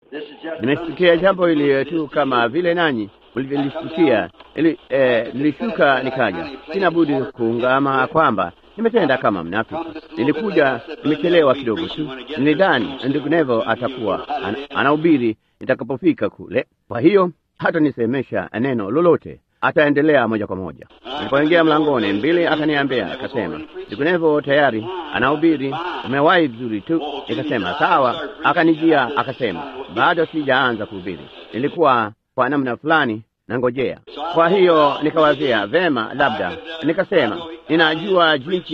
Nimesikia jambo hili tu kama vile nanyi mlivyolisikia. Ili eh, nilishuka nikaja, sina budi kuungama kwamba nimetenda kama mnafiki. Nilikuja nimechelewa kidogo tu, nilidhani ndugu Nevo atakuwa an, anahubiri nitakapofika kule, kwa hiyo hata nisemesha neno lolote ataendelea moja kwa moja. Nilipoingia mlangoni, mbili akaniambia akasema, ndugu Nevo tayari anahubiri, umewahi vizuri tu. Nikasema sawa. Akanijia akasema, bado sijaanza kuhubiri, nilikuwa kwa namna fulani nangojea. Kwa hiyo nikawazia vema, labda nikasema, ninajua jinsi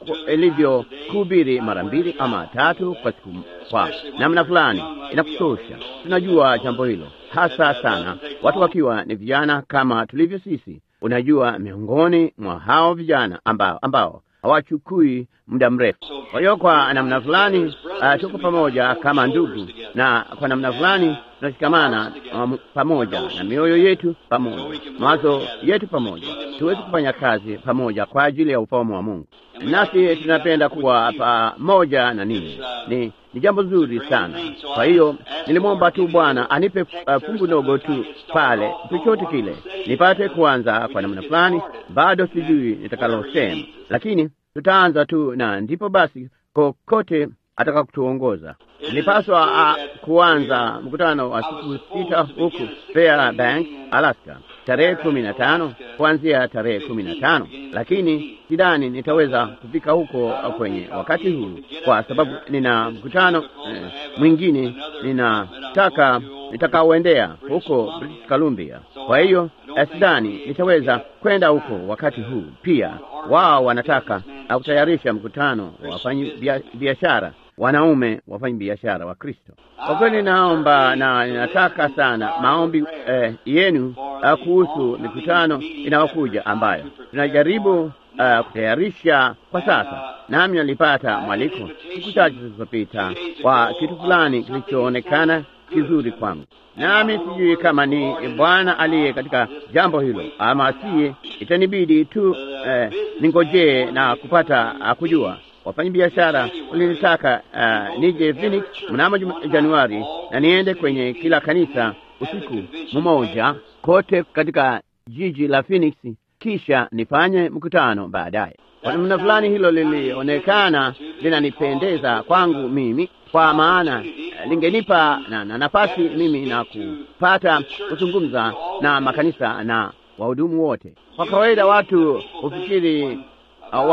ilivyo kuhubiri mara mbili ama tatu kwa siku, kwa namna fulani inakutosha. Tunajua jambo hilo hasa sana watu wakiwa ni vijana kama tulivyo sisi. Unajua, miongoni mwa hao vijana ambao ambao hawachukui muda mrefu. Kwa hiyo kwa namna fulani uh, tuko pamoja kama ndugu, na kwa namna fulani tunashikamana um, pamoja na mioyo yetu pamoja, mawazo yetu pamoja, tuweze kufanya kazi pamoja kwa ajili ya ufalme wa Mungu. Nasi tunapenda kuwa pamoja na ninyi. Ni, ni jambo zuri sana. Kwa hiyo nilimwomba tu Bwana anipe uh, fungu dogo tu pale, chochote kile nipate kuanza kwa namna fulani. Bado sijui nitakalosema, lakini tutaanza tu, na ndipo basi kokote ataka kutuongoza. Nilipaswa uh, kuanza mkutano wa siku sita huku Fairbanks, Alaska tarehe kumi na tano kuanzia tarehe kumi na tano lakini sidhani nitaweza kufika huko kwenye wakati huu, kwa sababu nina mkutano eh, mwingine ninataka nitakaoendea huko British Columbia. Kwa hiyo sidhani nitaweza kwenda huko wakati huu. Pia wao wanataka kutayarisha mkutano wa wafanyi biashara wanaume wafanya biashara wa Kristo. Kwa kweli, naomba na ninataka sana maombi eh, yenu uh, kuhusu mikutano inayokuja ambayo tunajaribu uh, kutayarisha kwa sasa. Nami nalipata mwaliko siku chache zilizopita kwa kitu fulani kilichoonekana kizuri kwangu, nami sijui kama ni Bwana aliye katika jambo hilo ama siye. Itanibidi tu eh, ningojee na kupata uh, kujua wafanya biashara walinitaka uh, nije Phoenix mnamo Januari na niende kwenye kila kanisa usiku mmoja kote katika jiji la Phoenix, kisha nifanye mkutano baadaye. Kwa namna fulani hilo lilionekana linanipendeza kwangu mimi, kwa maana lingenipa na, na nafasi mimi na kupata kuzungumza na makanisa na wahudumu wote. Kwa kawaida watu hufikiri Uh,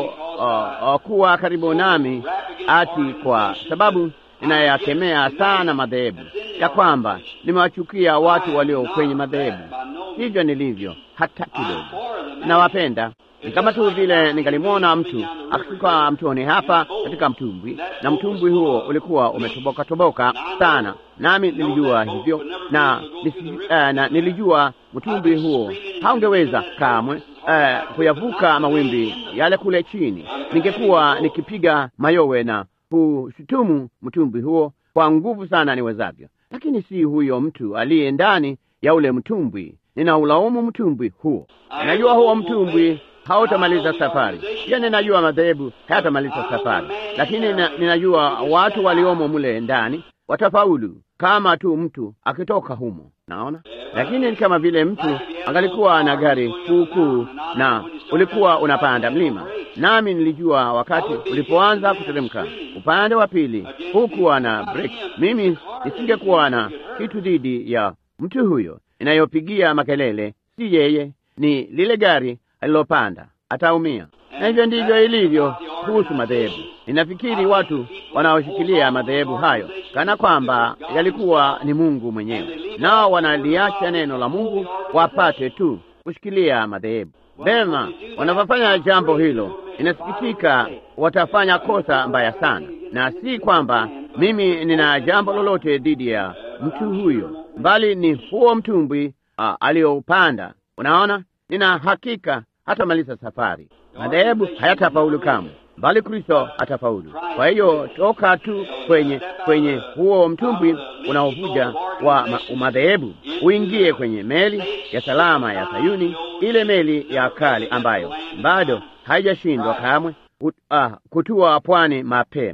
wanapokuwa uh, uh, karibu nami ati kwa sababu ninayakemea sana madhehebu ya kwamba nimewachukia watu walio kwenye madhehebu. Hivyo nilivyo hata kidogo, nawapenda. Ni kama tu vile ningalimwona mtu akishuka mtoni hapa katika mtumbwi, na mtumbwi huo ulikuwa umetoboka toboka sana, nami nilijua hivyo na, nisi, uh, na nilijua mtumbwi huo haungeweza kamwe uh, kuyavuka mawimbi yale kule chini. Ningekuwa nikipiga mayowe na kushutumu mtumbwi huo kwa nguvu sana niwezavyo, lakini si huyo mtu aliye ndani ya ule mtumbwi. Ninaulaumu mtumbwi huo. Ninajua huo mtumbwi hautamaliza safari. Pia ninajua madhehebu hayatamaliza safari, lakini ninajua watu waliomo mule ndani watafaulu kama tu mtu akitoka humo. Naona, lakini ni kama vile mtu angalikuwa na gari kuukuu na ulikuwa unapanda mlima, nami nilijua wakati ulipoanza kuteremka upande wa pili, hukuwa na breki. Mimi nisingekuwa na kitu dhidi ya mtu huyo, inayopigia makelele si yeye, ni lile gari alilopanda ataumia. Na hivyo ndivyo ilivyo kuhusu madhehebu. Ninafikiri watu wanaoshikilia madhehebu hayo kana kwamba yalikuwa ni Mungu mwenyewe, nao wanaliacha neno la Mungu wapate tu kushikilia madhehebu. Vema, wanapofanya jambo hilo, inasikitika, watafanya kosa mbaya sana, na si kwamba mimi nina jambo lolote dhidi ya mtu huyo, bali ni huo mtumbwi uh, aliyoupanda. Unaona, nina hakika hatamaliza safari. Madhehebu hayatafaulu kamwe, bali Kristo atafaulu. Kwa hiyo toka tu kwenye kwenye huo mtumbwi unaovuja wa madhehebu, uingie kwenye meli ya salama ya Sayuni, ile meli ya kale ambayo bado haijashindwa kamwe uh, kutua pwani mapema.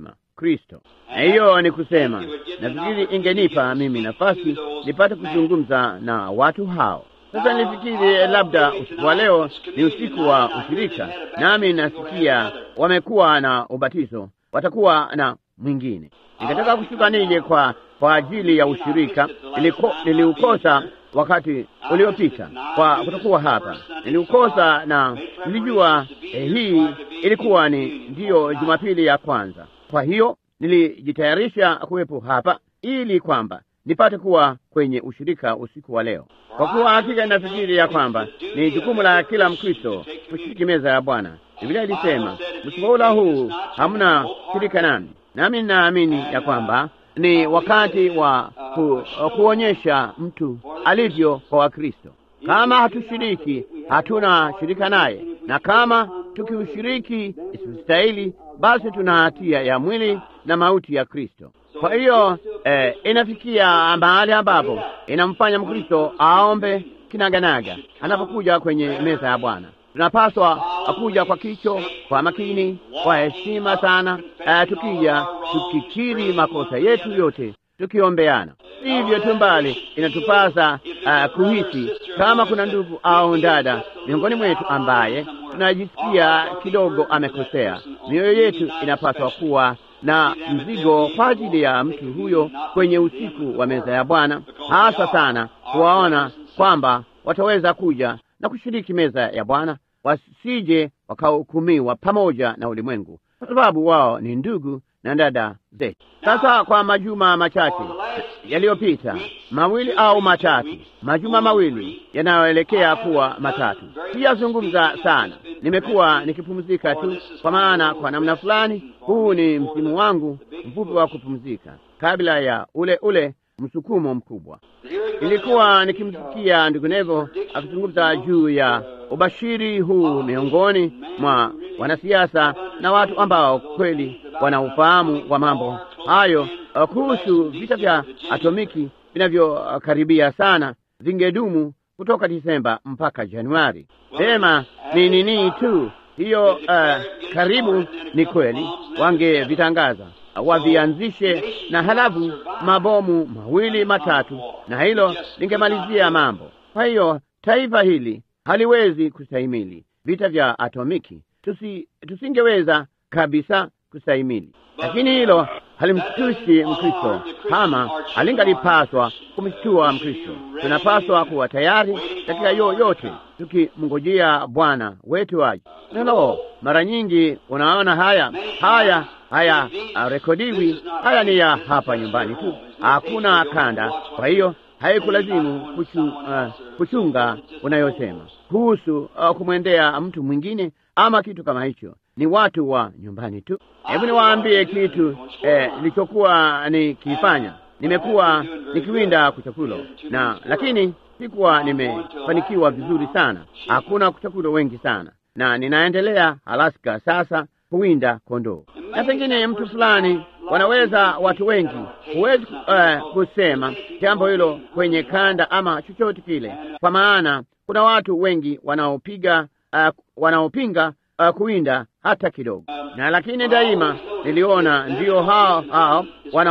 Kristo. Na hiyo ni kusema, nafikiri ingenipa mimi nafasi nipate kuzungumza na watu hao. Sasa nilifikiri labda usiku wa leo ni usiku wa ushirika, nami nasikia wamekuwa na ubatizo, watakuwa na mwingine. Ningetaka kushuka nije kwa kwa ajili ya ushirika. Niliko, niliukosa wakati uliopita kwa kutokuwa hapa, niliukosa na nilijua eh, hii ilikuwa ni ndiyo Jumapili ya kwanza. Kwa hiyo nilijitayarisha kuwepo hapa ili kwamba nipate kuwa kwenye ushirika usiku wa leo, kwa kuwa hakika nafikiri ya kwamba ni jukumu la kila Mkristo kushiriki meza ya Bwana. Biblia ilisema msipoula huu hamna shirika nami, nami ninaamini ya kwamba ni wakati wa ku, kuonyesha mtu alivyo kwa Wakristo. Kama hatushiriki, hatuna shirika naye, na kama tukiushiriki isistahili, basi tuna hatia ya mwili na mauti ya Kristo. Kwa hiyo eh, inafikia mahali ambapo inamfanya Mkristo aombe kinaganaga anapokuja kwenye meza ya Bwana. Tunapaswa kuja kwa kicho, kwa makini, kwa heshima sana, uh, tukija tukikiri makosa yetu yote, tukiombeana. Hivyo tu mbali, inatupasa uh, kuhisi kama kuna ndugu au dada miongoni mwetu ambaye tunajisikia kidogo amekosea. Mioyo yetu inapaswa kuwa na mzigo kwa ajili ya mtu huyo kwenye usiku wa meza ya Bwana, hasa sana kuwaona kwamba wataweza kuja na kushiriki meza ya Bwana, wasije wakahukumiwa pamoja na ulimwengu, kwa sababu wao ni ndugu na dada zetu. Sasa kwa majuma machache yaliyopita, mawili au matatu, majuma mawili yanayoelekea kuwa matatu, sijazungumza sana. Nimekuwa nikipumzika tu, kwa maana kwa namna fulani huu ni msimu wangu mfupi wa kupumzika kabla ya ule ule msukumo mkubwa. Nilikuwa nikimsikia ndugu Nevo akizungumza juu ya ubashiri huu miongoni mwa wanasiasa na watu ambao kweli wana ufahamu wa mambo hayo kuhusu vita vya atomiki vinavyokaribia sana, vingedumu kutoka Disemba mpaka Januari. Sema ni nini tu hiyo, uh, karibu ni kweli, wangevitangaza wavianzishe na halafu mabomu mawili matatu, na hilo lingemalizia mambo. Kwa hiyo taifa hili haliwezi kustahimili vita vya atomiki, tusi, tusingeweza kabisa kustahimili. Lakini hilo halimshtushi Mkristo kama halingalipaswa kumshtua Mkristo. Tunapaswa kuwa tayari katika yoyote, tukimngojea Bwana wetu aje. Nalo mara nyingi unaona haya haya haya rekodiwi, haya ni ya hapa nyumbani tu, hakuna kanda. Kwa hiyo haikulazimu kuchu, uh, kuchunga unayosema kuhusu uh, kumwendea mtu mwingine ama kitu kama hicho. Ni watu wa nyumbani tu. Hebu niwaambie kitu nilichokuwa eh, nikifanya. Nimekuwa nikiwinda kuchakulo na lakini sikuwa nimefanikiwa vizuri sana. Hakuna kuchakulo wengi sana, na ninaendelea Alaska sasa kuwinda kondoo, na pengine mtu fulani wanaweza, watu wengi, huwezi uh, kusema jambo hilo kwenye kanda ama chochote kile, kwa maana kuna watu wengi wanaopiga uh, wanaopinga uh, kuwinda hata kidogo, na lakini daima niliona ndio hao hao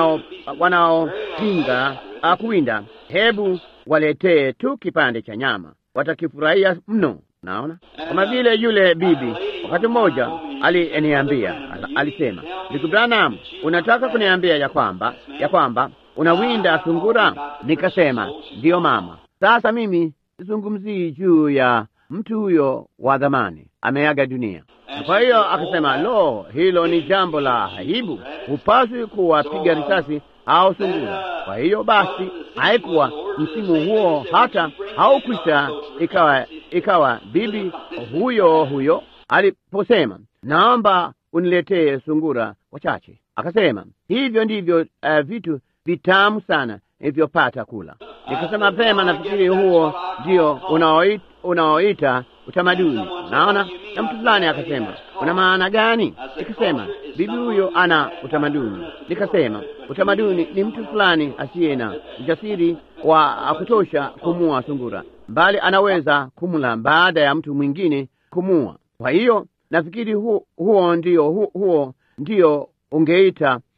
wanao wanaopinga uh, kuwinda, hebu waletee tu kipande cha nyama, watakifurahia mno. Naona kama vile yule bibi wakati mmoja aliniambia, alisema, ndugu Branham, unataka kuniambia ya kwamba ya kwamba unawinda sungura? Nikasema ndiyo mama. Sasa mimi sizungumzii juu ya mtu huyo wa dhamani, ameaga dunia. Kwa hiyo akasema, lo, hilo ni jambo la aibu, hupaswi kuwapiga risasi au sungura. Kwa hiyo basi, haikuwa msimu huo hata haukwisha, ikawa ikawa bibi huyo huyo aliposema, naomba uniletee sungura wachache. Akasema hivyo ndivyo uh, vitu vitamu sana ilivyopata kula. Nikasema pema, nafikiri huo ndio unaoita unaoita utamaduni. Naona na mtu fulani akasema, una maana gani? Nikasema bibi huyo ana utamaduni. Nikasema utamaduni ni mtu fulani asiye na ujasiri wa kutosha kumua sungura, bali anaweza kumla baada ya mtu mwingine kumua. Kwa hiyo nafikiri huo, huo ndio huo, huo ndio ungeita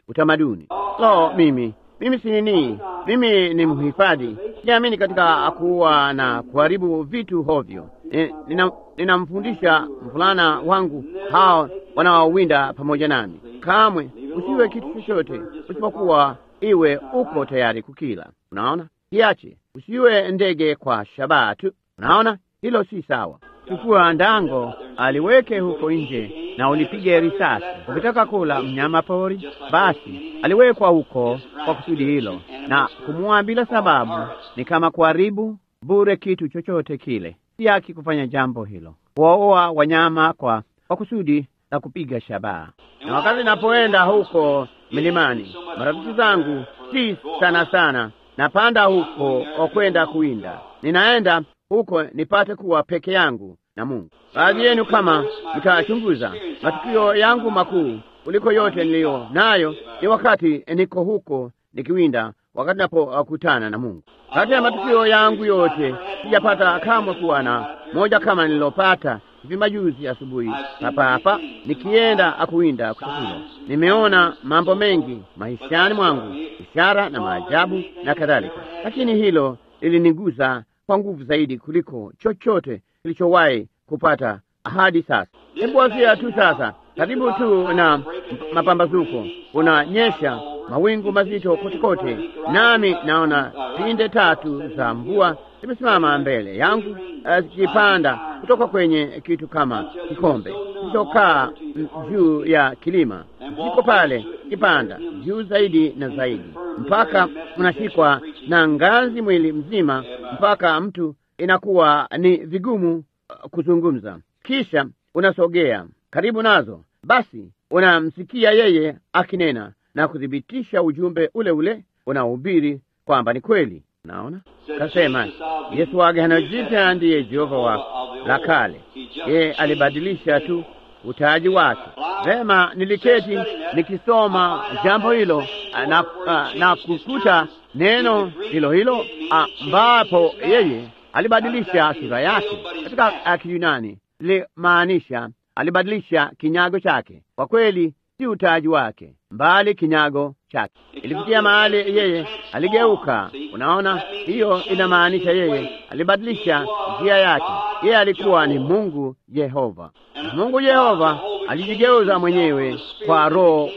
utamaduni. Lo, mimi mimi si nini, mimi ni mhifadhi. Siamini katika kuua na kuharibu vitu hovyo. Nina- Ninamfundisha mvulana wangu hao wanaowinda pamoja nami, kamwe usiwe kitu chochote usipokuwa iwe uko tayari kukila. Unaona, kiache. Usiwe ndege kwa shabaha tu. Unaona, hilo si sawa. Chukua ndango, aliweke huko nje na ulipige risasi. Ukitaka kula mnyama pori, basi aliwekwa huko kwa kusudi hilo, na kumua bila sababu ni kama kuharibu bure kitu chochote kile. Si haki kufanya jambo hilo, kuwaoa wanyama kwa, kwa kusudi la kupiga shabaha. Na wakati napoenda huko milimani, marafiki zangu si sana sana napanda huko kwenda kuwinda. Ninaenda huko nipate kuwa peke yangu na Mungu. Baadhi yenu kama mtachunguza matukio yangu makuu kuliko yote niliyo nayo ni wakati niko huko nikiwinda, wakati napokutana na Mungu. Kati ya matukio yangu yote sijapata kamwe kuwa na moja kama nililopata hivi majuzi asubuhi hapa hapa nikienda akuwinda kuchakula. Nimeona mambo mengi maishani mwangu, ishara na maajabu na kadhalika, lakini hilo lilinigusa kwa nguvu zaidi kuliko chochote kilichowahi kupata hadi sasa. Hebu wazia tu sasa, karibu tu na mapambazuko, unanyesha mawingu mazito kote kote, nami naona pinde tatu za mvua zimesimama mbele yangu zikipanda kutoka kwenye kitu kama kikombe kilichokaa juu ya kilima, ziko pale kipanda juu zaidi na zaidi, mpaka unashikwa na ngazi mwili mzima, mpaka mtu inakuwa ni vigumu kuzungumza. Kisha unasogea karibu nazo, basi unamsikia yeye akinena na kuthibitisha ujumbe ule ule unaohubiri kwamba ni kweli. Naona kasema Yesu wa Agano Jipya ndiye Jehova wa la kale, yeye alibadilisha tu utaji wake. Vema, niliketi nikisoma jambo hilo na, na kukuta neno hilo hilo ambapo yeye alibadilisha sura yake katika Kiyunani lilimaanisha alibadilisha kinyago chake. Kwa kweli si utaji wake, mbali kinyago chake. Ilifikia mahali yeye aligeuka. Unaona, hiyo inamaanisha yeye alibadilisha njia yake. Yeye alikuwa ni Mungu Yehova. Mungu Yehova alijigeuza mwenyewe kwa roho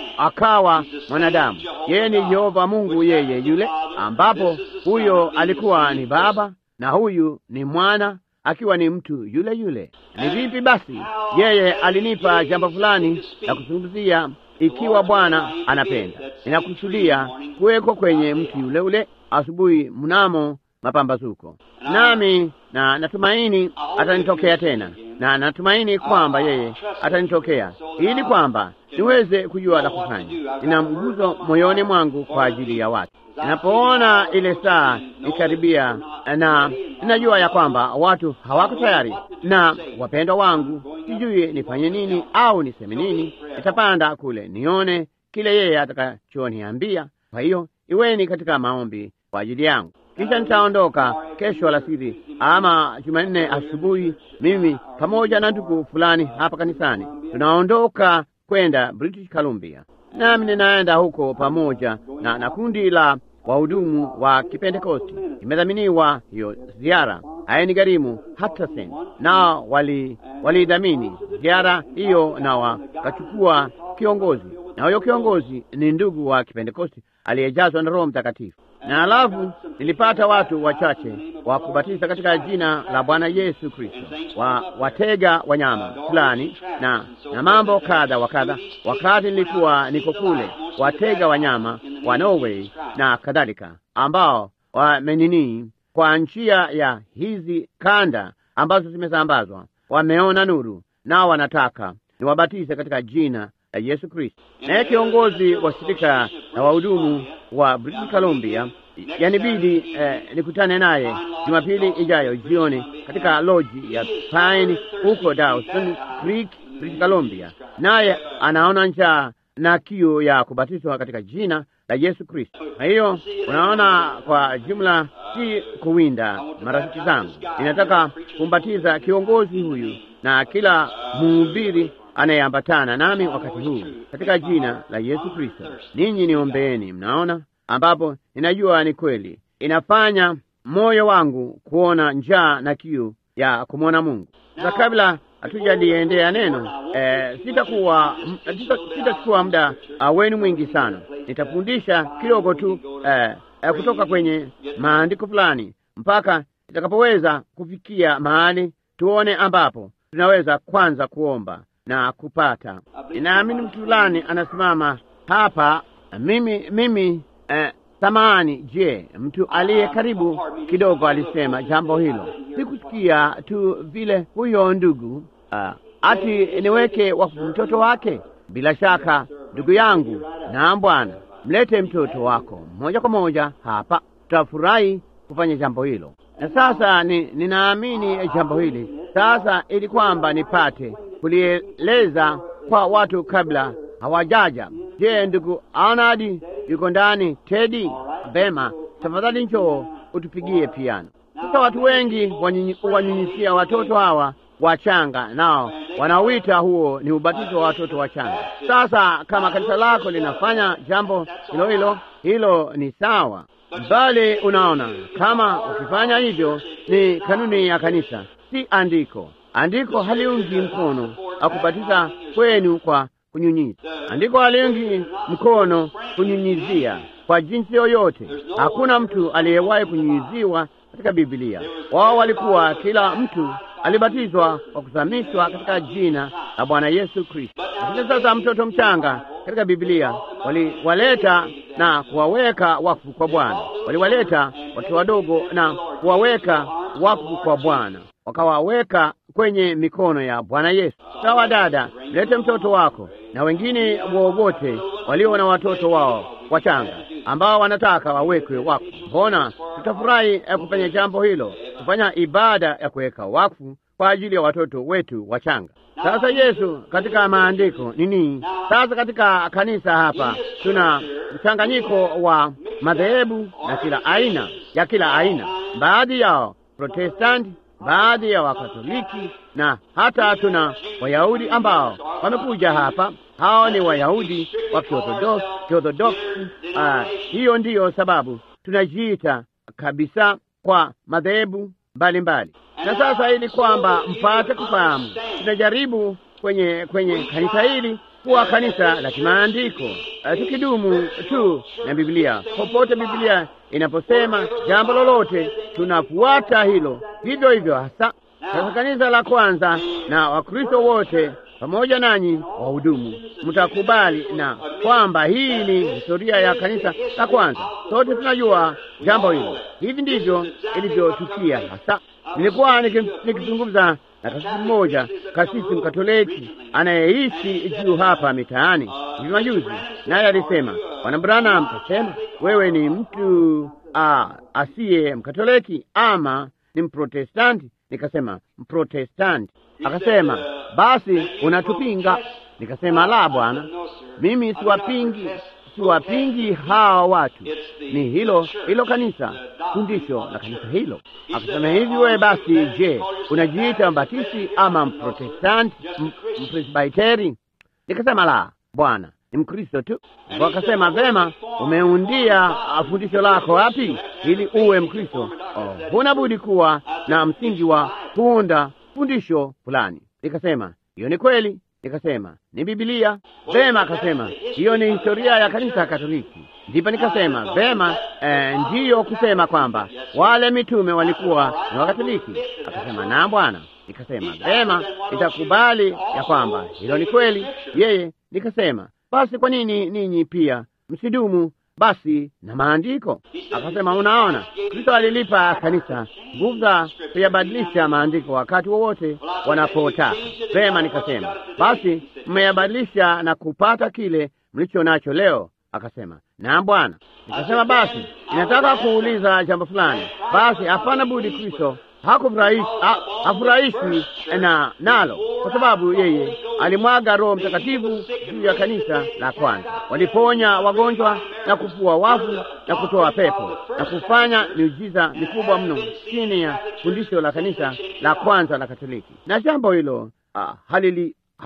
akawa mwanadamu. Yeye ni Yehova Mungu, yeye yule ambapo huyo alikuwa ni Baba na huyu ni mwana akiwa ni mtu yule yule. Ni vipi basi yeye alinipa jambo fulani la kuzungumzia, ikiwa Bwana anapenda, ninakusudia kuwekwa kwenye mti yule ule asubuhi mnamo mapambazuko, nami na natumaini atanitokea tena, na natumaini kwamba yeye atanitokea ili kwamba niweze kujua la kufanya. Nina mguzo moyoni mwangu kwa ajili ya watu. Ninapoona ile saa ikaribia, na ninajua ya kwamba watu hawako tayari, na wapendwa wangu, sijui nifanye nini au niseme nini. Nitapanda kule nione kile yeye atakachoniambia. Kwa hiyo iweni katika maombi kwa ajili yangu, kisha nitaondoka kesho alasiri ama Jumanne asubuhi, mimi pamoja na ndugu fulani hapa kanisani tunaondoka kwenda British Columbia, nami ninaenda huko pamoja na, na kundi la wahudumu wa Kipentekosti. Imedhaminiwa hiyo ziara, hainigharimu hata senti, nao walidhamini wali ziara hiyo, na wakachukua kiongozi, na huyo kiongozi ni ndugu wa Kipentekosti aliyejazwa na Roho Mtakatifu. Na alafu nilipata watu wachache wa kubatiza katika jina la Bwana Yesu Kristo, wa watega wanyama fulani na na mambo kadha wa kadha. Wakati nilikuwa niko kule, watega wanyama wa Norway na kadhalika, ambao wamenini kwa njia ya hizi kanda ambazo zimesambazwa, wameona nuru, nao wanataka niwabatize katika jina la Yesu Kristo. Naye kiongozi wa shirika na wahudumu wa British Columbia yanibidi eh, nikutane naye Jumapili ijayo jioni katika loji ya Pine huko Dawson Creek, British Columbia, naye anaona njaa na kiu ya kubatizwa katika jina la Yesu Kristo. Kwa hiyo unaona, kwa jumla si kuwinda, marafiki zangu, ninataka kumbatiza kiongozi huyu na kila mhubiri anayeambatana nami wakati huu katika jina la Yesu Kristo. Ninyi niombeeni, mnaona, ambapo ninajua ni kweli, inafanya moyo wangu kuona njaa na kiu ya kumwona Mungu. Sasa kabla hatujaliendea neno eh, sitakuwa sitachukua muda uh, wenu mwingi sana. Nitafundisha kidogo tu eh, eh, kutoka kwenye maandiko fulani mpaka nitakapoweza kufikia mahali tuone ambapo tunaweza kwanza kuomba na kupata. Ninaamini mtu fulani anasimama hapa. Mimi mimi eh, samahani. Je, mtu aliye karibu kidogo alisema jambo hilo? Sikusikia tu vile huyo ndugu uh, ati niweke wakfu mtoto wake. Bila shaka ndugu yangu, na Bwana, mlete mtoto wako moja kwa moja hapa, tutafurahi kufanya jambo hilo. Na sasa ni, ninaamini jambo hili sasa, ili kwamba nipate kulieleza kwa watu kabla hawajaja. Je, ndugu Arnadi yuko ndani? Tedi, vema, tafadhali njoo utupigie piano. Sasa watu wengi wanyunyisia watoto hawa wachanga, nao wanawita huo ni ubatizo wa watoto wachanga. Sasa kama kanisa lako linafanya jambo hilo hilo, hilo ni sawa, bali unaona, kama ukifanya hivyo ni kanuni ya kanisa, si andiko. Andiko haliungi mkono akubatiza kwenu kwa kunyunyiza. Andiko haliungi mkono kunyunyizia kwa jinsi yoyote. Hakuna mtu aliyewahi kunyunyiziwa katika Biblia. Wao walikuwa kila mtu alibatizwa kwa kuzamishwa katika jina la Bwana Yesu Kristo. Lakini sasa mtoto mchanga katika Biblia waliwaleta na kuwaweka wakfu kwa Bwana, waliwaleta watoto wadogo na kuwaweka wakfu kwa Bwana, wakawaweka kwenye mikono ya Bwana Yesu. Sawa dada, mlete mtoto wako na wengine wowote walio na watoto wao wachanga ambao wanataka wawekwe wakfu. Mbona tutafurahi kufanya jambo hilo, kufanya ibada ya kuweka wakfu kwa ajili ya watoto wetu wachanga. Sasa Yesu katika maandiko nini? Sasa katika kanisa hapa tuna mchanganyiko wa madhehebu na kila aina ya kila aina, baadhi yao Protestanti, baadhi ya Wakatoliki na hata tuna Wayahudi ambao wamekuja hapa. Hao ni Wayahudi wa Kiorthodoksi. Uh, hiyo ndiyo sababu tunajiita kabisa kwa madhehebu mbalimbali. Na sasa ili kwamba mpate kufahamu, tunajaribu kwenye kwenye kanisa hili kuwa kanisa la kimaandiko, uh, tukidumu tu na Biblia. Popote Biblia inaposema jambo lolote, tunafuata hilo vivyo hivyo hasa. Sasa kanisa la kwanza na Wakristo wote pamoja nanyi wahudumu, mtakubali na kwamba hii ni historia ya kanisa la kwanza. Sote tunajua jambo hilo. Hivi ndivyo ilivyotukia hasa. Nilikuwa nikizungumza na kasisi mmoja, kasisi Mkatoliki anayeishi juu hapa mitaani hivi majuzi, naye alisema, Bwana Branham, tasema wewe ni mtu asiye Mkatoliki ama ni Mprotestanti? Nikasema Mprotestanti. Akasema basi unatupinga. Nikasema la, bwana, mimi siwapingi, siwapingi hawa watu, ni hilo hilo kanisa, fundisho la kanisa hilo. Akasema hivi, wewe basi, je, unajiita mbatisi ama mprotestanti, mpresbiteri? Nikasema la, bwana, ni Mkristo tu. Wakasema vema, umeundia fundisho lako wapi ili uwe Mkristo? Oh, huna budi kuwa na msingi wa kuunda fundisho fulani. Nikasema hiyo ni kweli. Nikasema ni Biblia. Vema. Akasema hiyo ni historia ya kanisa Katoliki. Ndipo nikasema vema, eh, ndiyo kusema kwamba wale mitume walikuwa ni Wakatoliki. Akasema na bwana. Nikasema vema, nitakubali ya kwamba hilo ni kweli yeye. Nikasema basi kwa nini ninyi pia msidumu basi na maandiko? Akasema unaona, Kristo alilipa kanisa nguvu za kuyabadilisha maandiko wakati wowote wanapotaka. Vema, nikasema basi mmeyabadilisha na kupata kile mlicho nacho leo. Akasema na Bwana. Nikasema basi ninataka kuuliza jambo fulani. Basi hapana budi, Kristo hafurahishwi na nalo kwa sababu yeye alimwaga Roho Mtakatifu juu ya kanisa la kwanza. Waliponya wagonjwa na kufua wafu na kutoa pepo na kufanya miujiza mikubwa mno chini ya fundisho la kanisa la kwanza la Katoliki, na jambo hilo uh, halili, halili,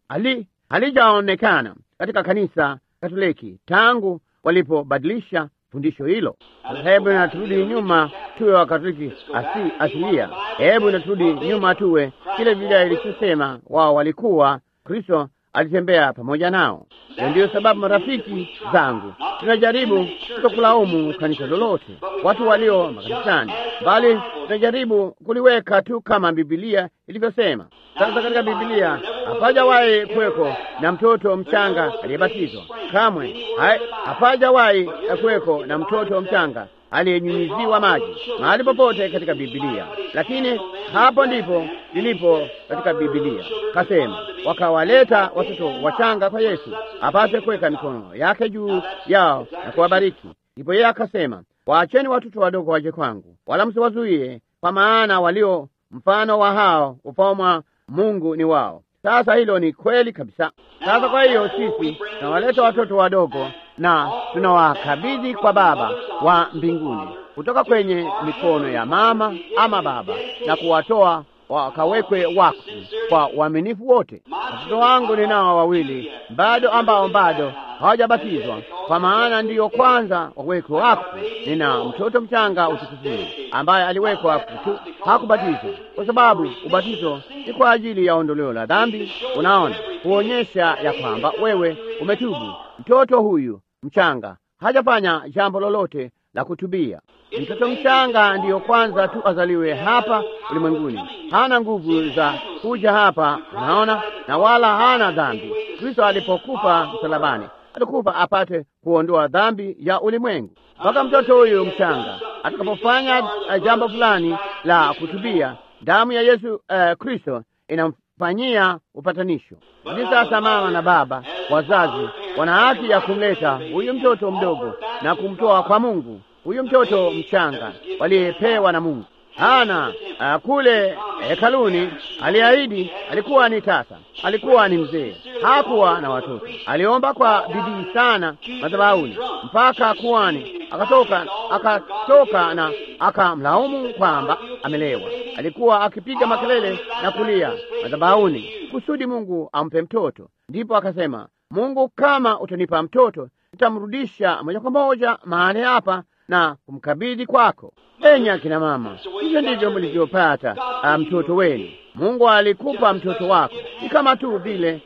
hali halijaonekana katika kanisa Katoliki tangu walipobadilisha fundisho hilo. Hebu na turudi nyuma tuwe Wakatoliki asi, asilia. Hebu na turudi nyuma tuwe kile Biblia ilichosema wao walikuwa. Kristo alitembea pamoja nao. Na ndiyo sababu, marafiki zangu, tunajaribu kutokulaumu kanisa lolote, watu walio makanisani, bali tunajaribu kuliweka tu kama Biblia ilivyosema. Sasa katika Biblia hapajawahi kuweko na mtoto mchanga aliyebatizwa kamwe, hapajawahi kuweko na mtoto mchanga aliyenyunyiziwa maji mahali popote katika Biblia, lakini hapo ndipo lilipo katika Biblia. Kasema wakawaleta watoto wachanga kwa Yesu apate kuweka mikono yake juu yao na kuwabariki. Ndipo yeye akasema, waacheni watoto wadogo waje kwangu, wala msiwazuie, kwa maana walio mfano wa hao ufalme Mungu ni wao. Sasa hilo ni kweli kabisa. Sasa kwa hiyo sisi tunawaleta watoto wadogo na tunawakabidhi kwa Baba wa mbinguni kutoka kwenye mikono ya mama ama baba, na kuwatoa wakawekwe wakfu kwa uaminifu wote. Watoto wangu ninao wawili bado ambao bado hawajabatizwa, kwa maana ndiyo kwanza wawekwe wakfu. Nina mtoto mchanga utukufuni ambaye aliwekwa wakfu tu, hakubatizwa kwa sababu ubatizo ni kwa ajili ya ondoleo la dhambi. Unaona, huonyesha ya kwamba wewe umetubu. Mtoto huyu mchanga hajafanya jambo lolote la kutubia. Mtoto mchanga ndiyo kwanza tu azaliwe hapa ulimwenguni, hana nguvu za kuja hapa, unaona, na wala hana dhambi. Kristo alipokufa msalabani, alikufa apate kuondoa dhambi ya ulimwengu. Mpaka mtoto huyu mchanga atakapofanya jambo fulani la kutubia, damu ya Yesu uh, Kristo inamfanyia upatanisho. Hivi sasa mama na baba wazazi wana haki ya kumleta huyu mtoto mdogo na kumtoa kwa Mungu. Huyu mtoto mchanga waliyepewa na Mungu hana uh, kule hekaluni aliahidi, alikuwa ni tasa, alikuwa ni mzee, hakuwa na watoto. Aliomba kwa bidii sana madhabahuni mpaka kuhani akatoka, akatoka na akamlaumu kwamba amelewa. Alikuwa akipiga makelele na kulia madhabahuni kusudi Mungu ampe mtoto. Ndipo akasema, Mungu, kama utanipa mtoto nitamrudisha moja kwa moja mahali hapa na kumkabidhi kwako. Enyi akina mama, hivyo ndivyo mlivyopata mtoto wenu. Mungu alikupa mtoto wako, ni kama tu vile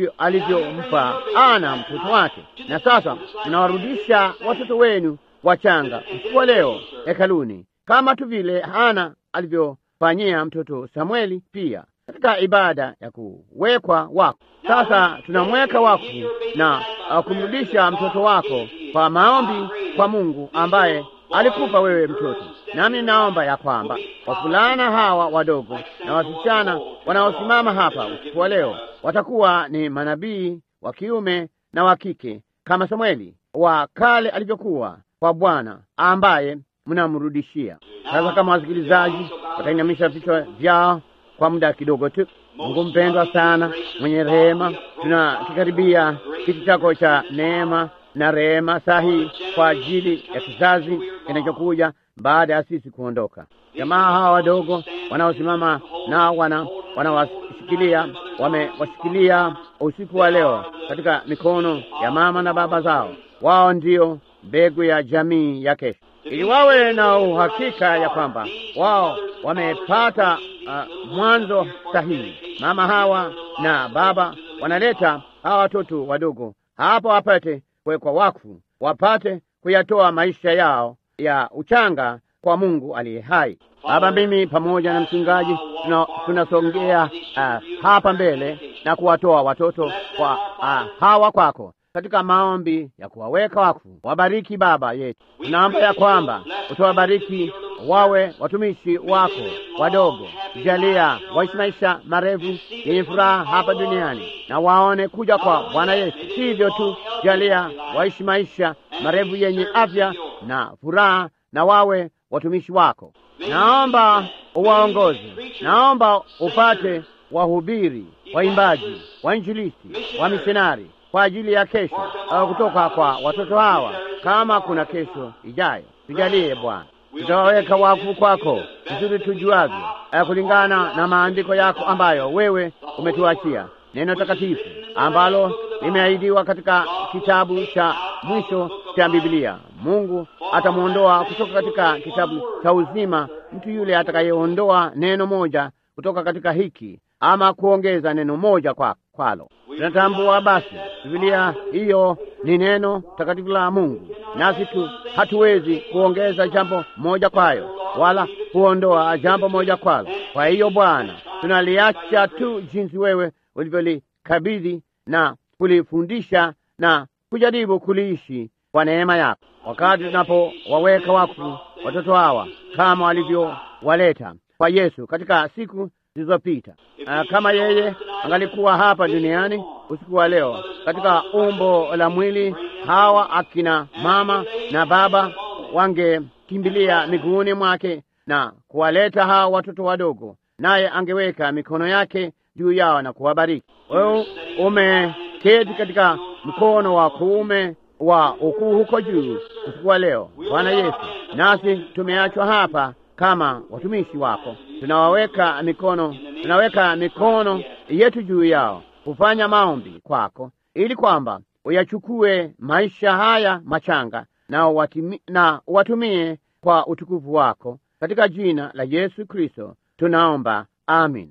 alivyompa Ana mtoto wake. Na sasa mnawarudisha watoto wenu wachanga usiku wa leo hekaluni, kama tu vile Ana alivyofanyia mtoto Samueli pia katika ibada ya kuwekwa wakfu. Sasa tunamweka wakfu na kumrudisha mtoto wako kwa maombi kwa Mungu ambaye alikupa wewe mtoto. Nami naomba ya kwamba wavulana hawa wadogo na wasichana wanaosimama hapa usiku wa leo watakuwa ni manabii wa kiume na wa kike kama Samueli wa kale alivyokuwa kwa Bwana ambaye mnamrudishia. Sasa kama wasikilizaji watainamisha vichwa vyao kwa muda kidogo tu. Mungu mpendwa sana, mwenye rehema, tunakikaribia kiti chako cha neema na rehema sahihi kwa ajili ya kizazi kinachokuja baada ya sisi kuondoka. Jamaa hawa wadogo wanaosimama nao wana wanawashikilia, wamewashikilia usiku wa leo katika mikono ya mama na baba zao. Wao ndio mbegu ya jamii ya kesho, ili wawe na uhakika ya kwamba wao wamepata uh, mwanzo sahihi. Mama hawa na baba wanaleta hawa watoto wadogo hapo wapate kuwekwa wakfu, wapate kuyatoa maisha yao ya uchanga kwa Mungu aliye hai. Baba, mimi pamoja na mchungaji tunasongea uh, hapa mbele na kuwatoa watoto kwa uh, hawa kwako katika maombi ya kuwaweka wakfu. Wabariki Baba yetu, tunaomba ya kwamba utawabariki wawe watumishi wako wadogo. Jalia waishi maisha marefu yenye furaha hapa duniani na waone kuja kwa Bwana Yesu. Hivyo tu, jalia waishi maisha marefu yenye afya na furaha na wawe watumishi wako. Naomba uwaongoze, naomba upate wahubiri, waimbaji, wainjilisti, wamisionari kwa ajili ya kesho au kutoka kwa watoto hawa, kama kuna kesho ijayo. Tujalie Bwana, tutawaweka wakfu kwako vizuri tujuavyo, kulingana na maandiko yako ambayo wewe umetuachia. neno takatifu ambalo limeahidiwa katika kitabu cha mwisho cha Biblia. Mungu atamwondoa kutoka katika kitabu cha uzima mtu yule atakayeondoa neno moja kutoka katika hiki ama kuongeza neno moja kwa kwalo. Tunatambua basi Biblia hiyo ni neno takatifu la Mungu, nasi tu hatuwezi kuongeza jambo moja kwayo wala kuondoa jambo moja kwalo. Kwa hiyo Bwana, tunaliacha tu jinsi wewe ulivyolikabidhi na kulifundisha na kujaribu kuliishi kwa neema yako, wakati tunapowaweka wakfu watoto hawa kama walivyowaleta kwa Yesu katika siku zilizopita. Uh, kama yeye angalikuwa hapa duniani usiku wa leo katika umbo la mwili, hawa akina mama na baba wangekimbilia miguuni mwake na kuwaleta hawa watoto wadogo, naye angeweka mikono yake juu yao na kuwabariki. Wewe umeketi katika mkono wa kuume wa ukuu huko juu usiku wa leo, Bwana Yesu, nasi tumeachwa hapa kama watumishi wako, tunawaweka mikono, tunaweka mikono yetu juu yao kufanya maombi kwako, ili kwamba uyachukue maisha haya machanga na watimi, na watumie kwa utukufu wako, katika jina la Yesu Kristo tunaomba, amin.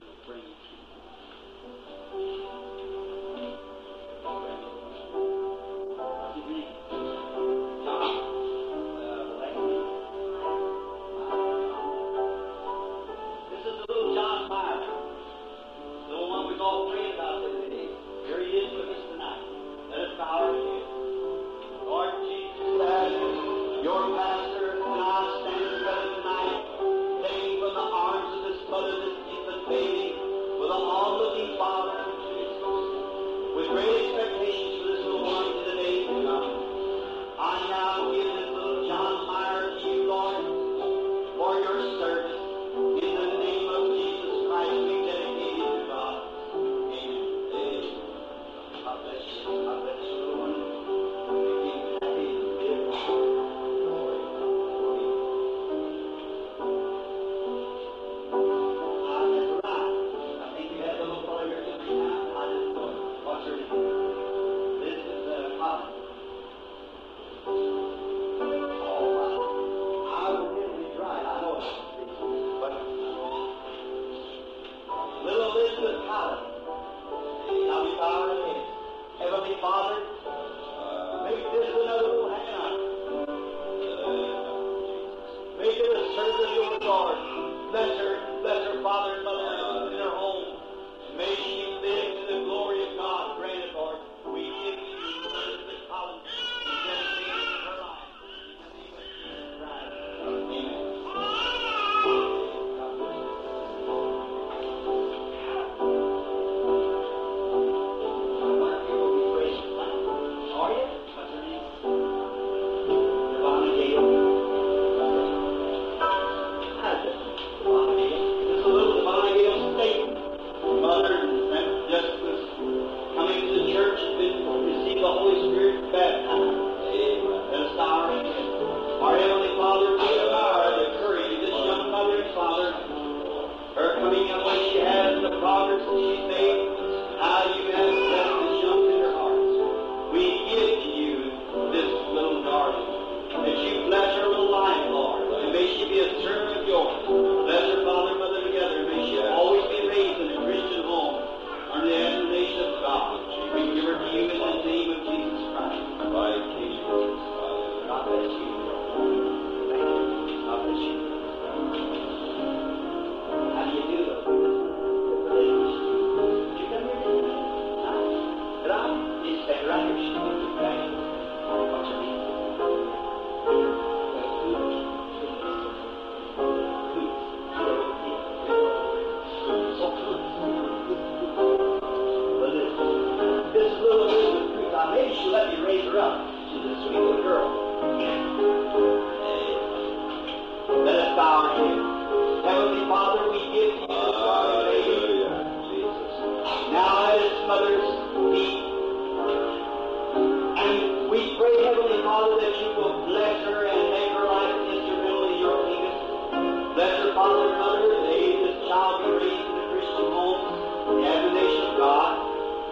Father and Mother, they, this child be raised in a Christian home, the admonition of God.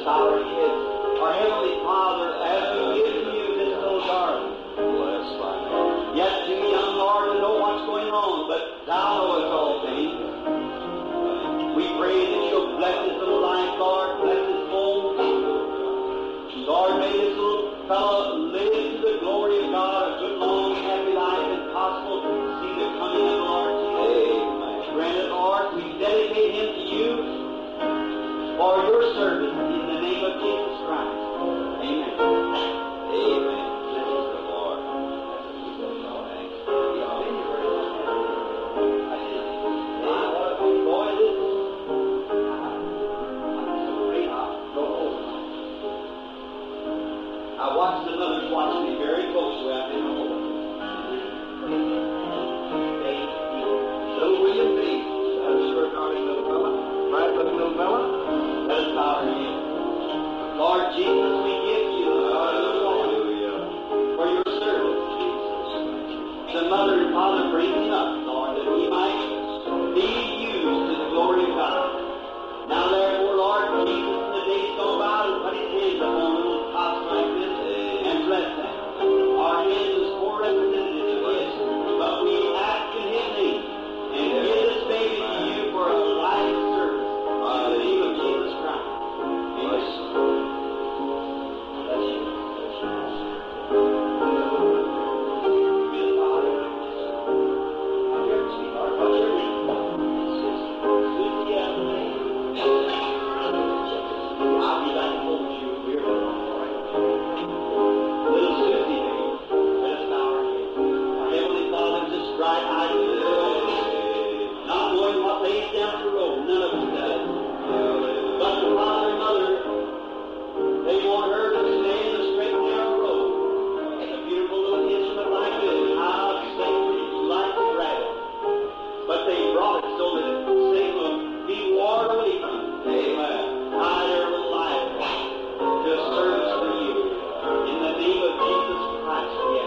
bow our heads. Our Heavenly Father, as we give to you this little darling, Bless thy name. yet too young, Lord, to know what's going on, but Thou knowest all things. We pray that you'll bless his little life, Lord, bless his home. Lord, may this little fellow live to the glory of God, a good, long, happy life, if possible, to see the coming of the Lord Jesus. Grant it, Lord, we dedicate him to you for your service in the name of Jesus Christ. Amen. Amen. Bless the Lord. I watched the mothers watch me very closely out in the hole. Little William B. That's a short darling little fella. Bright looking little fella. Let us bow our heads. Lord Jesus, we give you the glory Hallelujah. for your service. The mother and father bring him up, Lord, that he might be used to the glory of God. Now therefore, Lord Jesus, in the days gone by, and put his hands upon little tots like this and bless them. Our hands is poor representatives of his, but we ask in his name and give this baby to you for a life service. In the name of Jesus Christ. Bless Amen. Bless you. Not knowing what lays down the road, none of us does. But the father and mother they want her to stay in the straight and narrow road. A beautiful little instrument like this, how sacred, like the dragon. But they brought it so that Satan will be warned away from it. Amen. Hide their little life to service for you. In the name of Jesus Christ, yes.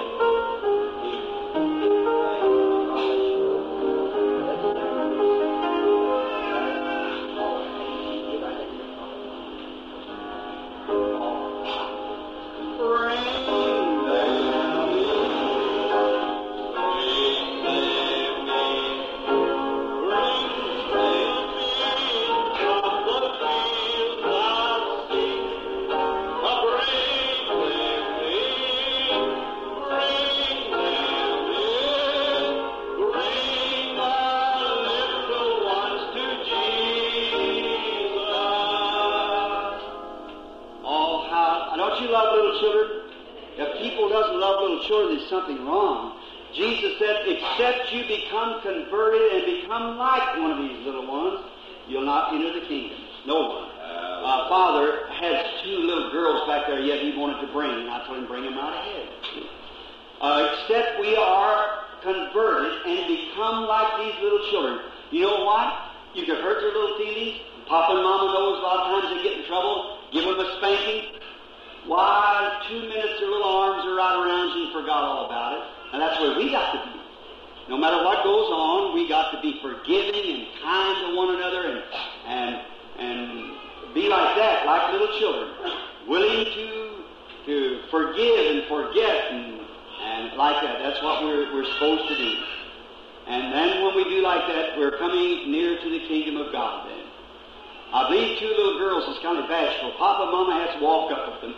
Oh, how don't you love little children? If people doesn't love little children, there's something wrong. Jesus said, except you become converted and become like one of these little ones, you'll not enter the kingdom. No one. Uh, Father has two little girls back there yet he wanted to bring, and I told him bring them out ahead. Uh, except we are converted and become like these little children. You know what? You can hurt their little feelings. Papa and Mama knows a lot of times they get in trouble. Give them a spanking. Why, two minutes their little arms are right around you and forgot all about it. And that's where we got to be. No matter what goes on, we got to be forgiving and kind to one another and and and be like that, like little children, willing to to forgive and forget and and like that. That's what we're we're supposed to do. And then when we do like that, we're coming near to the kingdom of God. Then I believe two little girls is kind of bashful. Papa and Mama has to walk up with them.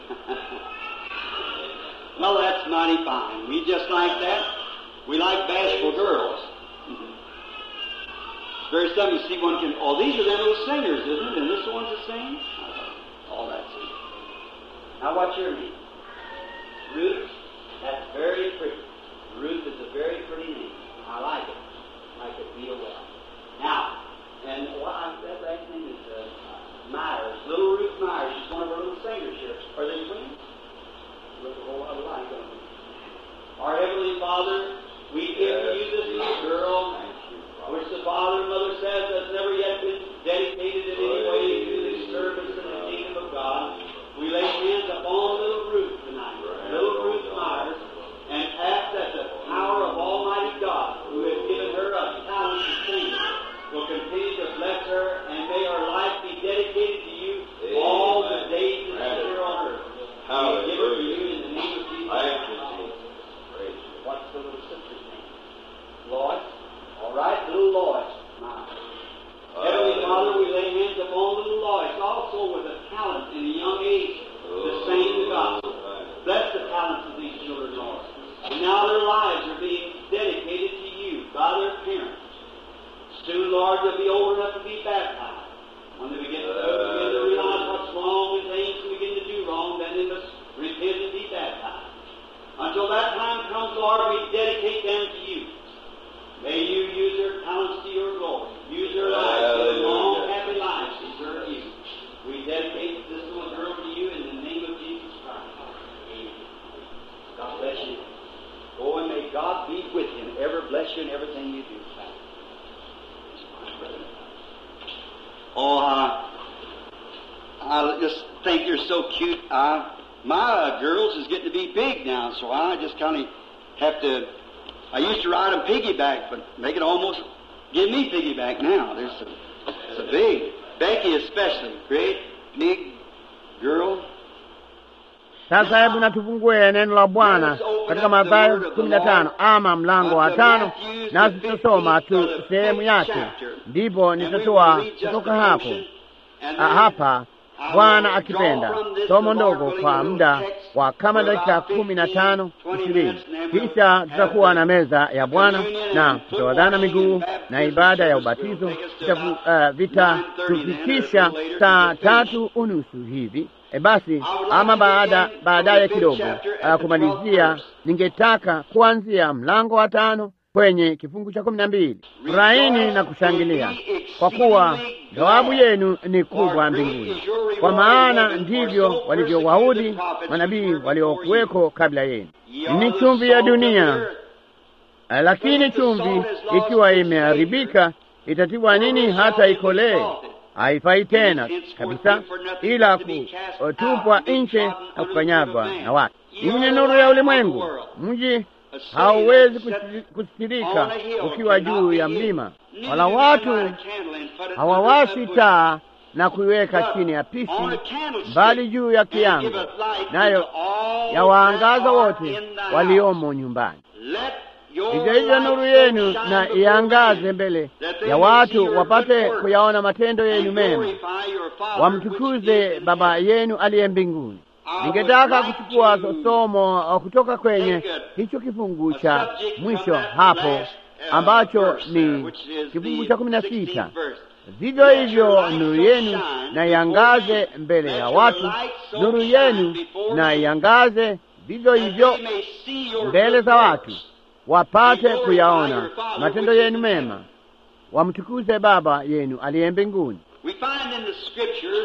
well, that's mighty fine. We just like that. We like bashful girls. Very seldom you see one can. Oh, these are them little singers, isn't it? And this the ones that sing. Oh, that's it. Now, what's your name? Ruth. That's very pretty. Ruth is a very pretty name. I like it. I like it real well. Now, and well, I, that last name is uh, Myers. Little Ruth Myers. She's one of our little singers here. Are they twins? Look a whole lot alike, don't they? Our Heavenly Father, we give to you this little girl, which the Father and Mother says has never yet been dedicated in any way to the service in the kingdom of God. We lay hands upon little Ruth tonight, little Ruth Myers, and ask that the power of Almighty God right, little Lois. My. Heavenly Father, we lay hands upon little Lois, also with a talent in a young age to sing the gospel. Bless the talents of these children, Lord. And now their lives are being dedicated to you by their parents. Soon, Lord, they'll be old enough to be baptized. When they begin to, begin to realize what's wrong and things begin to do wrong, then they must repent and be baptized. Until that time comes, Lord, we dedicate them to you. May you use their talents to your glory. Use their lives to live long, happy lives to serve you. We dedicate this little girl to you in the name of Jesus Christ. Amen. God bless you. Oh, and may God be with you and ever bless you in everything you do. Oh, uh, I just think you're so cute. Uh, my uh, girls is getting to be big now, so I just kind of have to. I used to ride them piggyback, but make it almost give me piggyback now. There's a, it's a big Becky especially, great big girl. Sasa hebu na tufungue neno la Bwana katika Mathayo kumi na tano ama mlango wa tano, nasi tutasoma tu sehemu yake, ndipo nitatoa kutoka hapo Ah, hapa Bwana akipenda somo ndogo kwa muda wa kama dakika kumi na tano ishirini. Kisha tutakuwa na meza ya Bwana na tutawadhana miguu na ibada ya ubatizo vitafu- uh, vitatufikisha saa tatu unusu hivi. E basi, ama baada baadaye kidogo uh, kumalizia, ningetaka kuanzia mlango wa tano kwenye kifungu cha kumi na mbili. Furahini na kushangilia kwa kuwa thawabu yenu ni kubwa mbinguni, kwa maana ndivyo walivyowaudhi manabii waliokuweko kabla yenu. Ni chumvi ya dunia, eh, lakini chumvi ikiwa imeharibika itatiwa nini hata ikolee? Haifai tena kabisa, ila kutupwa nje na kukanyagwa na watu. Ninyi ni nuru ya ulimwengu. Mji hauwezi kusi- kusitirika ukiwa juu ya mlima, wala watu hawawashi taa na kuiweka chini ya pishi, bali juu ya kiango, nayo yawaangaza wote waliomo nyumbani. Hivyo hivyo nuru yenu na iangaze mbele ya watu, wapate kuyaona matendo yenu mema, wamtukuze Baba yenu aliye mbinguni. Ningetaka kuchukua somo kutoka kwenye hicho kifungu cha mwisho hapo ambacho ni kifungu cha kumi na sita. Vivyo hivyo nuru yenu na iangaze mbele ya watu, nuru yenu na iangaze vivyo hivyo mbele za watu, wapate kuyaona matendo yenu mema, wamtukuze Baba yenu aliye mbinguni. We find in the scripture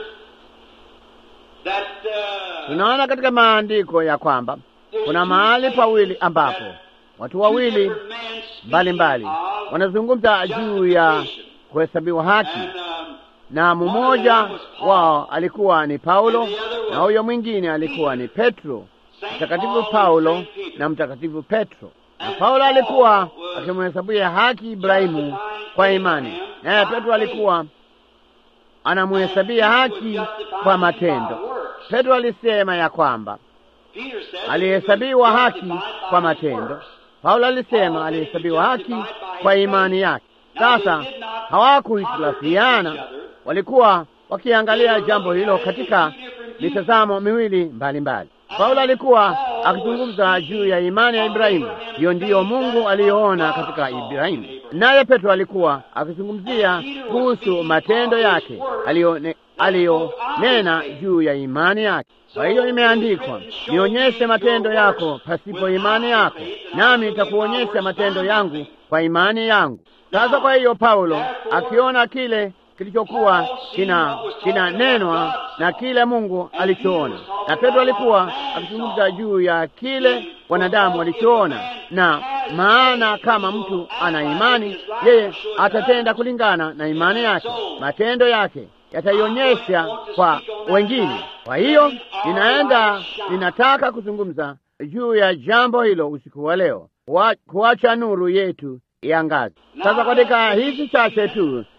that uh, Tunaona katika maandiko ya kwamba kuna mahali pawili ambapo watu wawili mbalimbali wanazungumza juu ya kuhesabiwa haki, and, um, na mmoja wao alikuwa ni Paulo na huyo mwingine alikuwa ni Petro, mtakatifu Paulo na mtakatifu Petro. Na Paulo alikuwa akimhesabia haki Ibrahimu kwa imani, naye Petro alikuwa anamhesabia haki kwa matendo. Petro alisema ya kwamba Peter said alihesabiwa haki kwa matendo. Paulo alisema alihesabiwa haki kwa imani yake. Sasa hawakuhitilafiana, walikuwa wakiangalia jambo hilo katika mitazamo miwili mbalimbali. Paulo alikuwa akizungumza juu ya imani ya Ibrahimu, hiyo ndiyo Mungu aliyoona katika Ibrahimu, naye Petro alikuwa akizungumzia kuhusu matendo yake aliyone- aliyonena juu ya imani yake. Kwa hiyo imeandikwa, nionyeshe matendo yako pasipo imani yako, nami nitakuonyesha matendo yangu kwa imani yangu. Sasa kwa hiyo Paulo akiona kile kilichokuwa kina kinanenwa na kile Mungu alichoona, na Petro alikuwa akizungumza juu ya kile wanadamu walichoona, na maana kama mtu ana imani, yeye atatenda kulingana na imani yake, matendo yake yataionyesha kwa wengine. Kwa hiyo ninaenda, ninataka kuzungumza juu ya jambo hilo usiku wa leo, Kuwa- kuacha nuru yetu iangaze. Sasa katika hizi chache tu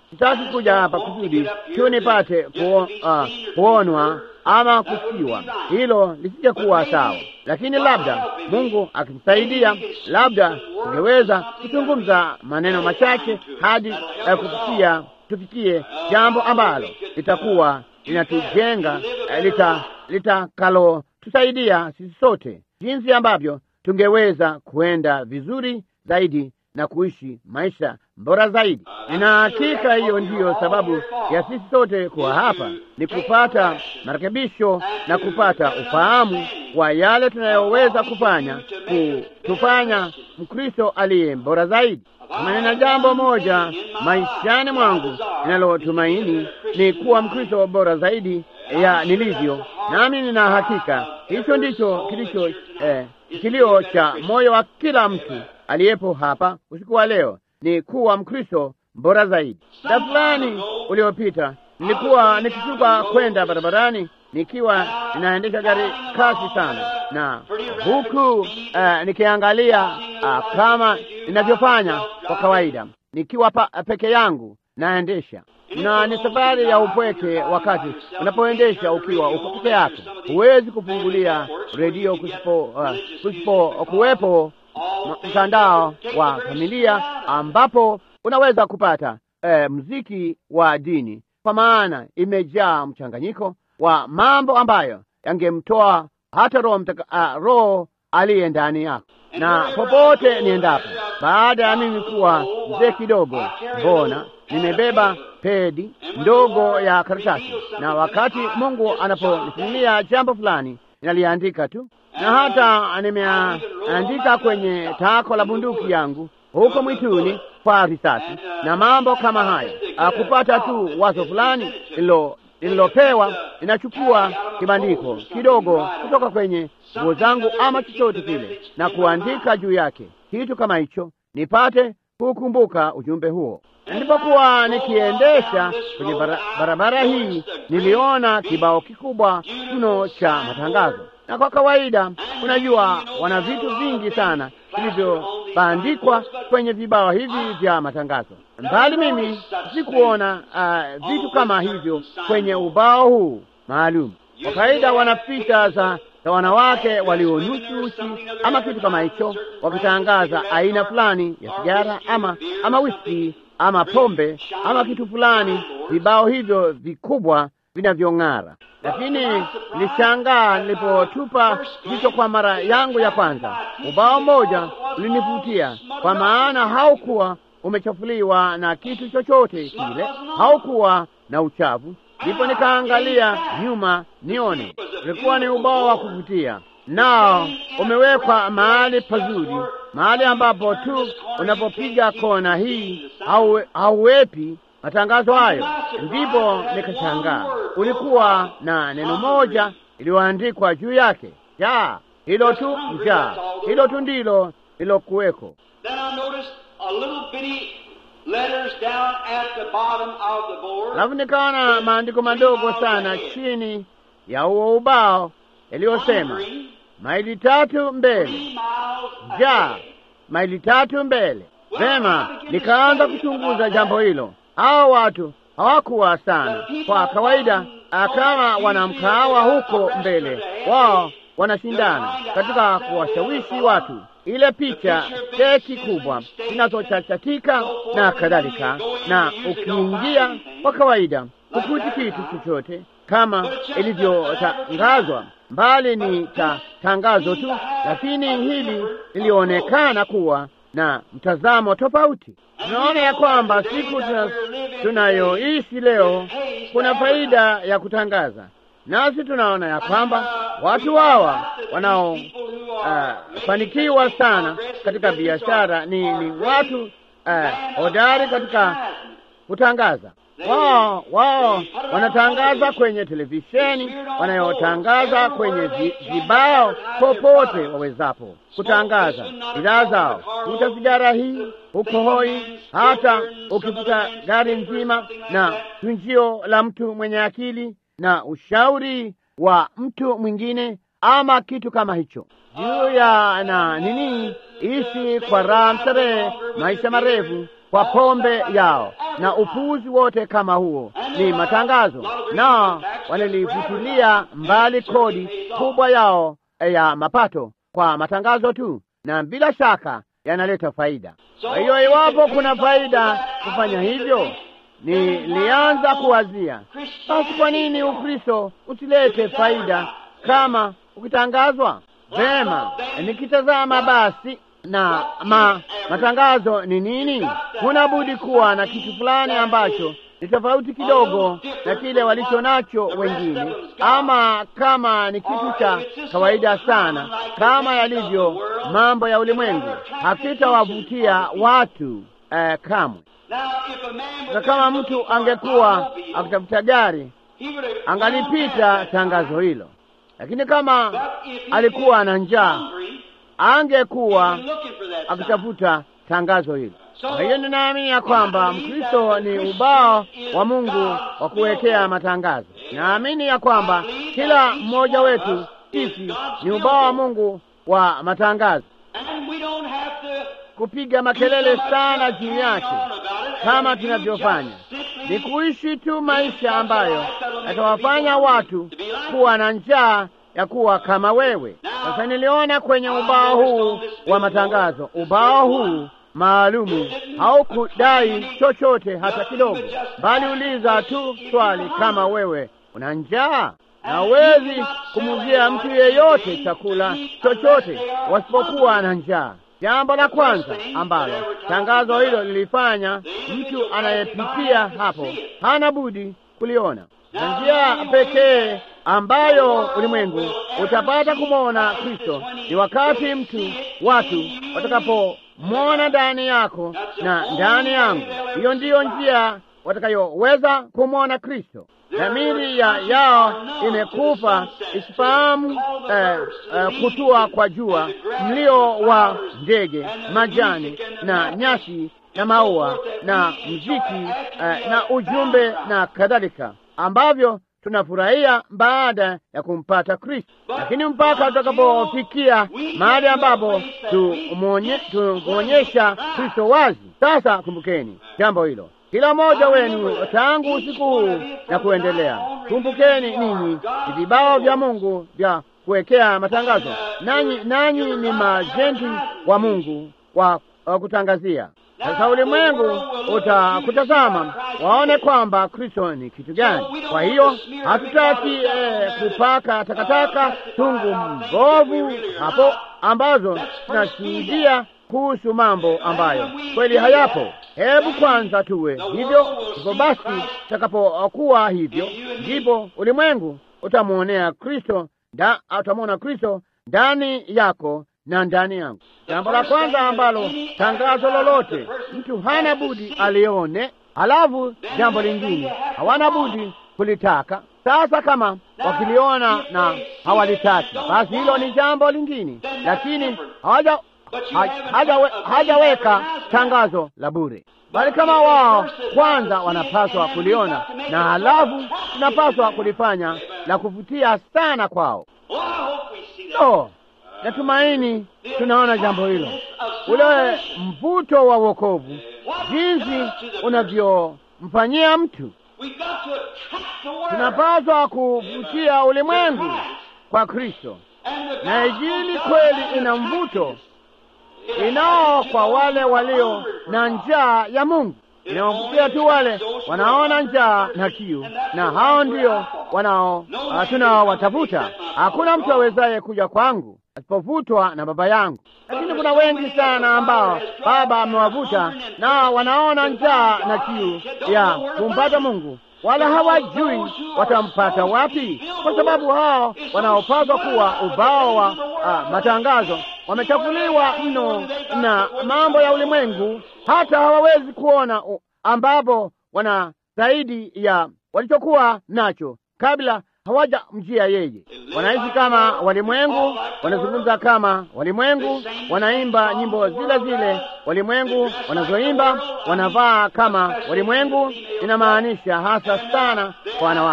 sitaki kuja hapa kusudi tu nipate kuo, uh, kuonwa ama kusikiwa. Hilo lisije kuwa sawa, lakini labda Mungu akimsaidia, labda tungeweza kuzungumza maneno machache hadi uh, kufikia tufikie jambo ambalo litakuwa linatujenga uh, lita litakalo tusaidia sisi sote, jinsi ambavyo tungeweza kuenda vizuri zaidi na kuishi maisha bora zaidi. Nina hakika hiyo ndiyo sababu ya sisi sote kuwa hapa, ni kupata marekebisho na kupata ufahamu wa yale tunayoweza kufanya kutufanya Mkristo aliye bora zaidi. Kama nina jambo moja maishani mwangu ninalotumaini ni kuwa Mkristo bora zaidi ya nilivyo, nami nina hakika hicho ndicho kilicho eh, kilio cha moyo wa kila mtu aliyepo hapa usiku wa leo ni kuwa Mkristo bora zaidi. Muda fulani uliopita nilikuwa nikishuka kwenda barabarani nikiwa ninaendesha gari kasi sana, na huku uh, nikiangalia uh, kama ninavyofanya kwa kawaida nikiwa pa, peke yangu naendesha na ni safari ya upweke. Wakati unapoendesha ukiwa uko peke yako, huwezi kufungulia redio kusipo, uh, kusipo kuwepo mtandao wa familia ambapo unaweza kupata eh, mziki wa dini, kwa maana imejaa mchanganyiko wa mambo ambayo yangemtoa hata roho uh, roho aliye ndani yako. Na popote niendapo, baada ya mimi kuwa mzee kidogo, mbona nimebeba pedi ndogo ya karatasi, na wakati Mungu anaponifunulia jambo fulani ninaliandika tu na hata nimeandika kwenye tako la bunduki yangu huko mwituni kwa risasi na mambo kama haya. Kupata tu wazo fulani lililopewa, ninachukua kibandiko kidogo kutoka kwenye nguo zangu ama chochote kile na kuandika juu yake kitu kama hicho, nipate kukumbuka ujumbe huo. Nilipokuwa nikiendesha kwenye bara, barabara hii niliona kibao kikubwa mno cha matangazo na kwa kawaida, unajua, wana vitu vingi sana vilivyobandikwa kwenye vibao hivi vya matangazo, bali mimi sikuona uh, vitu kama hivyo kwenye ubao huu maalum. Kwa kawaida, wana picha za za wanawake walionususi ama kitu kama hicho, wakitangaza aina fulani ya sigara ama ama whisky ama pombe ama kitu fulani, vibao hivyo vikubwa vinavyong'ara. Lakini nilishangaa nilipotupa jicho kwa mara yangu ya kwanza, ubao mmoja ulinivutia, kwa maana haukuwa umechafuliwa na kitu chochote kile, haukuwa na uchafu. Ndipo nikaangalia nyuma nione, ulikuwa ni ubao wa kuvutia, nao umewekwa mahali pazuri, mahali ambapo tu unapopiga kona hii hauwepi matangazo hayo. Ndipo nikashangaa, ulikuwa na neno moja iliyoandikwa juu yake, njaa. Hilo tu, njaa. Hilo tu ndilo lilokuweko. Alafu nikaona maandiko madogo sana chini ya huo ubao yaliyosema maili tatu mbele, njaa, maili tatu mbele. Vema, nikaanza kuchunguza jambo hilo. Hao watu hawakuwa sana kwa kawaida, kama wanamkahawa huko mbele, wao wanashindana katika kuwashawishi watu, ile picha, keki kubwa zinazochachatika na kadhalika. Na ukiingia kwa kawaida, hukuti kitu chochote kama ilivyotangazwa, mbali ni ta tangazo tu, lakini hili lilionekana kuwa na mtazamo tofauti. Tunaona ya kwamba siku tunayoishi leo kuna faida ya nasi tunaona ya kwamba watu hawa wanaofanikiwa uh, sana katika biashara ni, ni watu uh, hodari katika kutangaza. Wao wao wanatangaza kwenye televisheni, wanayotangaza kwenye vibao, popote wawezapo kutangaza bidhaa zao. Kuta sigara hii huko hoi, hata ukivuta gari nzima, na tunjio la mtu mwenye akili na ushauri wa mtu mwingine ama kitu kama hicho, juu ya na nini, ishi kwa raha starehe, maisha marefu kwa pombe yao na upuzi wote kama huo. Ni matangazo, na walilifutilia mbali kodi kubwa yao ya mapato kwa matangazo tu, na bila shaka yanaleta faida. Kwa hiyo iwapo kuna faida kufanya hivyo, nilianza kuwazia basi, kwa nini Ukristo usilete faida kama ukitangazwa vema? Nikitazama basi na ma, matangazo ni nini? Huna budi kuwa na kitu fulani ambacho ni tofauti kidogo na kile walicho nacho wengine, ama kama ni kitu cha kawaida sana kama yalivyo mambo ya ulimwengu, hakitawavutia watu eh, kamwe. Na kama mtu angekuwa akitafuta gari, angalipita tangazo hilo, lakini kama alikuwa na njaa angekuwa akitafuta tangazo hilo. Kwa hiyo ninaamini ya kwamba Mkristo ni ubao wa Mungu wa kuwekea matangazo. Naamini ya kwamba kila mmoja wetu sisi ni ubao wa Mungu wa matangazo, kupiga makelele sana juu yake kama tunavyofanya, ni kuishi tu maisha ambayo yatawafanya watu kuwa na njaa ya kuwa kama wewe. Sasa niliona kwenye ubao huu wa matangazo, ubao huu maalumu haukudai chochote hata kidogo, bali uliza tu swali kama wewe una njaa, na huwezi kumuzia mtu yeyote chakula chochote wasipokuwa na njaa. Jambo la kwanza ambalo tangazo hilo lilifanya, mtu anayepitia hapo hana budi kuliona, na njia pekee ambayo ulimwengu utapata kumwona Kristo ni wakati mtu watu watakapomwona ndani yako na ndani yangu. Hiyo ndiyo njia watakayoweza kumwona Kristo. Dhamiri ya yao imekufa isifahamu eh, eh, kutua kwa jua, mlio wa ndege, majani na nyasi na maua na mziki eh, na ujumbe na kadhalika ambavyo tunafurahia baada ya kumpata Kristo, lakini mpaka tutakapofikia mahali ambapo tumwonyesha Kristo wazi. Sasa kumbukeni jambo hilo, kila mmoja wenu tangu usiku huu na kuendelea. Kumbukeni ninyi ni vibao vya Mungu vya kuwekea matangazo, nanyi nanyi ni majenti wa Mungu wa, wa kutangazia sasa ulimwengu utakutazama waone kwamba Kristo ni kitu gani. Kwa hiyo hatutaki eh, kupaka takataka tungu mbovu hapo ambazo tunashuhudia kuhusu mambo ambayo kweli hayapo. Hebu kwanza tuwe hivyo. Hivyo basi, utakapokuwa hivyo, ndipo ulimwengu utamwonea Kristo, utamwona Kristo ndani yako na ndani yangu. Jambo la kwanza ambalo tangazo lolote mtu hana budi alione, halafu jambo lingine hawana budi kulitaka. Sasa kama wakiliona na hawalitaki, basi hilo ni jambo lingine, lakini hawaja hajaweka tangazo la bure, bali kama wao kwanza wanapaswa kuliona na halafu tunapaswa kulifanya la kuvutia sana kwao. Oh, natumaini tunaona jambo hilo, ule mvuto wa wokovu, jinsi unavyomfanyia mtu. Tunapaswa kuvutia ulimwengu kwa Kristo, na Injili kweli ina mvuto inao kwa wale walio na njaa ya Mungu. Inawavutia tu wale wanaona njaa na kiu, na hao ndio wanao tunaowatafuta. Hakuna mtu awezaye kuja kwangu asipovutwa na Baba yangu. Lakini kuna wengi sana ambao Baba amewavuta, na wanaona njaa na kiu ya kumpata Mungu, wala hawajui watampata wapi, kwa sababu hao wanaopaswa kuwa ubao wa uh, matangazo wamechafuliwa mno na mambo ya ulimwengu, hata hawawezi kuona uh, ambapo wana zaidi ya walichokuwa nacho kabla hawajamjia yeye. Wanaishi kama walimwengu, wanazungumza kama walimwengu, wanaimba nyimbo zile zile walimwengu wanazoimba, wanavaa kama walimwengu. Inamaanisha hasa sana kwa wanawake,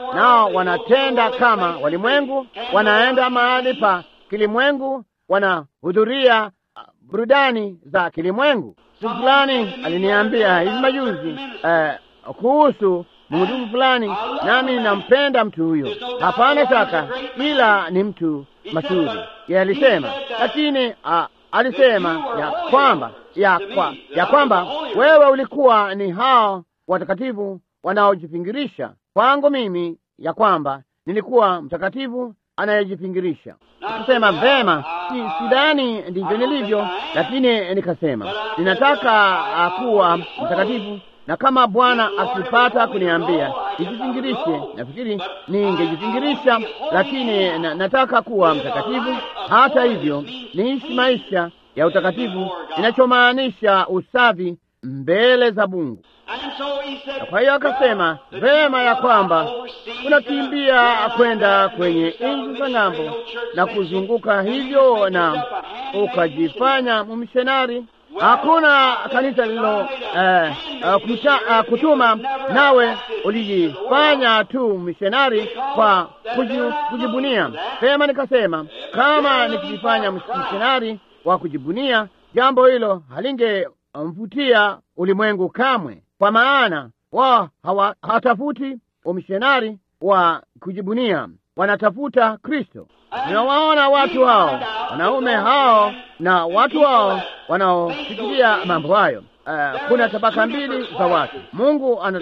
nao wanatenda kama walimwengu, wanaenda mahali pa kilimwengu, wanahudhuria uh, burudani za kilimwengu. Mtu fulani aliniambia hivi majuzi eh, kuhusu mhudumu fulani, nami nampenda mtu huyo, hapana shaka, ila ni mtu mashuhuri. Yeye alisema lakini uh, alisema ya kwamba ya, kwa, ya kwamba wewe ulikuwa ni hao watakatifu wanaojipingirisha. Kwangu mimi ya kwamba nilikuwa mtakatifu anayejipingirisha. Nikasema vema, si, sidhani ndivyo nilivyo, lakini nikasema ninataka uh, kuwa mtakatifu na kama Bwana akipata kuniambia nijipingirishe, nafikiri ningejipingirisha, lakini na, nataka kuwa mtakatifu. Hata hivyo niishi maisha ya utakatifu, inachomaanisha usafi mbele za Mungu. Na kwa hiyo akasema vema ya kwamba unakimbia kwenda kwenye nchi za ng'ambo na kuzunguka hivyo na ukajifanya mmishenari. Hakuna kanisa lilo eh, kuta, uh, kutuma nawe ulijifanya tu mishonari kwa kuji, kujibunia. Sema nikasema kama nikijifanya mishonari wa kujibunia, jambo hilo halingemvutia ulimwengu kamwe, kwa maana wao hawatafuti umishonari wa kujibunia, wanatafuta Kristo. Tunawaona watu hao wanaume hao na watu hao wanaofikiria mambo hayo. Uh, kuna tabaka mbili za watu. Mungu ana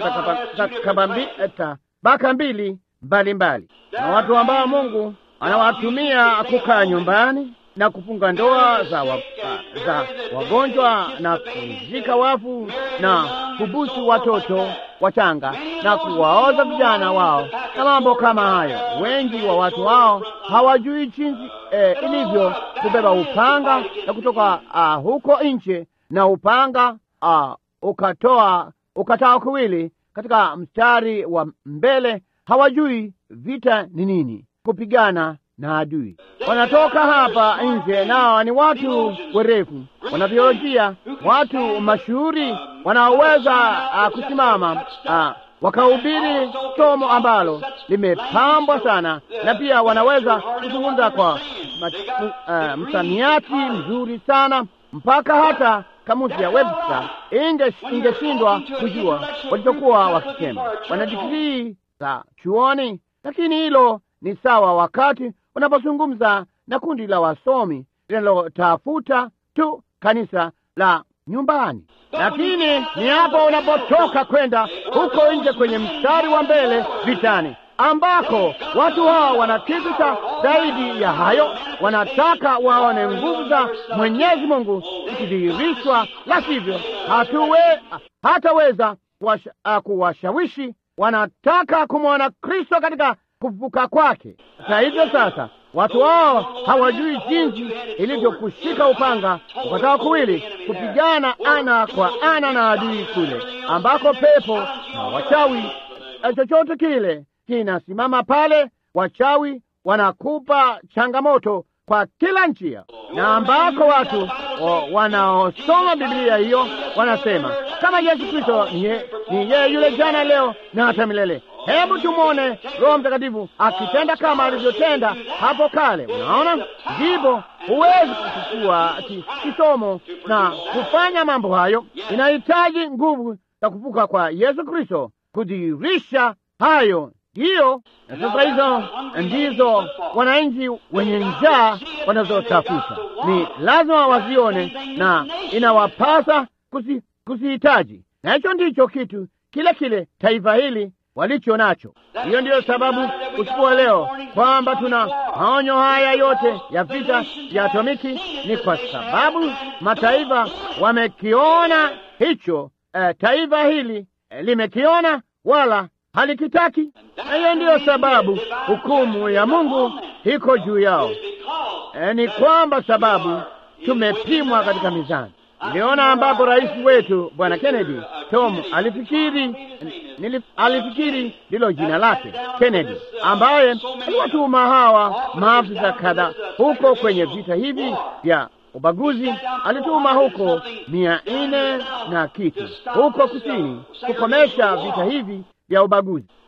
tabaka mbili mbalimbali, na watu ambao Mungu anawatumia kukaa nyumbani na kufunga ndoa za, wa, uh, za wagonjwa na kuzika wafu na kubusu watoto wachanga na kuwaoza vijana wao na mambo kama hayo. Wengi wa watu hao hawajui jinsi eh, ilivyo kubeba upanga na kutoka uh, huko nje na upanga uh, ukatoa ukatoa kuwili katika mstari wa mbele. Hawajui vita ni nini, kupigana na adui. Wanatoka hapa nje, nao ni watu werefu, wanabiolojia, watu mashuhuri wanaoweza uh, kusimama uh, wakahubiri somo ambalo limepambwa sana, na pia wanaweza kuzungumza kwa uh, msamiati mzuri sana, mpaka hata kamusi ya Webster ingeshindwa kujua walichokuwa wakisema. Wana digrii za chuoni, lakini hilo ni sawa wakati unapozungumza na kundi la wasomi linalotafuta tu kanisa la nyumbani. Lakini ni hapo unapotoka kwenda huko nje kwenye mstari wa mbele vitani, ambako watu hao wana kitu cha zaidi ya hayo. Wanataka waone nguvu za Mwenyezi Mungu ikidhihirishwa, la sivyo hatuwe hataweza kuwashawishi. Wanataka kumwona Kristo katika kufufuka kwake. Hata hivyo sasa watu wao hawajui jinsi ilivyokushika upanga ukatao kuwili kupigana ana kwa ana na adui kule ambako pepo na wachawi chochote kile kinasimama pale. Wachawi wanakupa changamoto kwa kila njia, na ambako watu wanaosoma Biblia hiyo wanasema kama Yesu Kristo ni yeye yule jana, leo na hata milele. Hebu tumwone Roho Mtakatifu akitenda kama alivyotenda hapo kale. Unaona, ndipo huwezi kuchukua kisomo na kufanya mambo hayo. Inahitaji nguvu za kufuka kwa Yesu Kristo kudhihirisha hayo. Hiyo na sasa, hizo ndizo wananchi wenye njaa wanazotafuta. Ni lazima wazione na inawapasa kuzihitaji, na hicho ndicho kitu kile kile taifa hili walicho nacho. Hiyo ndiyo sababu usiku wa leo kwamba tuna maonyo haya yote ya vita vya atomiki, ni kwa sababu mataifa wamekiona hicho. Eh, taifa hili eh, limekiona wala halikitaki, na hiyo ndiyo sababu hukumu ya Mungu iko juu yao. Eh, ni kwamba sababu tumepimwa katika mizani. Niliona ambapo rais wetu bwana Kennedy Tom alifikiri nilif, alifikiri ndilo jina lake Kennedy, ambaye aliwatuma hawa maafisa kadhaa huko kwenye vita hivi vya ubaguzi. Alituma huko mia nne na kitu huko kusini kukomesha vita hivi vya ubaguzi.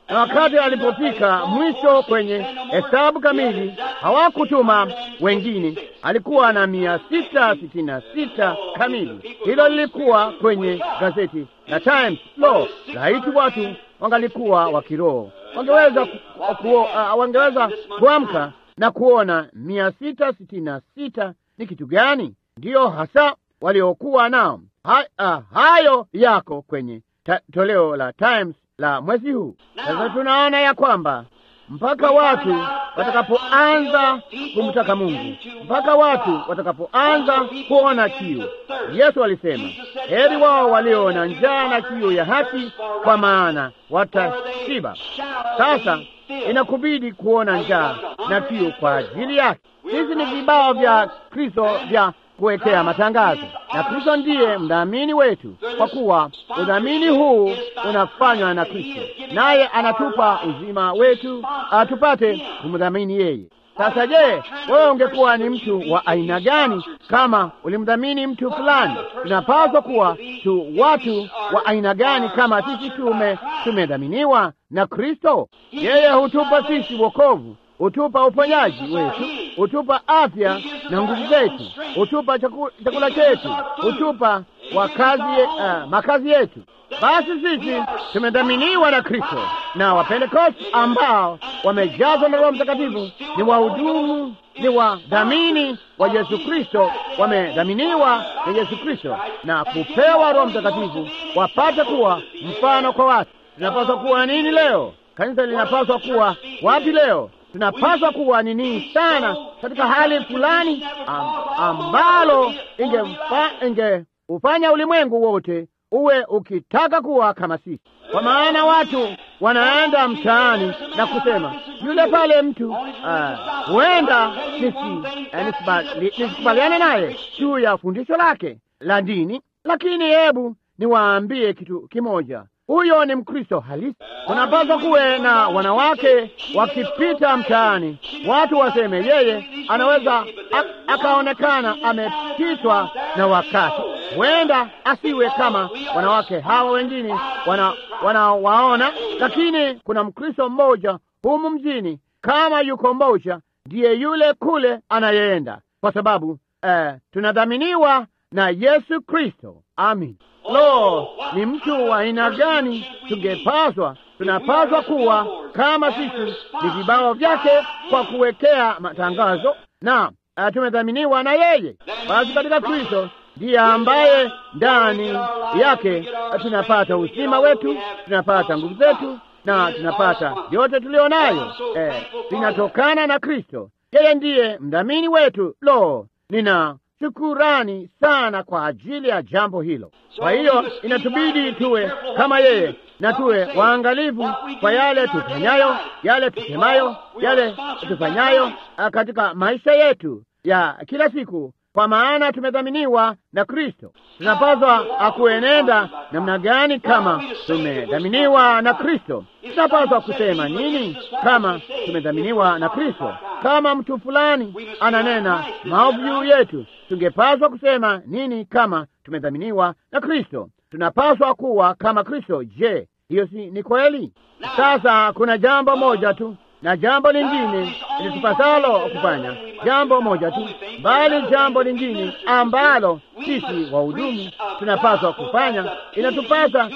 na wakati alipofika mwisho kwenye hesabu kamili, hawakutuma wengine, alikuwa na mia sita sitini na sita kamili. Hilo lilikuwa kwenye gazeti la Times. Lo, laiti watu wangalikuwa wa kiroho, wangeweza ku, ku, uh, wangeweza kuamka na kuona mia sita sitini na sita ni kitu gani? Ndiyo hasa waliokuwa nao. Ha, uh, hayo yako kwenye ta, toleo la Times la mwezi huu. Sasa tunaona ya kwamba mpaka watu watakapoanza kumtaka Mungu, mpaka watu watakapoanza kuona kiu. Yesu alisema, heri wao walio na njaa na kiu ya haki, kwa maana watashiba. Sasa inakubidi kuona njaa na kiu kwa ajili yake. Hizi ni vibao vya Kristo vya kuwekea matangazo, na Kristo ndiye mdhamini wetu, kwa kuwa udhamini huu unafanywa na Kristo, naye anatupa uzima wetu atupate kumdhamini yeye. Sasa je, wewe ungekuwa ni mtu wa aina gani kama ulimdhamini mtu fulani? Tunapaswa kuwa tu watu wa aina gani kama sisi tume tumedhaminiwa na Kristo? Yeye hutupa sisi wokovu hutupa uponyaji wetu, hutupa afya na nguvu zetu, hutupa chaku, chakula chetu, hutupa wakazi, uh, makazi yetu. Basi sisi tumedhaminiwa na Kristo, na Wapentekosti ambao wamejazwa na Roho Mtakatifu ni wahudumu, ni wadhamini wa Yesu Kristo, wamedhaminiwa na Yesu Kristo na kupewa Roho Mtakatifu wapate kuwa mfano kwa watu. Tunapaswa kuwa nini leo? Kanisa linapaswa kuwa wapi leo? tunapaswa kuwa nini sana katika hali fulani am, ambalo inge ufanya ulimwengu wote uwe ukitaka kuwa kama sisi, kwa maana watu wanaenda mtaani na kusema yule pale mtu huenda uh, nisikubaliane naye juu ya fundisho lake la dini, lakini hebu niwaambie kitu kimoja huyo ni Mkristo halisi. Kunapaswa kuwe na wanawake wakipita mtaani, watu waseme yeye anaweza akaonekana amepitwa na wakati, huenda asiwe kama wanawake hawa wengine wanawaona, wana lakini kuna Mkristo mmoja humu mjini, kama yuko mmoja, ndiye yule kule anayeenda, kwa sababu eh, tunadhaminiwa na Yesu Kristo. Amin. Lo, ni mtu wa aina gani tungepaswa, tunapaswa kuwa kama sisi ni vibao vyake kwa kuwekea matangazo, na uh, tumedhaminiwa na yeye. Basi katika Kristo ndiye ambaye ndani yake tunapata uzima wetu, tunapata nguvu zetu na tunapata yote tulio nayo, eh, linatokana na Kristo. Yeye ndiye mdhamini wetu. Lo, nina shukurani sana kwa ajili ya jambo hilo. Kwa hiyo inatubidi tuwe kama yeye na tuwe waangalifu kwa yale tufanyayo, yale tusemayo, yale tufanyayo katika maisha yetu ya kila siku, kwa maana tumedhaminiwa na Kristo. Tunapaswa akuenenda namna gani kama tumedhaminiwa na Kristo? Tunapaswa kusema nini kama tumedhaminiwa na Kristo? Kama mtu fulani ananena maovu juu yetu, tungepaswa kusema nini kama tumedhaminiwa na Kristo? Tunapaswa kuwa kama Kristo. Je, hiyo si ni kweli? Sasa kuna jambo moja tu na jambo lingine litupasalo kufanya, jambo moja tu, bali jambo lingine ambalo sisi wahudumu tunapaswa kufanya, inatupasa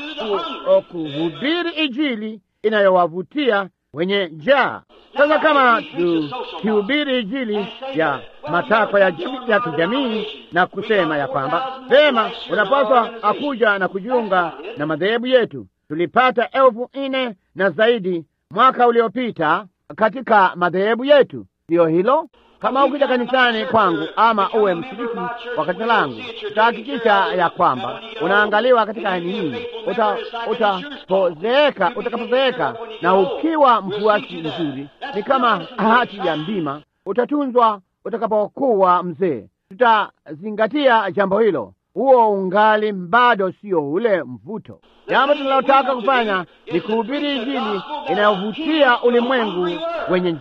kuhubiri Injili inayowavutia wenye njaa. Sasa kama tukihubiri Injili ya matakwa ya, ya kijamii na kusema ya kwamba vema, unapaswa akuja na kujiunga na madhehebu yetu, tulipata elfu nne na zaidi mwaka uliopita katika madhehebu yetu. Ndiyo hilo. Kama ukija kanisani kwangu ama uwe mshiriki wa kanisa langu, utahakikisha ya kwamba unaangaliwa katika hali hii. Utapozeeka, uta utakapozeeka na ukiwa mfuasi mzuri, ni kama hati ya mbima, utatunzwa utakapokuwa mzee. Tutazingatia jambo hilo. Huo ungali bado sio ule mvuto. Jambo tunalotaka kufanya ni kuhubiri Injili inayovutia ulimwengu wenye njaa.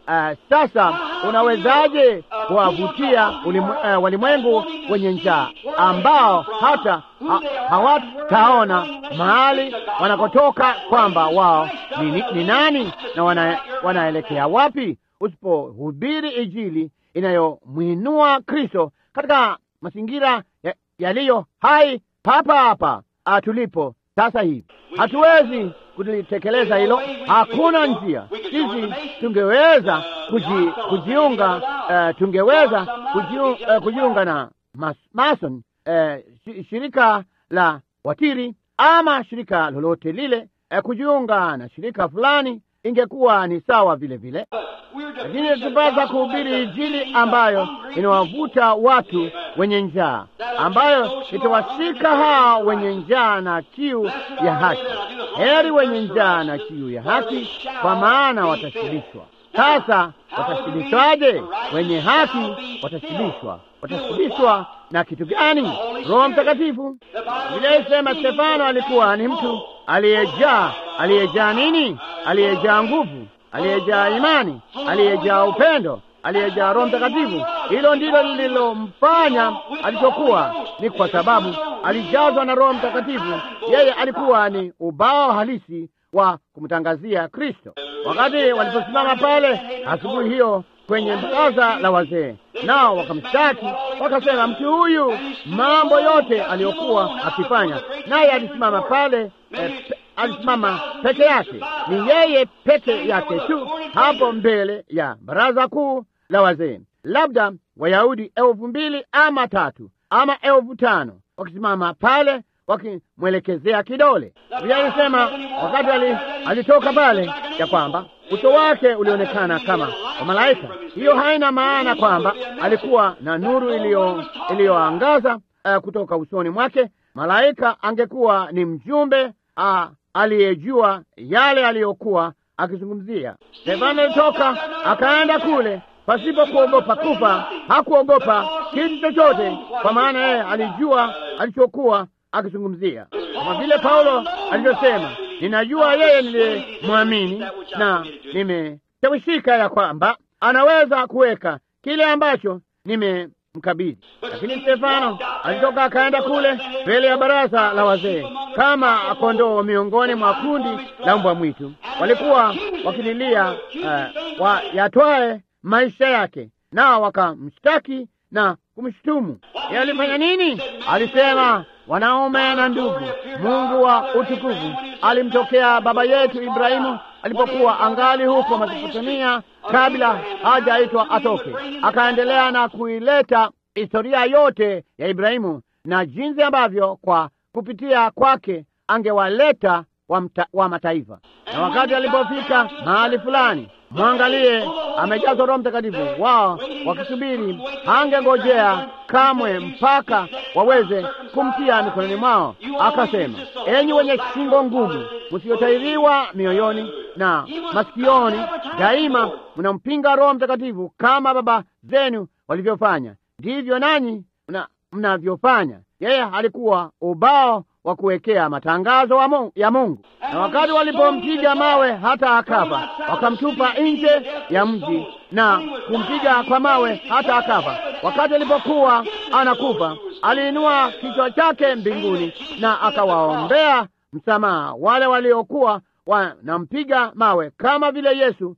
Uh, sasa unawezaje kuwavutia ulimu, uh, walimwengu wenye njaa ambao hata ha, hawataona mahali wanakotoka kwamba wao ni, ni, ni nani na wana, wanaelekea wapi usipohubiri Injili inayomwinua Kristo katika mazingira yaliyo ya hai papa hapa tulipo sasa hivi. Hatuwezi kulitekeleza hilo, hakuna njia. Sisi tungeweza kuji, kujiunga uh, tungeweza kujiu, uh, kujiunga na mas, Mason uh, shirika la watiri ama shirika lolote lile uh, kujiunga na shirika fulani ingekuwa ni sawa vile vile, lakini tupasa kuhubiri Injili ambayo inawavuta watu wenye njaa, ambayo itawashika hao wenye njaa na kiu ya haki. Heri wenye njaa na kiu ya haki, kwa maana watashibishwa. Sasa watashibishwaje? Wenye haki watashibishwa. Watashibishwa na kitu gani? Roho Mtakatifu. Biblia isema Stefano alikuwa ni mtu aliyejaa, aliyejaa nini? Aliyejaa nguvu, aliyejaa imani, aliyejaa upendo, aliyejaa Roho Mtakatifu. Hilo ndilo lililomfanya alichokuwa, ni kwa sababu alijazwa na Roho Mtakatifu. Yeye alikuwa ni ubao halisi wa kumtangazia Kristo. Wakati waliposimama pale asubuhi hiyo kwenye baraza la wazee, nao wakamshtaki wakasema, mtu huyu mambo yote aliyokuwa akifanya, naye alisimama pale eh, pe, alisimama peke yake, ni yeye peke yake tu hapo mbele ya baraza kuu la wazee, labda Wayahudi elfu mbili ama tatu ama elfu tano wakisimama pale wakimwelekezea kidole. Biblia ilisema wakati ali, alitoka pale ya kwamba uso wake ulionekana kama wa malaika. Hiyo haina maana kwamba alikuwa na nuru iliyoangaza uh, kutoka usoni mwake. Malaika angekuwa ni mjumbe uh, aliyejua yale aliyokuwa akizungumzia. Stefano alitoka akaenda kule pasipo kuogopa kufa. Hakuogopa kitu chochote, kwa maana yeye alijua alichokuwa akizungumzia, kama vile Paulo alivyosema, ninajua yeye niliyemwamini na nimeshawishika ya kwamba anaweza kuweka kile ambacho nimemkabidhi. Lakini Stefano alitoka akaenda kule mbele ya baraza la wazee kama kondoo miongoni mwa kundi la mbwa mwitu. Walikuwa wakililia uh, wa yatwae maisha yake, nao wakamshtaki na kumshutumu. Yeye alifanya nini? Alisema, wanaume na ndugu, Mungu wa utukufu alimtokea baba yetu Ibrahimu alipokuwa angali huko Mesopotamia, kabla hajaitwa atoke. Akaendelea na kuileta historia yote ya Ibrahimu na jinsi ambavyo kwa kupitia kwake angewaleta wa, mta, wa mataifa. Na wakati alipofika mahali fulani, mwangalie, amejazwa Roho Mtakatifu, wao wakisubiri, hangengojea kamwe mpaka waweze kumtia mikononi mwao. Akasema, enyi wenye shingo ngumu, msiotairiwa mioyoni na masikioni, daima mnampinga Roho Mtakatifu kama baba zenu walivyofanya, ndivyo nanyi mnavyofanya. Yeye alikuwa ubao wa kuwekea matangazo wa Mungu, ya Mungu. Na wakati walipompiga mawe hata akafa, wakamtupa nje ya mji na kumpiga kwa mawe hata akafa. Wakati alipokuwa anakufa, aliinua kichwa chake mbinguni na akawaombea msamaha wale waliokuwa wanampiga mawe kama vile Yesu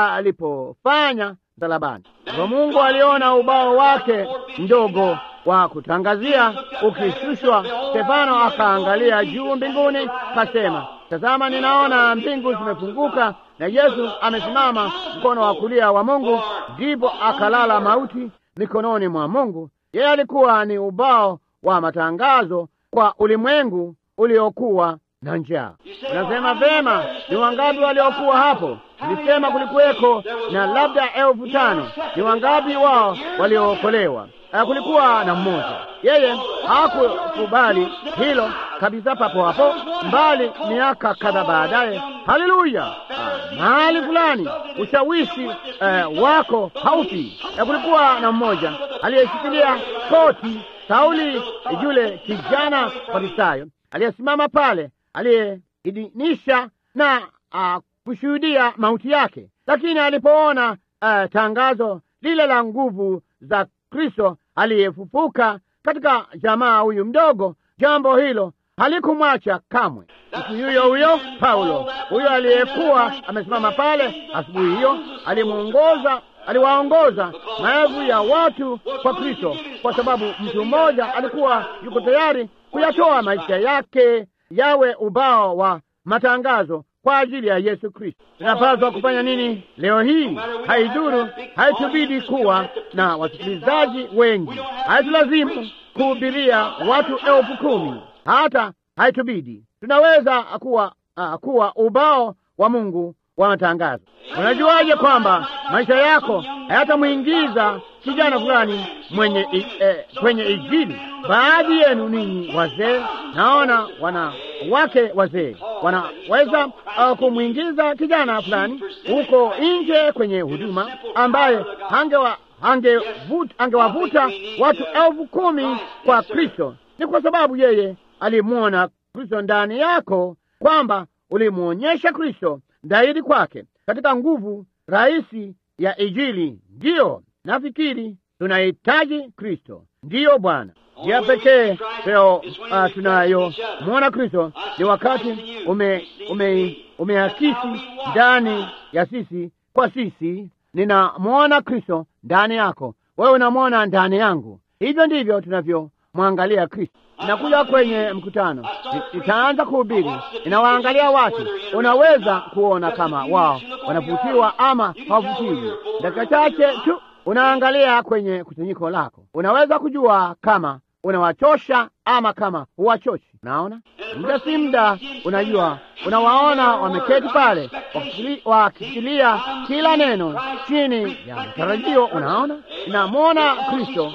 alipofanya msalabani. Kwa Mungu aliona ubao wake mdogo wa kutangazia ukishushwa. Stefano akaangalia juu mbinguni, kasema, tazama, ninaona mbingu zimefunguka na Yesu amesimama mkono wa kulia wa Mungu. Ndipo akalala mauti mikononi mwa Mungu. Yeye alikuwa ni ubao wa matangazo kwa ulimwengu uliokuwa na njaa. Unasema vema, ni wangapi waliokuwa hapo? Nilisema kulikuweko na labda elfu tano. Ni wangapi wao waliookolewa? Kulikuwa na mmoja. Yeye hakukubali hilo kabisa papo hapo, mbali miaka kadhaa baadaye. Haleluya! mahali fulani ushawishi uh, wako haufi. Kulikuwa na mmoja aliyeshikilia koti Sauli, yule kijana Farisayo aliyesimama pale, aliyeidhinisha na uh, kushuhudia mauti yake, lakini alipoona uh, tangazo lile la nguvu za Kristo aliyefufuka katika jamaa huyu mdogo, jambo hilo halikumwacha kamwe. Mtu huyo huyo Paulo, huyo aliyekuwa amesimama pale asubuhi hiyo, alimuongoza aliwaongoza maelfu ya watu kwa Kristo, kwa sababu mtu mmoja alikuwa yuko tayari kuyatoa maisha yake yawe ubao wa matangazo kwa ajili ya Yesu Kristo. Tunapaswa kufanya nini leo hii? Haidhuru, haitubidi kuwa na wasikilizaji wengi, haitulazimu kuhubiria watu elfu kumi hata haitubidi. Tunaweza kuwa, uh, kuwa ubao wa Mungu wa matangazo. Unajuaje kwamba maisha yako hayatamwingiza kijana fulani mwenye i, eh, kwenye Injili? Baadhi yenu ninyi wazee, naona wanawake wazee wanaweza uh, kumwingiza kijana fulani huko nje kwenye huduma ambaye angewa angewavuta ange watu elfu kumi kwa Kristo. Ni kwa sababu yeye alimwona Kristo ndani yako, kwamba ulimwonyesha Kristo dhahiri kwake katika nguvu rahisi ya Injili. Ndiyo, nafikiri tunahitaji Kristo. Ndiyo Bwana, njia pekee leo uh, tunayo mwona Kristo ni wakati ume, ume, umeakisi ndani ya sisi kwa sisi. Ninamwona Kristo ndani yako, wewe unamwona ndani yangu. Hivyo ndivyo tunavyomwangalia Kristo. Inakuja kwenye mkutano, itaanza kuhubiri, inawaangalia watu. Unaweza kuona kama wao wanavutiwa ama hawavutiwi. Dakika chache tu unaangalia kwenye kusanyiko lako, unaweza kujua kama unawachosha ama kama huwachoshi. Unaona, muda si muda, unajua, unawaona wameketi pale wakishikilia kila neno chini ya matarajio. Unaona, inamwona Kristo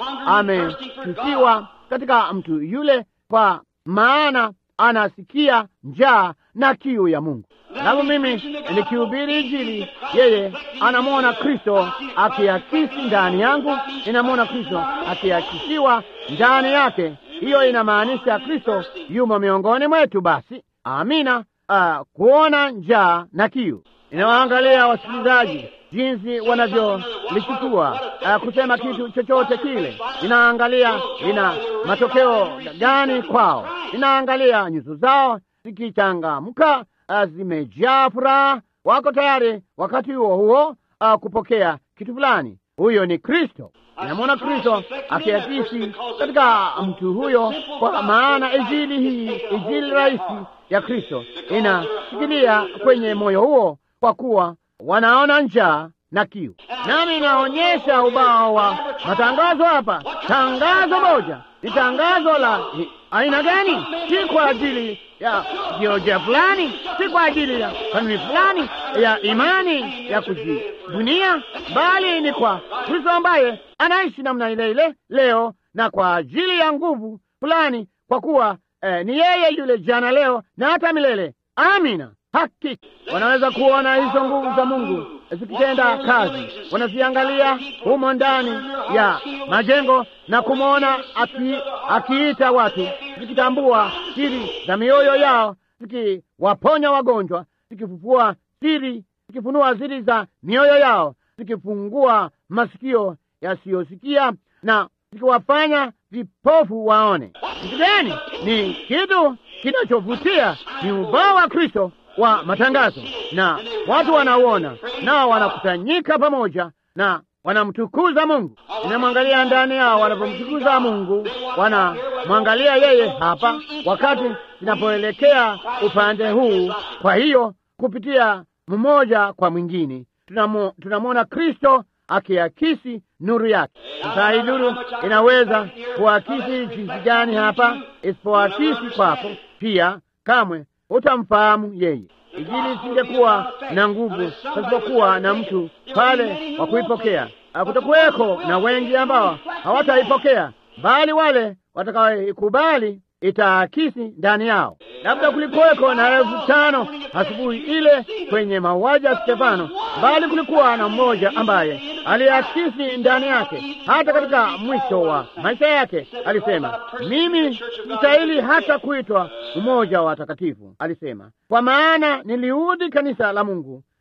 ametusiwa katika mtu yule, kwa maana anasikia njaa na kiu ya Mungu. Alafu mimi nikihubiri Injili, yeye anamwona Kristo akiakisi ndani yangu, inamwona Kristo akiakisiwa ndani yake. Hiyo inamaanisha Kristo yumo miongoni mwetu. Basi amina. Uh, kuona njaa na kiu, inawaangalia wasikilizaji jinsi wanavyolichukua uh, kusema kitu chochote kile. Inaangalia ina matokeo gani kwao, inaangalia nyuso zao zikichangamka, uh, zimejaa furaha, wako tayari wakati huo huo uh, kupokea kitu fulani. Huyo ni Kristo. Inamwona Kristo akiakisi katika mtu huyo, kwa maana injili hii, injili rahisi ya Kristo inashikilia kwenye moyo huo, kwa kuwa wanaona njaa na kiu. Nami inaonyesha ubao wa matangazo hapa. Tangazo moja ni tangazo la aina gani? Si kwa ajili ya jiolojia fulani, si kwa ajili ya kanuni fulani ya imani ya kujibunia, bali ni kwa Kristo ambaye anaishi namna ile ile leo na kwa ajili ya nguvu fulani, kwa kuwa eh, ni yeye yule jana, leo na hata milele. Amina. Hakika wanaweza kuona hizo nguvu za Mungu zikitenda kazi, wanaziangalia humo ndani ya majengo na kumwona aki, akiita watu, zikitambua siri za mioyo yao, zikiwaponya wagonjwa, zikifufua siri, zikifunua siri za mioyo yao, zikifungua masikio yasiyosikia na zikiwafanya vipofu waone. Kitu gani? Ni kitu kinachovutia, ni ubao wa Kristo wa matangazo, na watu wanauona, nao wanakusanyika pamoja na wanamtukuza Mungu. Inamwangalia ndani yao wanapomtukuza Mungu, wanamwangalia yeye hapa, wakati zinapoelekea upande huu. Kwa hiyo kupitia mmoja kwa mwingine tunamwona Kristo akiakisi nuru yake. Sasa hii nuru inaweza kuakisi jinsi gani hapa? Isipoakisi kwako pia, kamwe utamfahamu yeye. Injili isingekuwa na nguvu pasipokuwa na mtu pale wa kuipokea. Hakutakuweko na wengi ambao hawataipokea, bali wale watakaoikubali itaakisi ndani yao. Labda kulikuweko na elfu tano asubuhi ile kwenye mauaji ya Stefano, bali kulikuwa na mmoja ambaye aliakisi ndani yake. Hata katika mwisho wa maisha yake alisema, mimi sistahili hata kuitwa mmoja wa watakatifu, alisema, kwa maana niliudhi kanisa la Mungu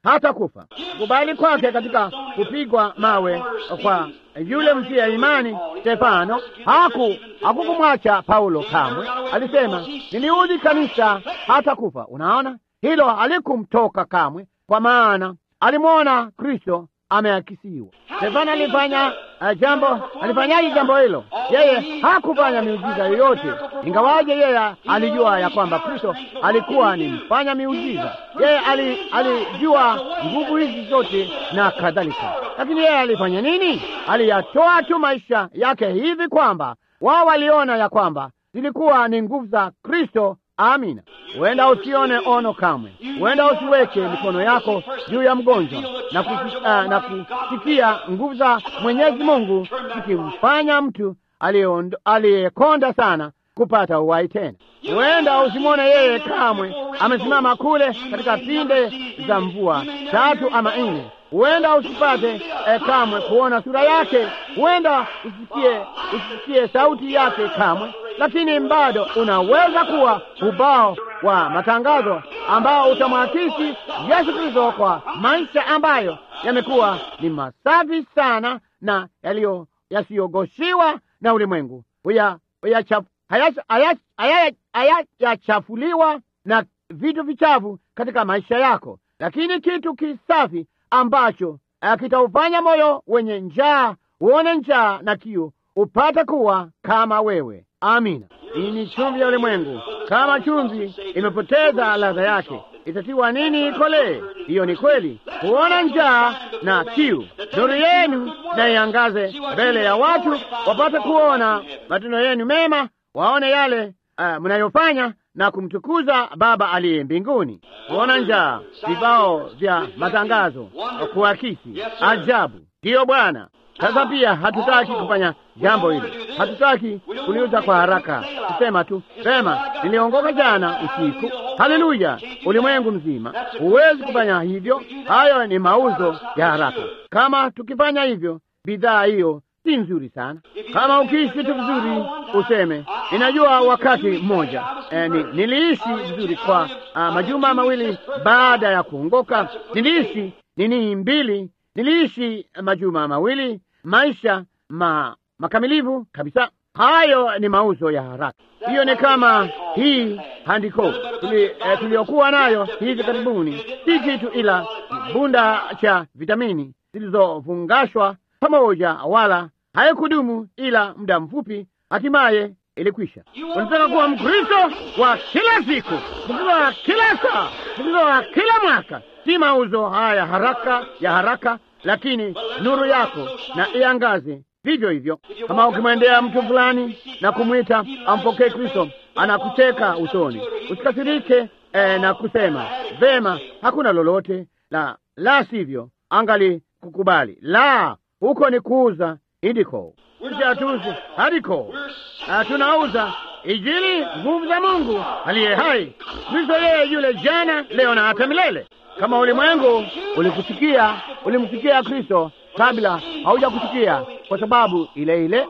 hata kufa. Kubali kwake katika kupigwa mawe kwa yule mtia imani Stefano haku hakukumwacha Paulo kamwe. Alisema, niliudhi kanisa hata kufa. Unaona, hilo halikumtoka kamwe, kwa maana alimwona Kristo ameakisiwa. Stefano alifanya uh, jambo alifanyaje jambo hilo? Yeye hakufanya miujiza yoyote, ingawaje yeye alijua ya kwamba Kristo alikuwa ni mfanya miujiza. Yeye ali, alijua nguvu hizi zote na kadhalika, lakini yeye alifanya nini? Aliyatoa tu maisha yake hivi kwamba wao waliona ya kwamba zilikuwa ni nguvu za Kristo. Amina. Huenda usione ono kamwe, huenda usiweke mikono yako juu ya mgonjwa na, kusi, uh, na kusikia nguvu za Mwenyezi Mungu zikimfanya mtu aliyekonda sana kupata uhai tena. Huenda usimwone yeye kamwe amesimama kule katika pinde za mvua tatu ama nne. Huenda usipate eh, kamwe kuona sura yake, huenda usisikie, usisikie sauti yake kamwe, lakini bado unaweza kuwa ubao wa matangazo ambao utamwakisi Yesu Kristo kwa maisha ambayo yamekuwa ni masafi sana na yaliyo yasiyogoshiwa na ulimwengu, hayachafuliwa na vitu vichafu katika maisha yako, lakini kitu kisafi ambacho kitaufanya moyo wenye njaa uone njaa na kiu upate kuwa kama wewe. Amina. Hii ni chumvi ya ulimwengu. Kama chumvi imepoteza ladha yake, itatiwa nini ikolee? Hiyo ni kweli. Kuona njaa na kiu, nuru yenu na iangaze mbele ya watu, wapate kuona matendo yenu mema, waone yale uh, mnayofanya na kumtukuza Baba aliye mbinguni. Kuona njaa, vibao vya matangazo, kuakisi ajabu. Ndiyo Bwana. Sasa pia hatutaki kufanya jambo hili, hatutaki kuliuza kwa haraka, kusema tu sema, niliongoka jana usiku. Haleluya! Ulimwengu mzima huwezi kufanya hivyo. Hayo ni mauzo ya haraka. Kama tukifanya hivyo, bidhaa hiyo si nzuri sana. Kama ukiishi tu vizuri, useme ninajua, wakati mmoja eh, ni, niliishi vizuri kwa ah, majuma mawili baada ya kuongoka, niliishi nini mbili, niliishi majuma mawili maisha ma, makamilivu kabisa. Hayo ni mauzo ya haraka. Hiyo ni kama hii handiko tuli, eh, tuliokuwa nayo hivi karibuni, si kitu ila bunda cha vitamini zilizofungashwa pamoja, wala haikudumu ila muda mfupi, hatimaye ilikwisha. Unataka kuwa Mkristo wa kila siku, Mkristo wa kila saa, Mkristo wa kila mwaka, si mauzo haya haraka ya haraka lakini nuru yako na iangaze vivyo hivyo. Kama ukimwendea mtu fulani na kumwita ampokee Kristo, anakucheka usoni, usikasirike eh, na kusema vema, hakuna lolote la la sivyo, angali kukubali la huko ni kuuza indiko atuzi hadiko tunauza Injili, nguvu za Mungu aliye hai, Kristo yeye yule jana, leo na hata milele. Kama ulimwengu ulikusikia, ulimsikia Kristo kabla haujakusikia, kwa sababu ile ile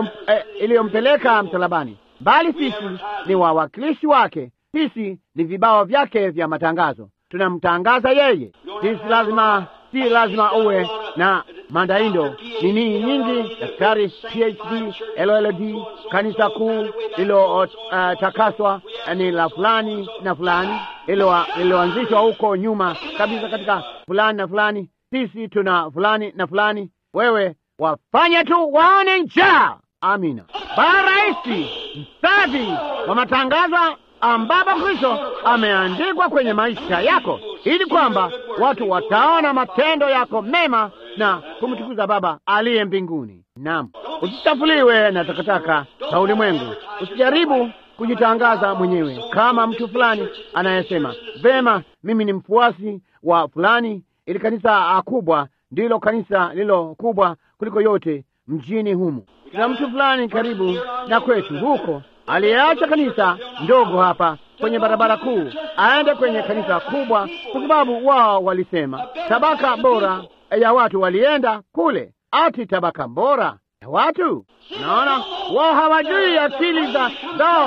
iliyompeleka eh, msalabani, bali sisi ni wawakilishi wake. Sisi ni vibao vyake vya matangazo, tunamtangaza yeye. Sisi lazima, si lazima uwe na mandaindo nini nyingi, daktari, PhD, LLD, kanisa kuu lililotakaswa uh, ni la fulani na fulani lililoanzishwa huko nyuma kabisa katika fulani na fulani. Sisi tuna fulani na fulani. Wewe wafanye tu waone njaa. Amina. Bara rahisi msafi wa matangazo ambapo Kristo ameandikwa kwenye maisha yako, ili kwamba watu wataona matendo yako mema na kumtukuza Baba aliye mbinguni. Naam, usichafuliwe na takataka za ulimwengu. Usijaribu kujitangaza mwenyewe kama mtu fulani anayesema vema, mimi ni mfuasi wa fulani. Ili kanisa kubwa ndilo kanisa lilo kubwa kuliko yote mjini humu. Kuna mtu fulani karibu na kwetu huko aliyeacha kanisa ndogo hapa kwenye barabara kuu aende kwenye kanisa kubwa, kwa sababu wao walisema tabaka bora ya watu walienda kule. Ati tabaka bora ya watu? Naona wao hawajui akili za zao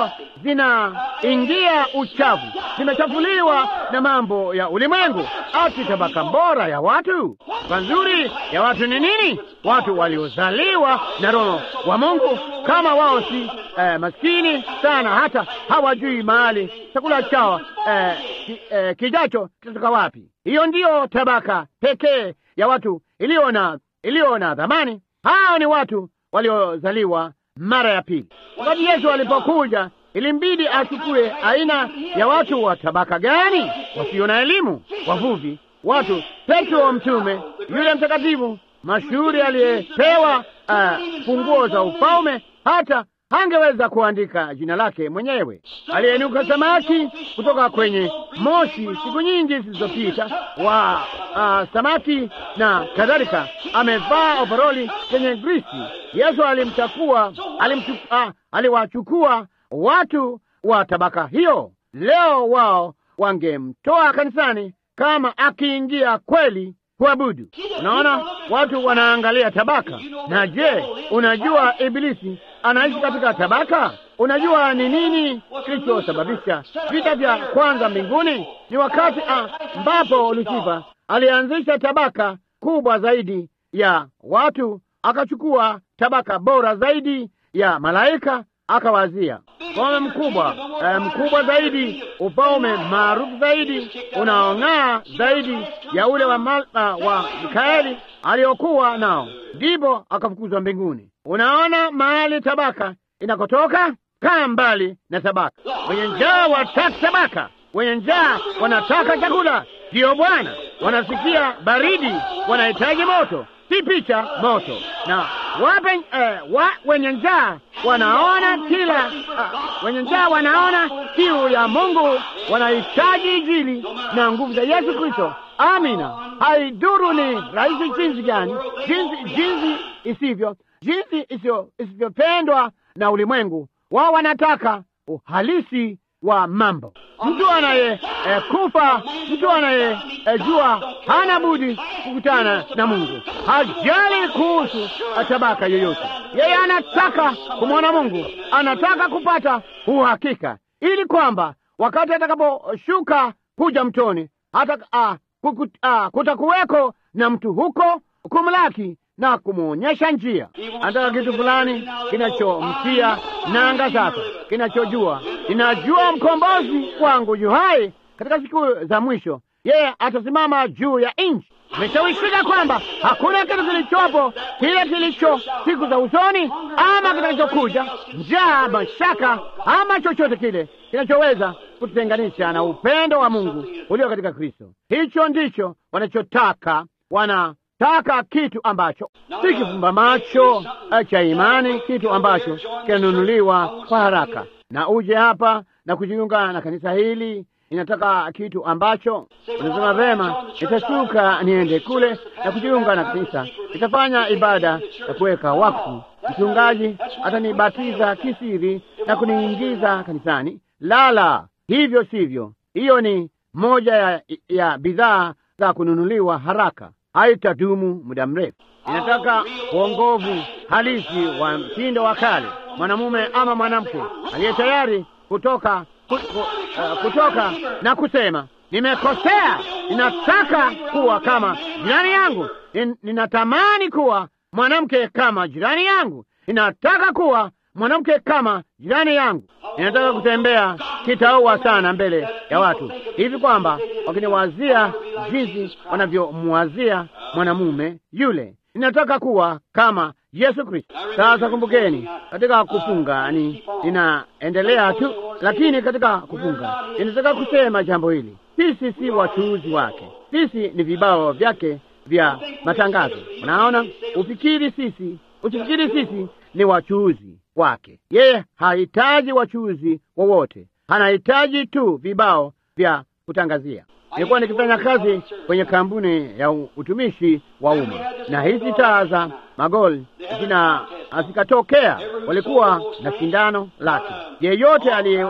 zinaingia uchafu, zimechafuliwa na mambo ya ulimwengu. Ati tabaka bora ya watu, tabaka nzuri ya watu ni nini? Watu waliozaliwa na Roho wa Mungu, kama wao si eh, maskini sana hata hawajui mahali chakula chao eh, ki, eh, kijacho kitatoka wapi. Hiyo ndiyo tabaka pekee ya watu iliyo na iliyo na dhamani. Hao ni watu waliozaliwa mara ya pili. Wakati Yesu alipokuja, ilimbidi achukue aina ya watu wa tabaka gani? Wasio na elimu, wavuvi, watu. Petro mtume, yule mtakatifu mashuhuri aliyepewa uh, funguo za ufalme, hata hangeweza kuandika jina lake mwenyewe. Alienuka samaki kutoka kwenye moshi siku nyingi zilizopita, wa uh, samaki na kadhalika, amevaa ovaroli yenye grisi. Yesu alimchukua alimchu, uh, aliwachukua watu wa tabaka hiyo. Leo wao wangemtoa kanisani kama akiingia kweli kuabudu. Unaona, watu wanaangalia tabaka. Na je, unajua Ibilisi anaishi katika tabaka? Unajua ni nini kilichosababisha vita vya kwanza mbinguni? Ni wakati ambapo Lusifa alianzisha tabaka kubwa zaidi ya watu, akachukua tabaka bora zaidi ya malaika, akawazia ufalme mkubwa eh, mkubwa zaidi, ufalme maarufu zaidi, unaong'aa zaidi ya ule wa, mal, uh, wa Mikaeli aliyokuwa nao, ndipo akafukuzwa mbinguni. Unaona mahali tabaka inakotoka? Kaa mbali na tabaka. Wenye njaa wataka tabaka, wenye njaa wanataka chakula. Ndiyo Bwana, wanasikia baridi, wanahitaji moto, si picha moto na wape eh, wa, wenye njaa wanaona kila uh, wenye njaa wanaona kiu ya Mungu, wanahitaji Injili na nguvu za Yesu Kristo. Amina. Haiduru ni rahisi jinsi gani, jinsi jinsi isivyo, jinsi isivyopendwa na ulimwengu, wao wanataka uhalisi wa mambo. Mtu anaye eh, kufa, mtu anaye eh, jua hana budi kukutana na Mungu, hajali kuhusu tabaka yoyote. Yeye anataka kumwona Mungu, anataka kupata uhakika, ili kwamba wakati atakaposhuka kuja mtoni hata ah, kuku, ah, kutakuweko na mtu huko kumlaki na kumwonyesha njia. Anataka kitu fulani kinachomtia nanga zake, kinachojua ninajua mkombozi wangu yu hai katika siku za mwisho, yeye atasimama juu ya nchi. Ameshawishika kwamba hakuna kitu kilichopo kile kilicho siku za usoni ama kitakachokuja, njaa, mashaka ama chochote kile kinachoweza kututenganisha na upendo wa Mungu ulio katika Kristo. Hicho ndicho wanachotaka wana taka kitu ambacho si kifumba macho cha imani, kitu ambacho kinanunuliwa kwa haraka. Na uje hapa na kujiunga na kanisa hili, inataka kitu ambacho unasema vema, nitashuka niende kule na kujiunga na kanisa, nitafanya ibada ya kuweka wakfu, mchungaji atanibatiza kisiri na kuniingiza kanisani. Lala, hivyo sivyo. Hiyo ni moja ya, ya bidhaa za kununuliwa haraka haitadumu muda mrefu. Inataka uongovu halisi wa mtindo wa kale, mwanamume ama mwanamke aliye tayari kutoka ku, ku, uh, kutoka na kusema nimekosea, ninataka kuwa kama jirani yangu, Nin, ninatamani kuwa mwanamke kama jirani yangu, ninataka kuwa mwanamke kama jirani yangu, ninataka kutembea kitaua sana mbele ya watu hivi kwamba wakiniwazia jinsi wanavyomwazia mwanamume yule. Ninataka kuwa kama Yesu Kristo. Sasa kumbukeni, katika kufunga ni ninaendelea tu, lakini katika kufunga ninataka kusema jambo hili: sisi si wachuuzi wake, sisi ni vibao vyake vya matangazo. Unaona, ufikiri sisi, usifikiri sisi ni wachuuzi wake. Yeye hahitaji wachuuzi wowote, anahitaji tu vibao vya kutangazia. Nilikuwa nikifanya kazi kwenye kampuni ya utumishi wa umma, na hizi taa za magoli zina zikatokea, walikuwa na shindano lake. Yeyote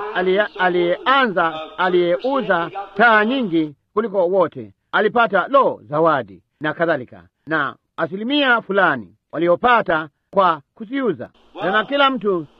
aliyeanza aliyeuza taa nyingi kuliko wote alipata lo zawadi na kadhalika, na asilimia fulani waliopata kwa kuziuza na kila mtu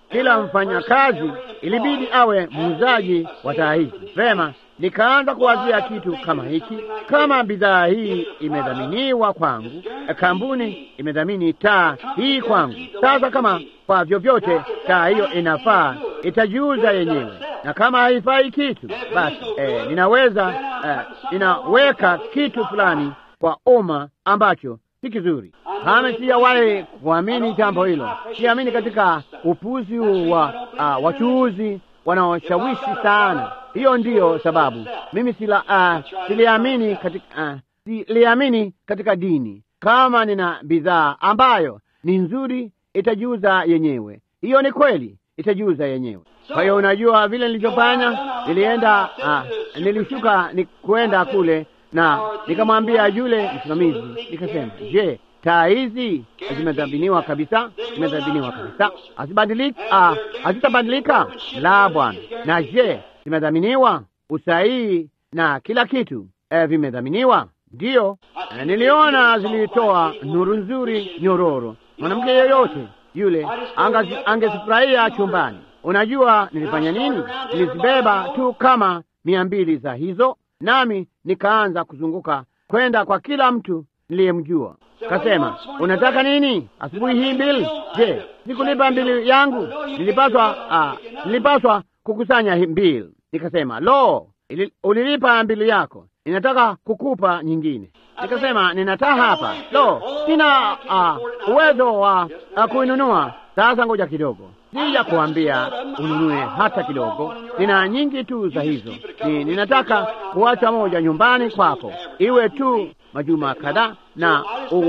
kila mfanyakazi ilibidi awe muuzaji wa taa hizi. Vema, nikaanza kuwazia kitu kama hiki. Kama bidhaa hii imedhaminiwa kwangu, kampuni imedhamini taa hii kwangu. Sasa kama kwa vyovyote taa hiyo inafaa, itajiuza yenyewe, na kama haifai kitu, basi eh, ninaweza eh, ninaweka kitu fulani kwa umma ambacho si kizuri. Kama sijawahi kuamini jambo hilo, siamini katika upuzi huu wa uh, wachuuzi wanaoshawishi sana. Hiyo ndiyo sababu mimi sila, uh, siliamini katika, uh, siliamini katika dini. Kama nina bidhaa ambayo ni nzuri, itajiuza yenyewe. Hiyo ni kweli, itajiuza yenyewe. Kwa hiyo unajua vile nilivyofanya, nilienda uh, nilishuka ni kwenda kule na nikamwambia yule msimamizi, nikasema, je, taa hizi zimedhaminiwa kabisa? Zimedhaminiwa kabisa, hazibadilika, hazitabadilika? La, bwana. Na je, zimedhaminiwa usahihi na kila kitu e, vimedhaminiwa? Ndiyo. E, niliona zilitoa nuru nzuri nyororo. Mwanamke yeyote yule angezifurahia chumbani. Unajua nilifanya nini? Nilizibeba tu kama mia mbili za hizo, nami nikaanza kuzunguka kwenda kwa kila mtu niliyemjua. Kasema, unataka nini asubuhi hii mbili? Je, sikulipa mbili yangu? Nilipaswa uh, nilipaswa kukusanya mbili. Nikasema, lo, ili, ulilipa mbili yako, ninataka kukupa nyingine. Nikasema, ninataa hapa, lo, sina uh, uwezo wa uh, kuinunua. Sasa ngoja kidogo, sija kuambia ununue hata kidogo, nina nyingi tu za hizo. Ni, ninataka kuacha moja nyumbani kwako, iwe tu majuma kadhaa na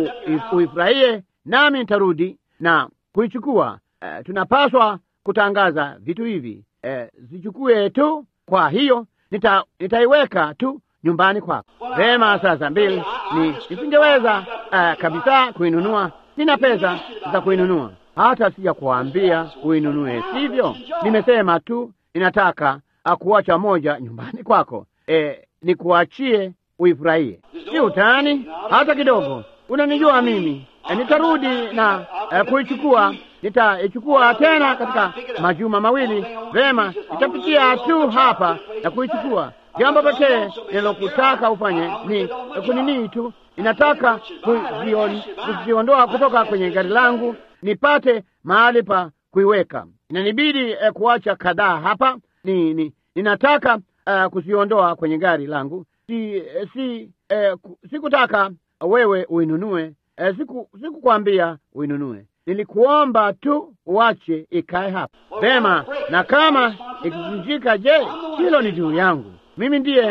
uifurahie, nami nitarudi na kuichukua. Uh, tunapaswa kutangaza vitu hivi, uh, zichukue tu. Kwa hiyo nita, nitaiweka tu nyumbani kwako. Vema, sasa mbili ni nisingeweza uh, kabisa kuinunua, sina pesa za kuinunua, hata sija kuambia uinunue, sivyo? Nimesema tu ninataka kuacha moja nyumbani kwako, e, nikuachie uifurahie. Si utani hata kidogo. Unanijua mimi, e, nitarudi na e, kuichukua. Nitaichukua tena katika majuma mawili. Vema, nitapitia tu hapa na kuichukua. Jambo pekee ninalokutaka ufanye ni kuninii tu, ninataka kuziondoa kutoka kwenye gari langu nipate mahali pa kuiweka. Inanibidi eh, kuacha kadhaa hapa ni, ni, ninataka uh, kuziondoa kwenye gari langu. Si, eh, si, eh, sikutaka wewe uinunue eh, siku sikukwambia uinunue, nilikuomba tu uache ikae hapa vema, na kama ikivunjika, je, hilo ni juu yangu mimi, ndiye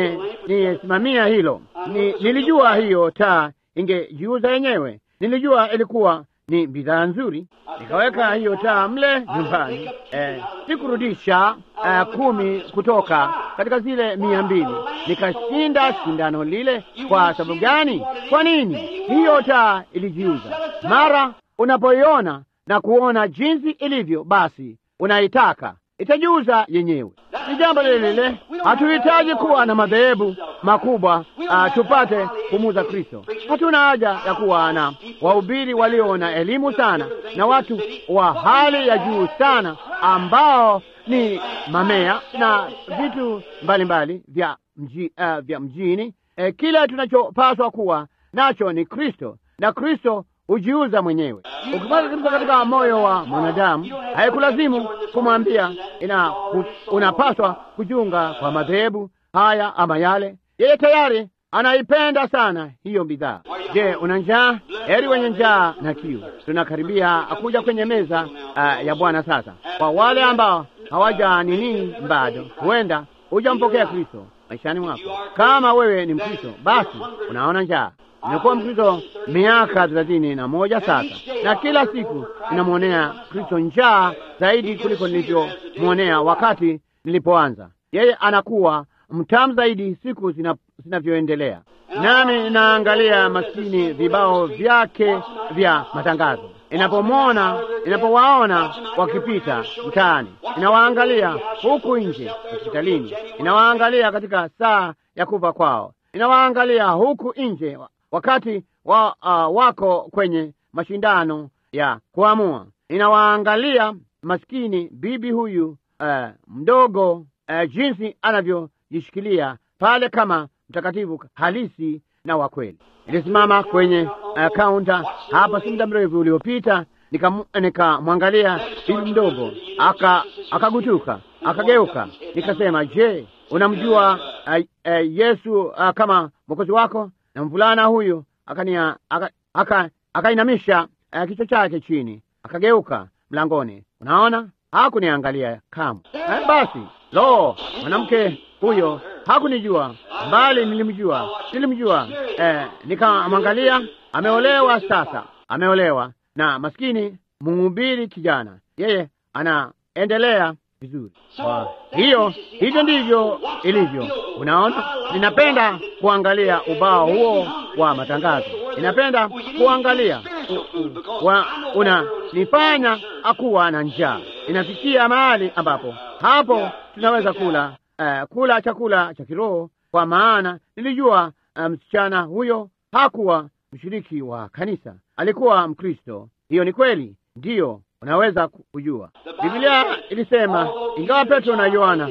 niyesimamia hilo. Ni, nilijua hiyo taa ingejiuza yenyewe, nilijua ilikuwa ni bidhaa nzuri, nikaweka hiyo taa mle nyumbani. Eh, sikurudisha eh, kumi kutoka katika zile mia mbili, nikashinda shindano lile. Kwa sababu gani? Kwa nini? Hiyo taa ilijiuza. Mara unapoiona na kuona jinsi ilivyo, basi unaitaka itajiuza yenyewe. Ni jambo lile lile. Hatuhitaji kuwa na madhehebu makubwa uh, tupate kumuza Kristo. Hatuna haja ya kuwa na wahubiri walio na elimu sana na watu wa hali ya juu sana ambao ni mamea na vitu mbalimbali vya, mji, uh, vya mjini. Eh, kile tunachopaswa kuwa nacho ni Kristo na Kristo hujiuza mwenyewe. Ukipata Kristo katika moyo wa mwanadamu, haikulazimu kumwambia ina unapaswa kujiunga kwa madhehebu haya ama yale. Yeye tayari anaipenda sana hiyo bidhaa. Je, una njaa? Heri wenye njaa na kiu. Tunakaribia kuja kwenye meza uh, ya Bwana sasa. Kwa wale ambao hawaja nini bado, huenda hujampokea Kristo maishani mwako. Kama wewe ni Mkristo, basi unaona njaa Nimekuwa Mkristo miaka thelathini na moja sasa, na kila siku ninamwonea Kristo njaa zaidi kuliko nilivyomwonea wakati nilipoanza. Yeye anakuwa mtamu zaidi siku zinavyoendelea, nami ninaangalia maskini vibao vyake vya matangazo. Inapomwona, inapowaona wakipita mtaani, inawaangalia huku nje hospitalini, inawaangalia katika saa ya kufa kwao, inawaangalia huku nje wakati wa, uh, wako kwenye mashindano ya kuamua, inawaangalia maskini bibi huyu uh, mdogo uh, jinsi anavyojishikilia pale kama mtakatifu halisi na wa kweli. Nilisimama kwenye uh, kaunta hapa si muda mrefu uliopita, nikamwangalia nika bibi mdogo aka akagutuka akageuka, nikasema, je, unamjua uh, uh, Yesu uh, kama mwokozi wako? Na mvulana huyu akania akainamisha aka, aka uh, kichwa chake chini, akageuka mlangoni. Unaona, hakuniangalia kamwe. Eh, basi lo, mwanamke huyo hakunijua, bali nilimjua, nilimjua. Eh, nikamwangalia. Ameolewa sasa, ameolewa na maskini mhubiri kijana, yeye anaendelea vizuri. Kwa hiyo hivyo ndivyo ilivyo. Unaona, ninapenda kuangalia ubao huo wa matangazo, ninapenda kuangalia unanifanya akuwa na njaa. Inafikia mahali ambapo hapo tunaweza kula uh, kula chakula cha kiroho, kwa maana nilijua msichana um, huyo hakuwa mshiriki wa kanisa, alikuwa Mkristo. Hiyo ni kweli, ndiyo unaweza kujua. Biblia ilisema, ingawa Petro na Yohana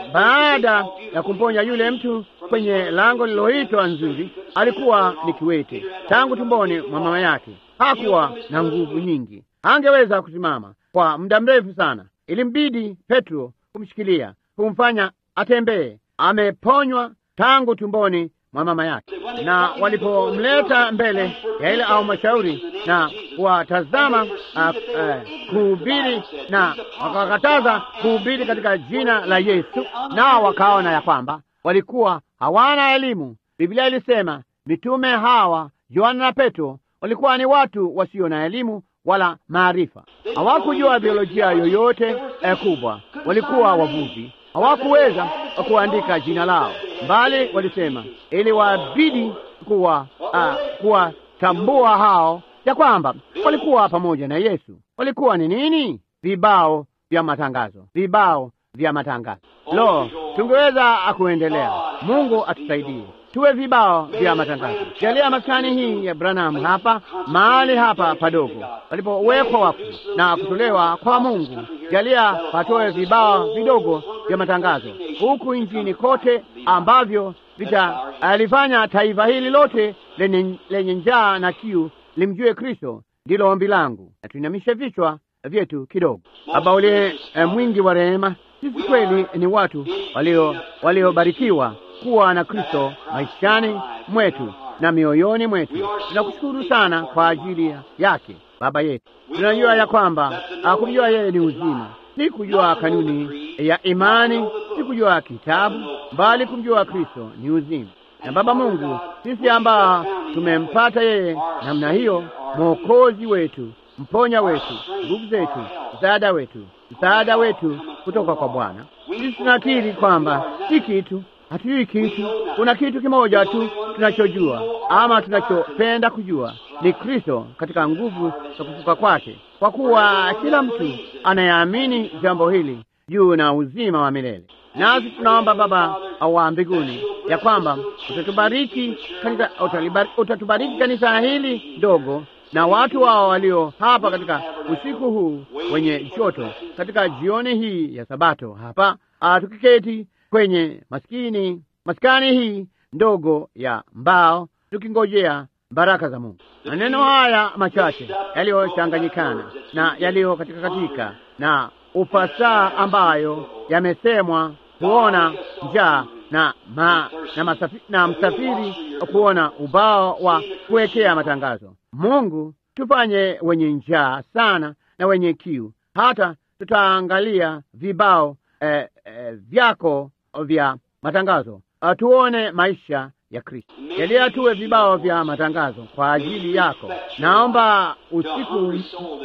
baada ya kumponya yule mtu kwenye lango liloitwa Nzuri, alikuwa ni kiwete tangu tumboni mwa mama yake. Hakuwa na nguvu nyingi, angeweza kusimama kwa muda mrefu sana. Ilimbidi Petro kumshikilia, kumfanya atembee. Ameponywa tangu tumboni mwa mama yake. Na walipomleta mbele ya ile au mashauri na kuwatazama uh, uh, kuhubiri na wakakataza kuhubiri katika jina la Yesu, nao wakaona ya kwamba walikuwa hawana elimu. Biblia ilisema mitume hawa Yohana na Petro walikuwa ni watu wasio na elimu wala maarifa, hawakujua biolojia yoyote eh, kubwa. Walikuwa wavuvi, hawakuweza kuandika jina lao, mbali walisema ili wabidi kuwa uh, kuwatambua hao ya kwamba walikuwa pamoja na Yesu. Walikuwa ni nini? Vibao vya matangazo, vibao vya matangazo. Lo, tungeweza kuendelea. Mungu atusaidie tuwe vibao vya matangazo. Jalia maskani hii ya Branham hapa mahali hapa padogo walipowekwa wafu na kutolewa kwa Mungu, jalia patoe vibao vidogo vya matangazo huku nchini kote, ambavyo vitalifanya taifa hili lote lenye, lenye njaa na kiu limjue Kristo. Ndilo ombi langu, na tuinamishe vichwa vyetu kidogo. Baba uliye eh, mwingi wa rehema, sisi kweli ni watu walio waliobarikiwa kuwa na Kristo maishani mwetu na mioyoni mwetu. Tunakushukuru sana kwa ajili yake Baba yetu. Tunajua ya kwamba kumjua yeye ni uzima, si kujua kanuni ya imani, si kujua kitabu, bali kumjua Kristo ni uzima. Na Baba Mungu, sisi ambao tumempata yeye namna hiyo, mwokozi wetu, mponya wetu, nguvu zetu, msaada wetu, msaada wetu kutoka kwa Bwana, sisi tunakiri kwamba si kitu hatujui kitu. Kuna kitu kimoja tu tunachojua ama tunachopenda kujua, ni Kristo katika nguvu za kufuka kwake, kwa kuwa kila mtu anayeamini jambo hili juu na uzima wa milele. Nasi tunaomba Baba wa mbinguni ya kwamba utatubariki katika, utatubariki kanisa hili ndogo na watu wao walio hapa katika usiku huu wenye joto, katika jioni hii ya Sabato hapa tukiketi kwenye maskini maskani hii ndogo ya mbao tukingojea baraka za Mungu. Maneno haya machache yaliyochanganyikana na yaliyo katika katika na ufasaha ambayo yamesemwa, kuona njaa na, ma, na, masafi, na msafiri kuona ubao wa kuwekea matangazo. Mungu, tufanye wenye njaa sana na wenye kiu, hata tutaangalia vibao eh, eh, vyako vya matangazo tuone maisha ya Kristo. Jalia tuwe vibao vya matangazo kwa ajili yako. Naomba usiku uh,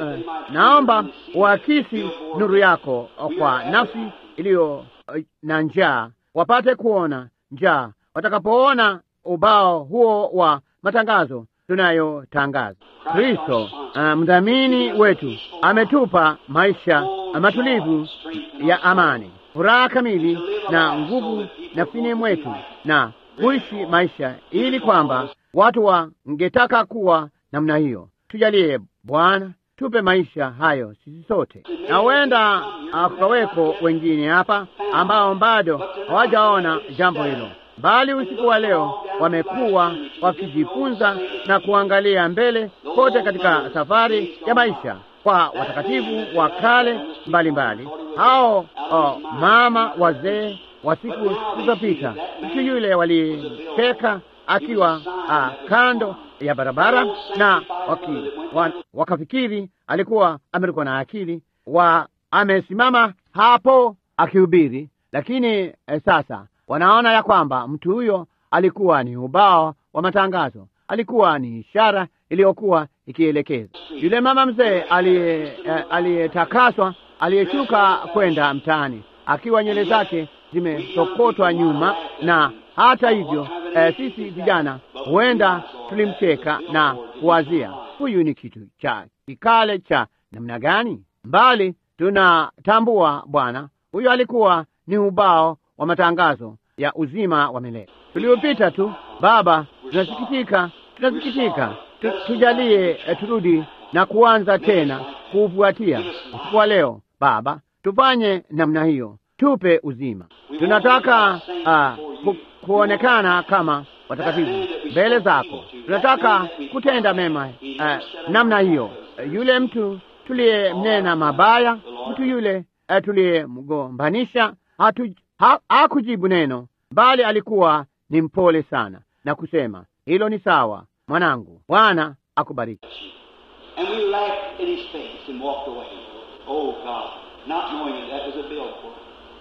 naomba uakisi nuru yako kwa nafsi iliyo uh, na njaa, wapate kuona njaa watakapoona ubao huo wa matangazo tunayotangaza. Kristo uh, mdhamini wetu ametupa maisha matulivu ya amani furaha kamili na nguvu nafsini mwetu na kuishi maisha ili kwamba watu wangetaka kuwa namna hiyo. Tujalie Bwana, tupe maisha hayo sisi sote, na huenda ah, kukaweko wengine hapa ambao bado hawajaona jambo hilo, bali usiku wa leo wamekuwa wakijifunza na kuangalia mbele kote katika safari ya maisha kwa watakatifu wa kale mbalimbali, hao oh, mama wazee wa siku zilizopita, mtu yule walicheka akiwa ah, kando ya barabara na waki, wa, wakafikiri alikuwa amerukwa na akili wa amesimama hapo akihubiri, lakini eh, sasa wanaona ya kwamba mtu huyo alikuwa ni ubao wa matangazo, alikuwa ni ishara iliyokuwa ikielekeza yule mama mzee aliye eh, aliyetakaswa aliyeshuka kwenda mtaani akiwa nywele zake zimesokotwa nyuma, na hata hivyo eh, sisi vijana huenda tulimcheka na kuwazia huyu ni kitu cha kikale cha namna gani, mbali tunatambua Bwana huyu alikuwa ni ubao wa matangazo ya uzima wa milele tuliopita tu. Baba, tunasikitika, tunasikitika, tu, tujalie eh, turudi na kuanza tena kuufuatia usiku wa leo. Baba, tufanye namna hiyo, tupe uzima. Tunataka ah, ku, kuonekana kama watakatifu mbele zako. Tunataka kutenda mema eh, namna hiyo. Yule mtu tuliyemnena mabaya, mtu yule eh, tuliyemgombanisha hatu- ha- hakujibu neno, bali alikuwa ni mpole sana na kusema hilo ni sawa, mwanangu, Bwana akubariki. And we laughed in his face and walked away. Oh God, not knowing that that was a billboard.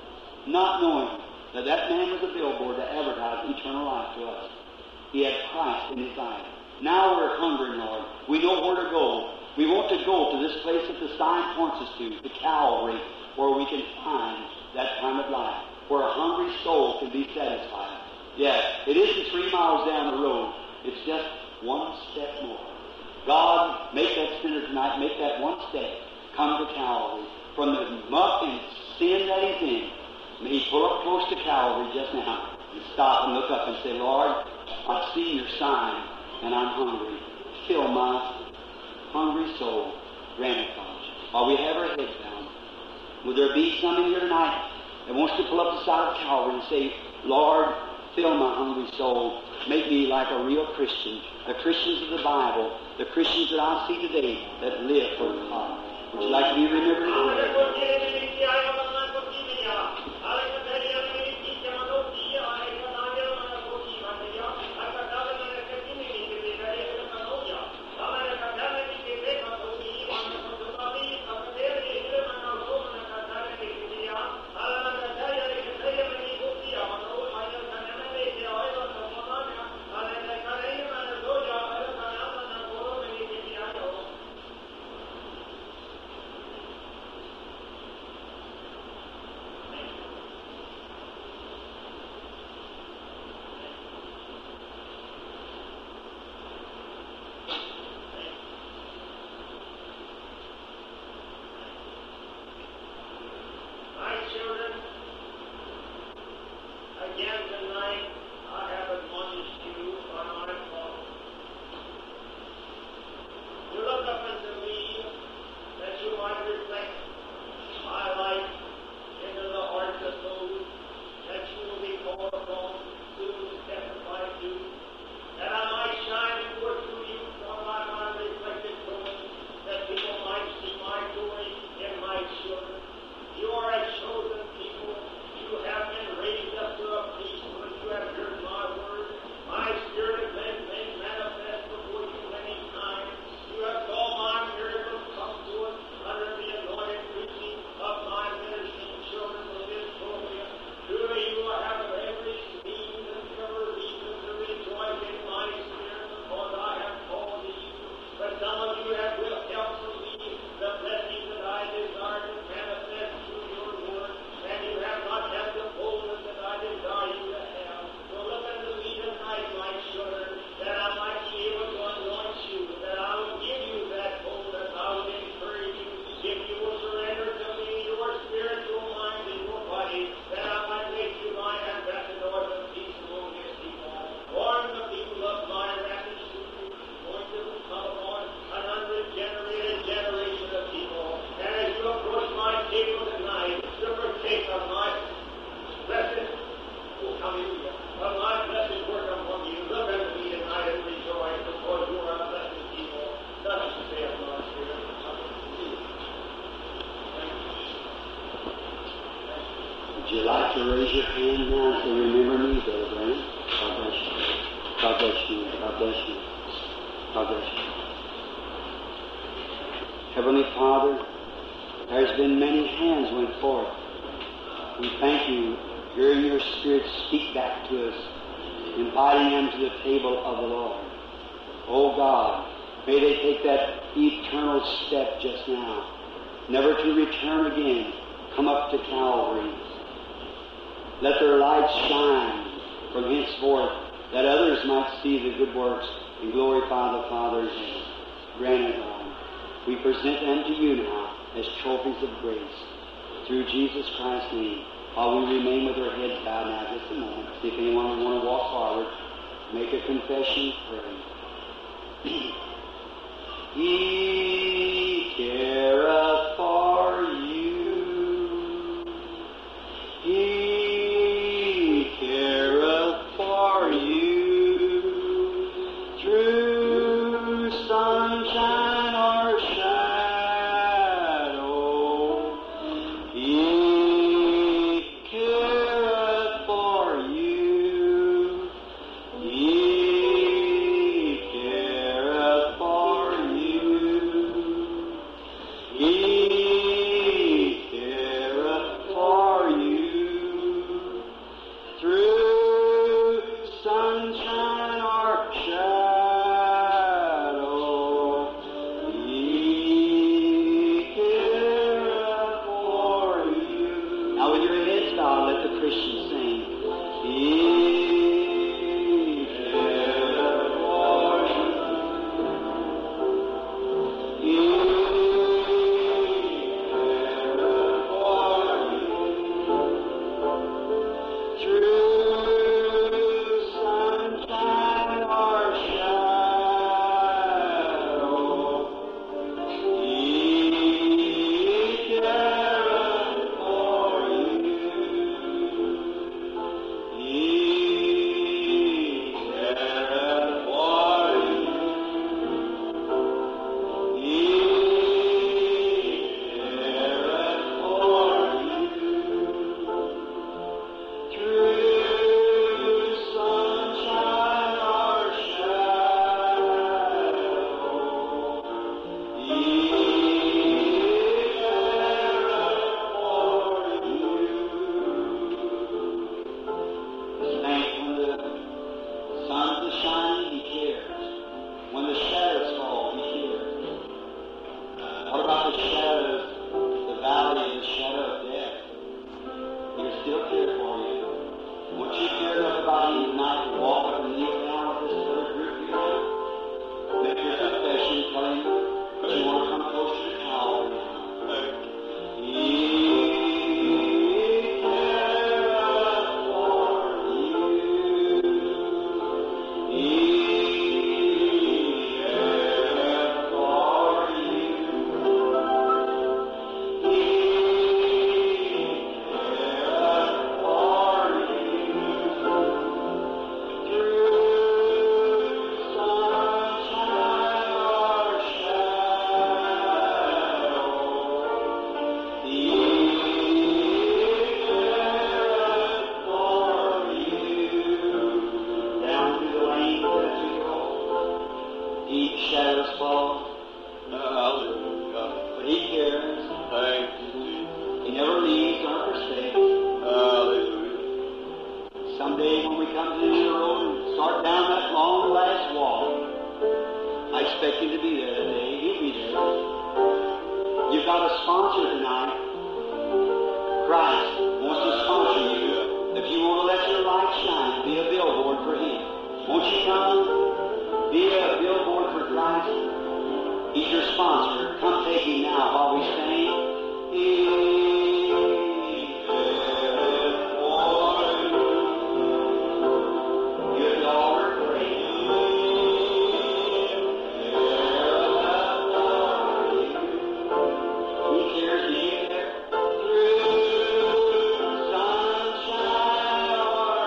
Not knowing that that man was a billboard to advertise eternal life to us. He had Christ in his eyes. Now we're hungry, Lord. We know where to go. We want to go to this place that the sign points us to, the Calvary, where we can find that time of life, where a hungry soul can be satisfied. Yes, it isn't three miles down the road. It's just one step more. God, make that sinner tonight, make that one step, come to Calvary. From the muck and sin that he's in, may he pull up close to Calvary just now and stop and look up and say, Lord, I've seen your sign and I'm hungry. Fill my hungry soul. Grant it, Father. While we have our heads down, will there be some in here tonight that wants to pull up the side of Calvary and say, Lord, fill my hungry soul. Make me like a real Christian. The Christians of the Bible, the Christians that I see today that live for God. Would you like to be remembered today? hand now and say, Remember me, Brother Branham. God bless you. God bless you. God bless you. God bless you. Heavenly Father, there's been many hands went forth. We thank you, hearing your Spirit speak back to us, inviting them to the table of the Lord. Oh God, may they take that eternal step just now, never to return again, come up to Calvary. Let their light shine from henceforth, that others might see the good works and glorify the Father in heaven. Grant it, Lord. We present them to you now as trophies of grace. Through Jesus Christ's name. While we remain with our heads bowed now just a moment, see if anyone would want to walk forward, make a confession, pray. He careth for you. He careth for you. Through sunshine or shadow, He careth for you. He careth for you. He careth for you. Through sunshine or shadow, He careth for you. Now with your heads bowed, let the Christians sing. He careth for you. He careth for you. Through sunshine or shadow, He careth for you. He careth for you. He careth for you. Through sunshine or shadow, He careth for you. Thank when the sun is shining, He cares. When the shadows fall, He cares. What about the shadows, the valley of the shadow of death? He'll still care for you. Won't you care enough about him tonight to walk up and kneel down with this other group you have? Make your confession, tell him that you want to come closer to Calvary now. He careth for you. He careth for you. He careth for you. Through sunshine or shadow, He careth for you. Down through the lane as we go, deep shadows fall, Hallelujah. but He cares. Thank you, He never leaves nor forsakes. Hallelujah. Someday when we come to the end of the road and start down that long last walk, I expect him to be there today. He'll be there. You've got a sponsor tonight. Christ wants to sponsor you. If you want to let your light shine, be a billboard for him. Won't you come? Be a billboard for Christ. He's your sponsor. Come take him now while we sing. He careth for you. Give the altar praise. He cares for you there. Through sunshine or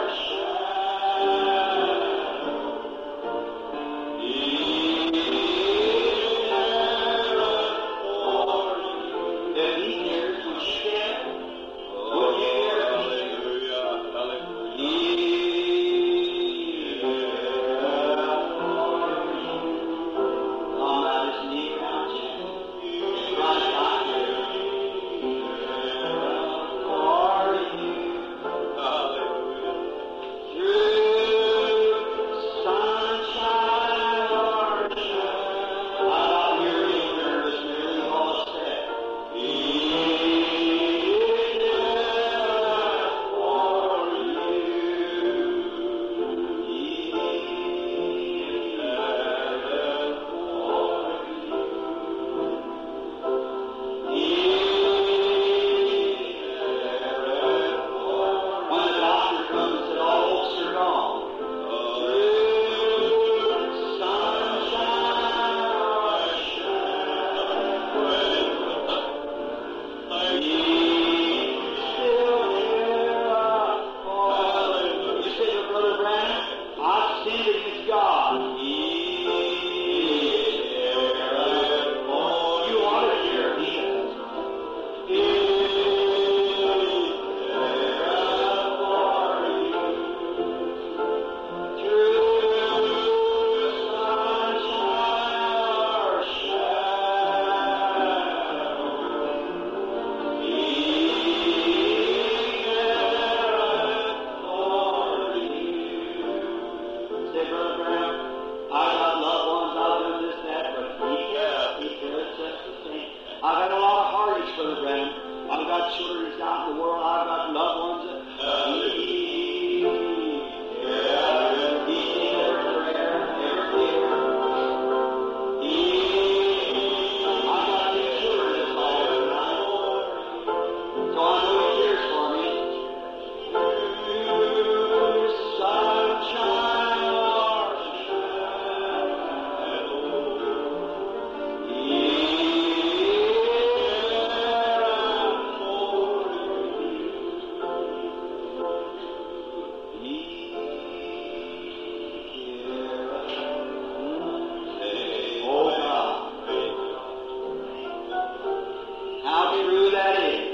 shadow, He careth for say, Brother Brown, I've got loved ones, I've done this, that, but he cares, he cares just the same. I've had a lot of heartaches, Brother Brown. I've got children that's out in the world, I've got loved ones that he cares. He sees every prayer, every tear. He, I've got two children that's all over So I know he cares for me. How true that is.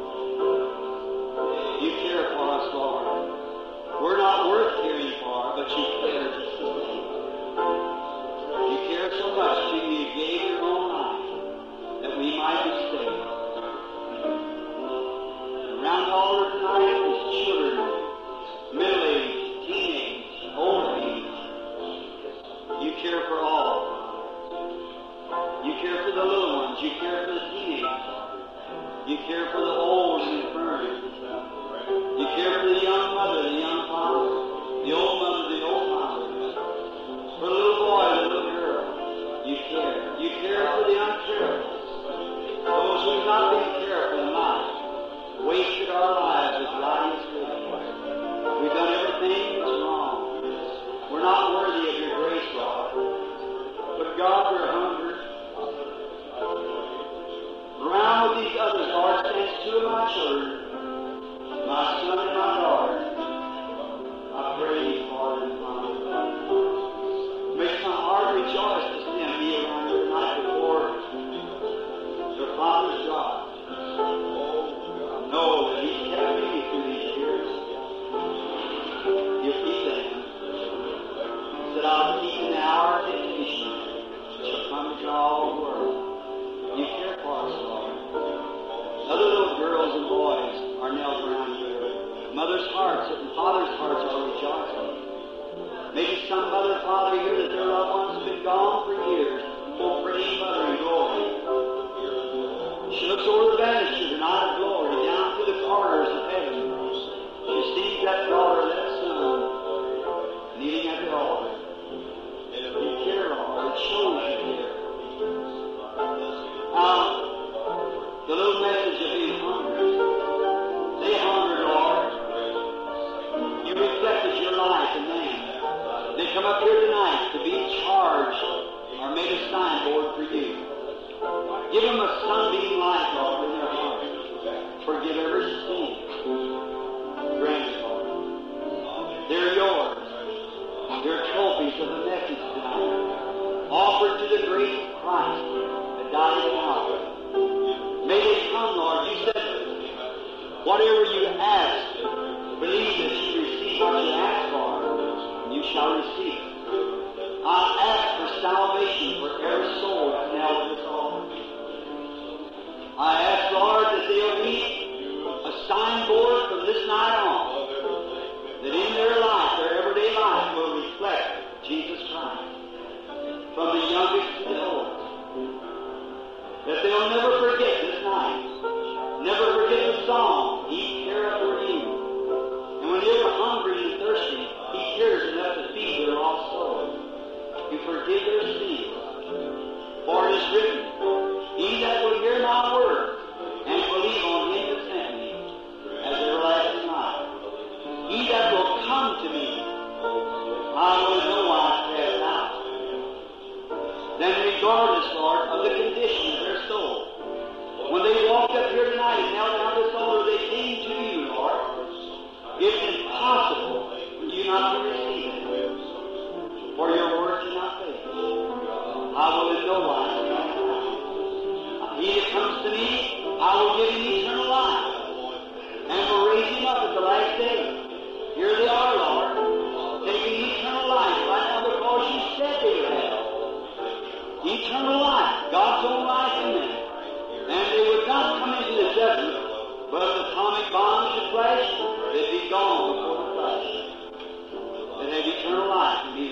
You care for us, Lord. We're not worth caring for, but you care just the same. You care so much that you gave your own life that we might be saved. Around the altar tonight is children, middle-aged, teenage, old age. You care for all. You care for the little ones. You care for the teenagers. You care for the old and infirm. You care for the young mother, the young father, the old mother, the old father. For the little boy, the little girl. You care. You care for the uncareful. Those who have not been careful in life. Wasted our lives with lies We've done everything that's wrong. We're not worthy of your grace, Lord. But God, we're hungry. Around with these others, Lord, stands two of my children, my son and my daughter. I pray thee for them, Father. Makes my heart rejoice to see them be around here tonight before their father's God. Know that He's kept me through these years. You keep them. Said I'll keep in the hour of temptation. Shall come to all the world. You care for us, Lord. Other little girls and boys are nailed around here. Mothers' hearts and fathers' hearts are rejoicing. Maybe some mother and father here that their loved ones have been gone for years. Oh, praying mother in glory. She looks over the banister tonight of glory, down through the corridors of heaven. She sees that daughter, that son, kneeling at the altar. You care, Lord. It shows you care. Now, the little message of being hungry. They hunger, Lord. You reflected your life in them. They come up here tonight to be charged or made a signboard for you. Give them a sunbeam light, Lord, in their heart. Forgive every sin. Grant it, Lord. They're yours. They're trophies of the message tonight. Offered to the grace of Christ that died at Calvary. May they come, Lord. You said, whatever you ask, believe that you receive what you ask for, and you shall receive. I ask for salvation for every soul that's now at this altar. I ask, Lord, that they'll be a signboard from this night on, that in their life, their everyday life, will reflect Jesus Christ, from the youngest to the oldest. That they'll never forget this night, never forget the song, He careth for you. And when they're hungry and thirsty, He cares enough to feed their lost souls. You forgive their sins. For it is written, He that will hear my word and believe on Him that sent me has everlasting life. He that will come to me, I will in no wise cast out. Then regardless, Lord, of the condition of their soul, when they walked up here tonight and knelt down this altar, they came to you, Lord. It's impossible for you not to receive it. For your word cannot fail. I will in no wise cast out. He that comes to me, I will give him eternal life, and will raise him up at the last day. Here they are, Lord, taking eternal life right now because you said they would have. Eternal life, God's own life in them. And they would not come into the judgment, but if the atomic bombs should flash, they'd be gone before the flash. They'd have eternal life and be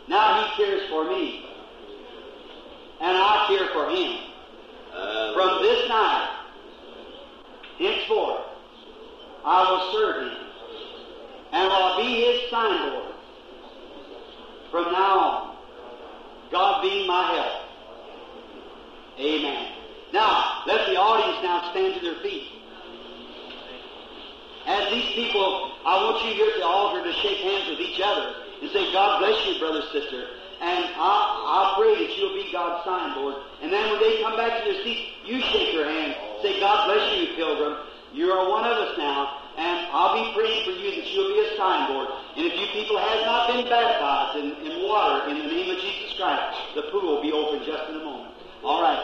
Now He cares for me. And I care for Him. From this night, henceforth, I will serve Him. And I'll be His signboard from now on. God being my help. Amen. Now, let the audience now stand to their feet. As these people, I want you here at the altar to shake hands with each other and say, God bless you, brother, sister. And I, I pray that you'll be God's signboard. And then when they come back to their seats, you shake their hand. Say, God bless you, pilgrim. You are one of us now. And I'll be praying for you that you'll be a signboard. And if you people have not been baptized in, in water in the name of Jesus Christ, the pool will be open just in a moment. All right.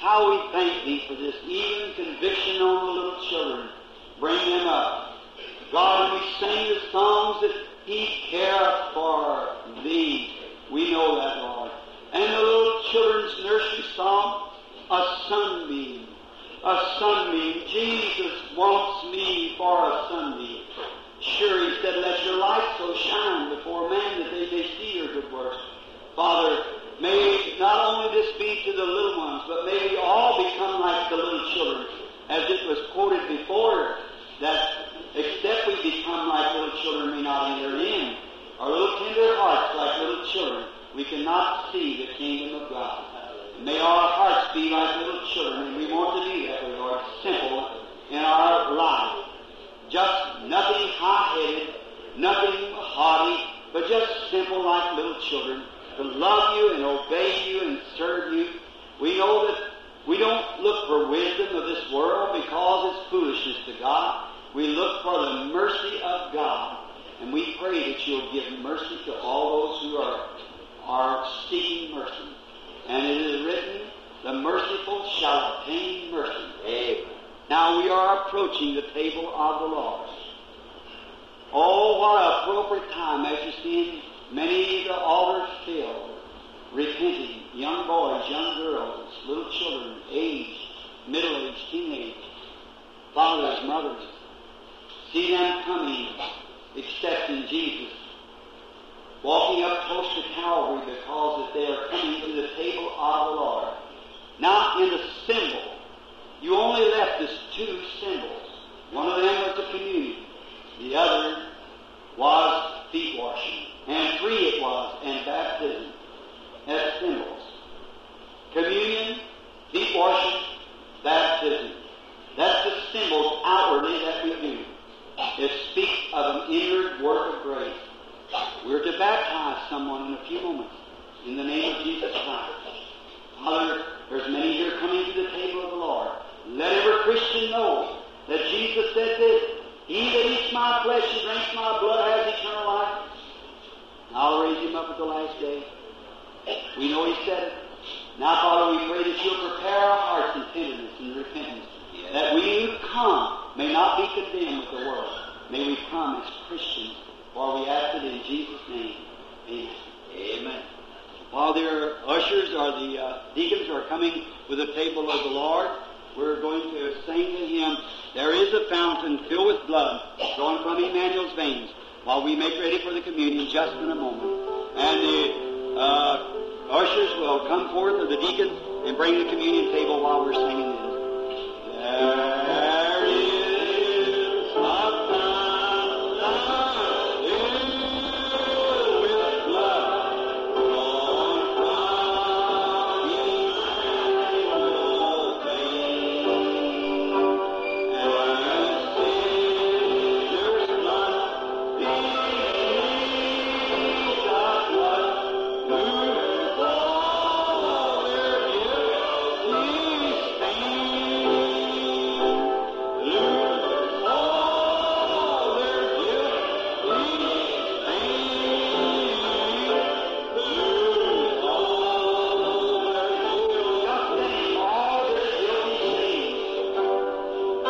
how we thank Thee for this even conviction on the little children. Bring them up. God, when we sing the songs that He cares for Thee, we know that, Lord. And the little children's nursery song, a sunbeam, a sunbeam. Jesus wants me for a sunbeam. Sure, He said, let your light so shine before men that they may see your good works. Father, may not only this be to the little ones, but may we all become like the little children, as it was quoted before, that except we become like little children, we not enter in. Our little tender hearts like little children, we cannot see the kingdom of God. May our hearts be like little children, and we want to do that, Lord, simple in our life. Just nothing high-headed, nothing haughty, but just simple like little children, to love you and obey you and serve you. We know that we don't look for wisdom of this world because it's foolishness to God. We look for the mercy of God, and we pray that you'll give mercy to all those who are, are seeking mercy. And it is written, the merciful shall obtain mercy. Amen. Now we are approaching the table of the Lord. Oh, what an appropriate time as you see many of the altars filled, repenting, young boys, young girls, little children, aged, middle-aged, teenage, fathers, mothers. See them coming, accepting Jesus, walking up close to Calvary because that they are coming to the table of the Lord. Now, in the symbol, you only left us two symbols. One of them was the communion. The other was feet washing. And three it was, and baptism. As symbols. Communion, feet washing, baptism. That's the symbols outwardly that we do. It speaks of an inward work of grace. We're to baptize someone in a few moments in the name of Jesus Christ. Father, there's many here coming to the table of the Lord. Let every Christian know that Jesus said this, He that eats my flesh and drinks my blood has eternal life. I'll raise him up at the last day. We know He said it. Now, Father, we pray that you'll prepare our hearts in tenderness and repentance, that we who come may not be condemned with the world. May we come as Christians, for we ask it in Jesus' name. Amen. Amen. While their ushers or the uh, deacons are coming with the table of the Lord, we're going to sing to him, There is a fountain filled with blood flowing from Emmanuel's veins, while we make ready for the communion just in a moment. And the uh, ushers will come forth, or the deacons, and bring the communion table while we're singing this. There is a fountain filled with blood flowing from Emmanuel's veins. And sinners must beneath the blood lose all their guilty stain. Lose all their guilty stain. Lose all their guilty all their guilty stains.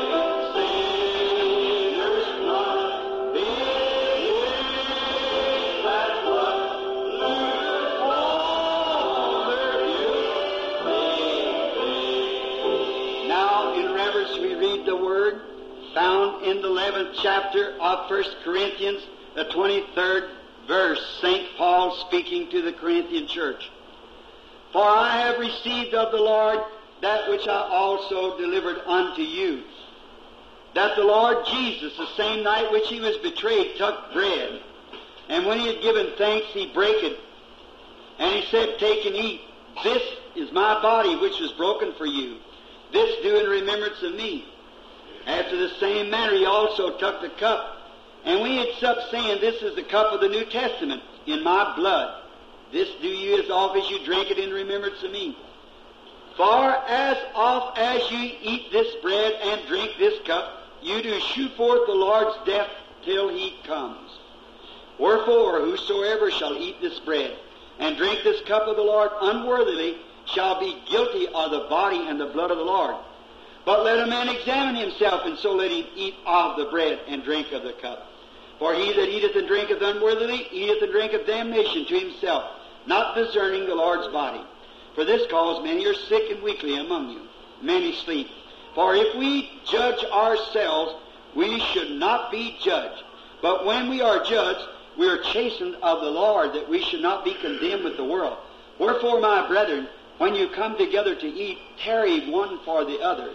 Now, in reverence, we read the word found in the 11th chapter of 1 Corinthians, the 23rd verse, St. Paul speaking to the Corinthian church. For I have received of the Lord that which I also delivered unto you. That the Lord Jesus, the same night which he was betrayed, took bread. And when he had given thanks, he brake it. And he said, Take and eat. This is my body which was broken for you. This do in remembrance of me. After the same manner he also took the cup. And when he had supped, saying, This is the cup of the New Testament in my blood. This do you as oft as you drink it in remembrance of me. For as oft as you eat this bread and drink this cup, you do shew forth the Lord's death till he comes. Wherefore, whosoever shall eat this bread and drink this cup of the Lord unworthily shall be guilty of the body and the blood of the Lord. But let a man examine himself, and so let him eat of the bread and drink of the cup. For he that eateth and drinketh unworthily eateth and drinketh damnation to himself, not discerning the Lord's body. For this cause many are sick and weakly among you, many sleep. For if we judge ourselves, we should not be judged. But when we are judged, we are chastened of the Lord, that we should not be condemned with the world. Wherefore, my brethren, when you come together to eat, tarry one for the other.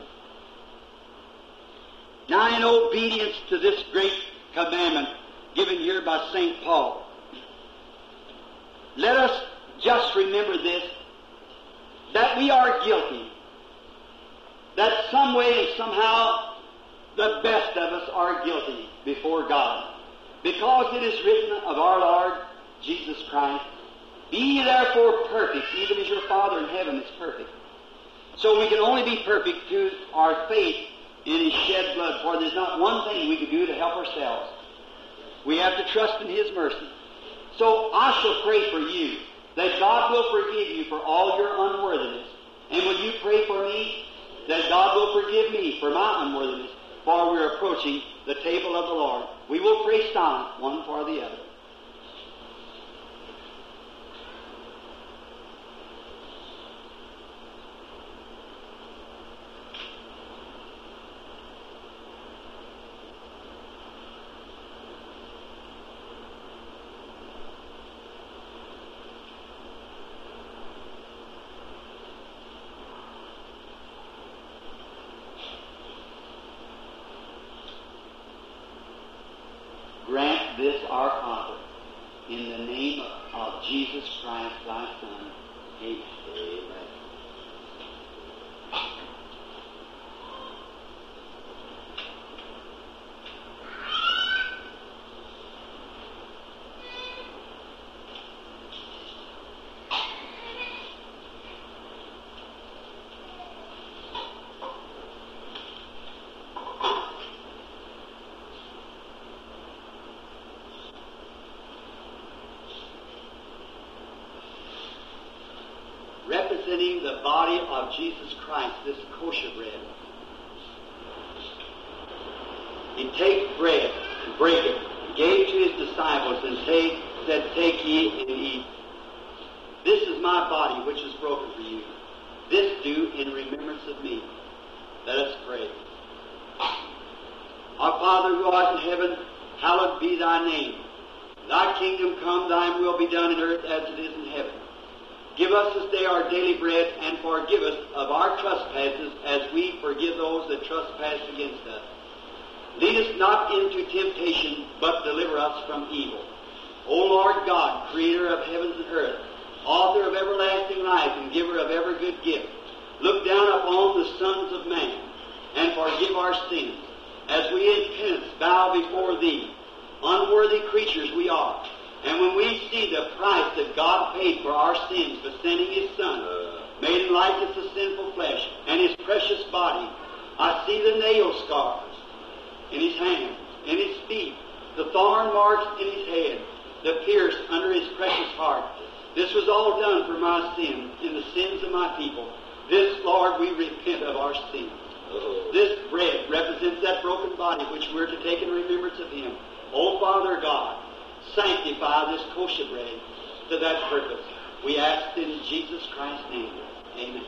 Now, in obedience to this great commandment given here by St. Paul, let us just remember this that we are guilty. That some way and somehow the best of us are guilty before God. Because it is written of our Lord Jesus Christ, Be ye therefore perfect, even as your Father in heaven is perfect. So we can only be perfect through our faith in His shed blood, for there's not one thing we can do to help ourselves. We have to trust in His mercy. So I shall pray for you that God will forgive you for all your unworthiness. And will you pray for me that God will forgive me for my unworthiness? For we're approaching the table of the Lord. We will pray silent, one for the other. Grant this our Father, in the name of Jesus Christ, thy Son. Amen. Amen. representing the body of Jesus Christ, this kosher bread. He take bread, break it, gave to his disciples, and take, said, Take ye and eat. This is my body, which is broken for you. This do in remembrance of me. Let us pray. Our Father who art in heaven, hallowed be thy name. Thy kingdom come, thine will be done in earth as it is in heaven. Give us this day our daily bread, and forgive us of our trespasses as we forgive those that trespass against us. Lead us not into temptation, but deliver us from evil. O Lord God, creator of heavens and earth, author of everlasting life and giver of every good gift, look down upon the sons of man and forgive our sins, as we in penance bow before thee. Unworthy creatures we are. And when we see the price that God paid for our sins by sending His Son, made in likeness of sinful flesh, and His precious body, I see the nail scars in His hands, in His feet, the thorn marks in His head, the pierce under His precious heart. This was all done for my sins, in the sins of my people. This, Lord, we repent of our sins. This bread represents that broken body which we're to take in remembrance of Him. O Father God, sanctify this kosher bread to that purpose. We ask in Jesus Christ's name. Amen.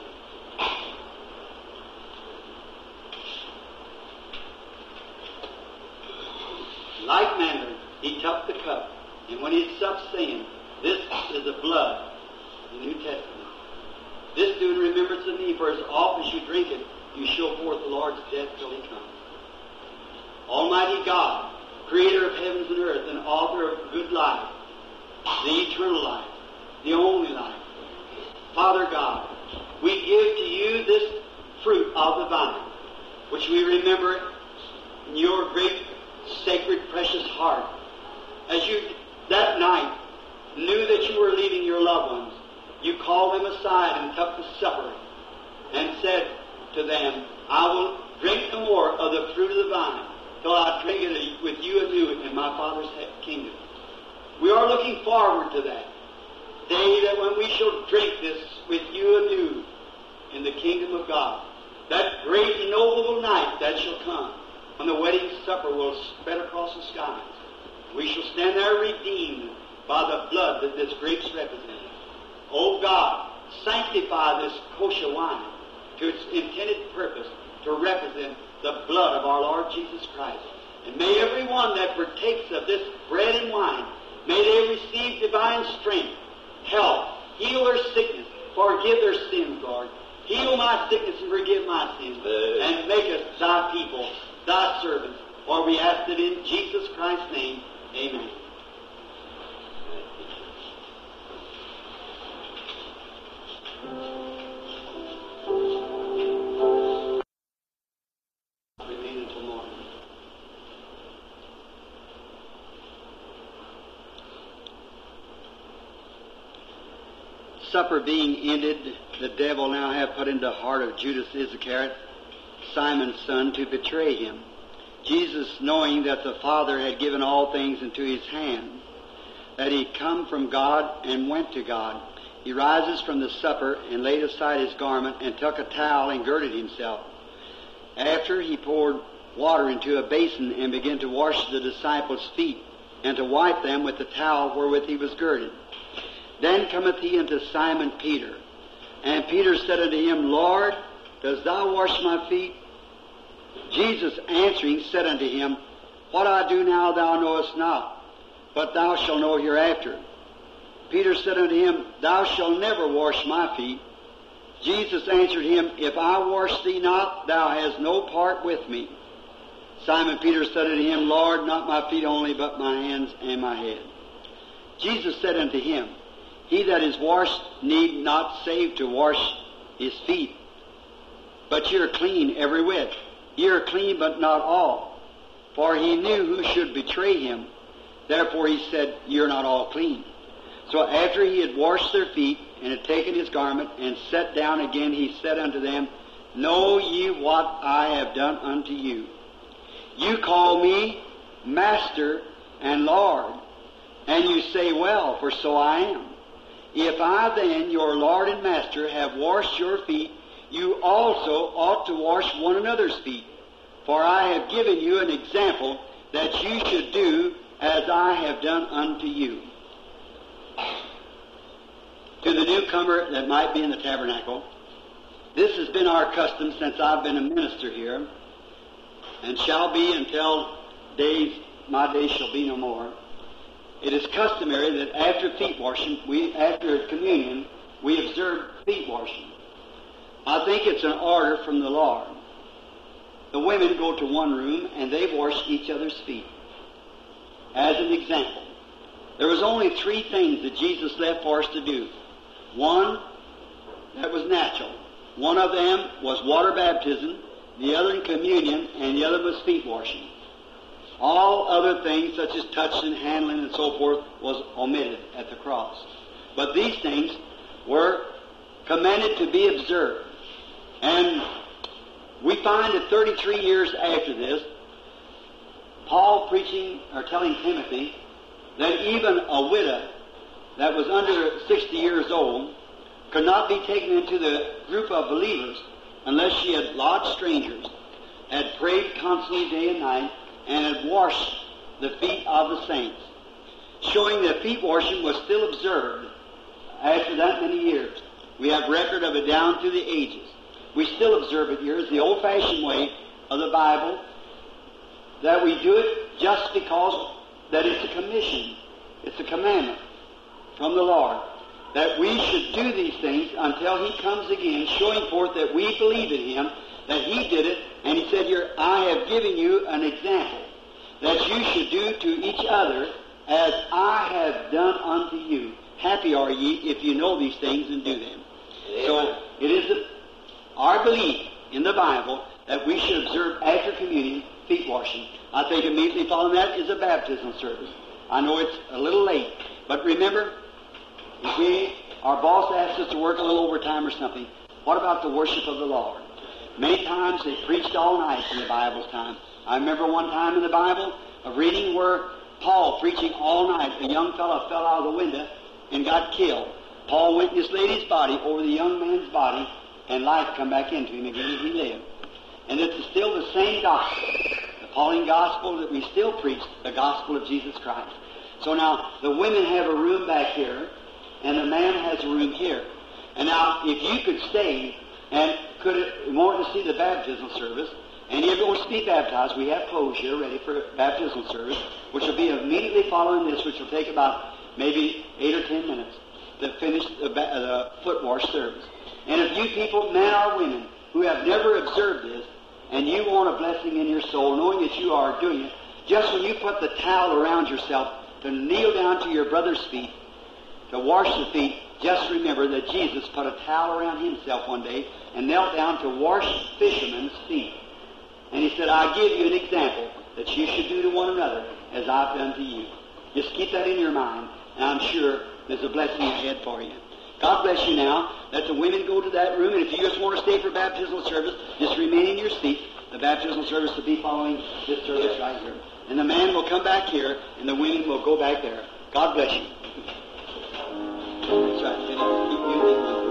Like manner, he took the cup, and when he had supped, saying, This is the blood, the New Testament. This do in remembrance of me, for as often as you drink it, you show forth the Lord's death till he comes. Almighty God, creator of heavens and earth, and author of good life, the eternal life, the only life. Father God, we give to you this fruit of the vine, which we remember in your great, sacred, precious heart. As you that night knew that you were leaving your loved ones, you called them aside and took the supper and said to them, I will drink no more of the fruit of the vine till I drink it with you anew in my Father's kingdom. We are looking forward to that day that when we shall drink this with you anew in the kingdom of God, that great and noble night that shall come, when the wedding supper will spread across the skies. We shall stand there redeemed by the blood that this grapes represent. O God, sanctify this kosher wine to its intended purpose to represent the blood of our Lord Jesus Christ. And may everyone that partakes of this bread and wine, may they receive divine strength, health, heal their sickness, forgive their sins, Lord. Heal my sickness and forgive my sins. And make us thy people, thy servants. For we ask it in Jesus Christ's name. Amen. Remain until morning. Supper being ended, the devil now hath put into the heart of Judas Iscariot, Simon's son, to betray him. Jesus, knowing that the Father had given all things into his hand, that he come from God and went to God, he rises from the supper and laid aside his garment and took a towel and girded himself. After he poured water into a basin and began to wash the disciples' feet and to wipe them with the towel wherewith he was girded. Then cometh he unto Simon Peter. And Peter said unto him, Lord, dost thou wash my feet? Jesus answering said unto him, What I do now thou knowest not, but thou shalt know hereafter. Peter said unto him, Thou shalt never wash my feet. Jesus answered him, If I wash thee not, thou hast no part with me. Simon Peter said unto him, Lord, not my feet only, but my hands and my head. Jesus said unto him, He that is washed need not save to wash his feet, but ye are clean every whit. Ye are clean, but not all. For he knew who should betray him. Therefore he said, Ye are not all clean. So after he had washed their feet, and had taken his garment, and sat down again, he said unto them, Know ye what I have done unto you? You call me Master and Lord, and you say, Well, for so I am. If I then, your Lord and Master, have washed your feet, you also ought to wash one another's feet. For I have given you an example that you should do as I have done unto you. To the newcomer that might be in the tabernacle, this has been our custom since I've been a minister here, and shall be until days my days shall be no more. It is customary that after feet washing, we after communion, we observe feet washing. I think it's an order from the Lord. The women go to one room and they wash each other's feet. As an example, there was only three things that Jesus left for us to do. One that was natural. One of them was water baptism, the other in communion, and the other was feet washing. All other things, such as touching, handling, and so forth, was omitted at the cross. But these things were commanded to be observed. And we find that 33 years after this, Paul preaching or telling Timothy that even a widow that was under 60 years old could not be taken into the group of believers unless she had lodged strangers, had prayed constantly day and night, and had washed the feet of the saints, showing that feet washing was still observed after that many years. We have record of it down through the ages. We still observe it here as the old-fashioned way of the Bible, that we do it just because that it's a commission, it's a commandment from the Lord, that we should do these things until He comes again, showing forth that we believe in Him, that He did it, and He said here, I have given you an example that you should do to each other as I have done unto you. Happy are ye if you know these things and do them. So it is a, our belief in the Bible that we should observe after communion feet washing. I think immediately following that is a baptismal service. I know it's a little late, but remember, if we, our boss asked us to work a little overtime or something, what about the worship of the Lord? Many times they preached all night in the Bible's time. I remember one time in the Bible of reading where Paul preaching all night, a young fellow fell out of the window and got killed. Paul went in this lady's body over the young man's body, and life come back into him again as he lived. And it's still the same gospel, the Pauline gospel that we still preach, the gospel of Jesus Christ. So now the women have a room back here, and the man has a room here. And now, if you could stay and could want to see the baptismal service, and you're going to be baptized, we have clothes here ready for baptismal service, which will be immediately following this, which will take about maybe eight or ten minutes to finish the, ba- uh, the foot wash service. And if you people, men or women, who have never observed this, and you want a blessing in your soul, knowing that you are doing it, just when you put the towel around yourself to kneel down to your brother's feet, to wash the feet, just remember that Jesus put a towel around himself one day and knelt down to wash fishermen's feet. And he said, I give you an example that you should do to one another as I've done to you. Just keep that in your mind, and I'm sure there's a blessing ahead for you. God bless you now. Let the women go to that room, and if you just want to stay for baptismal service, just remain in your seat. The baptismal service will be following this service right here. And the man will come back here, and the women will go back there. God bless you. That's right. Keep you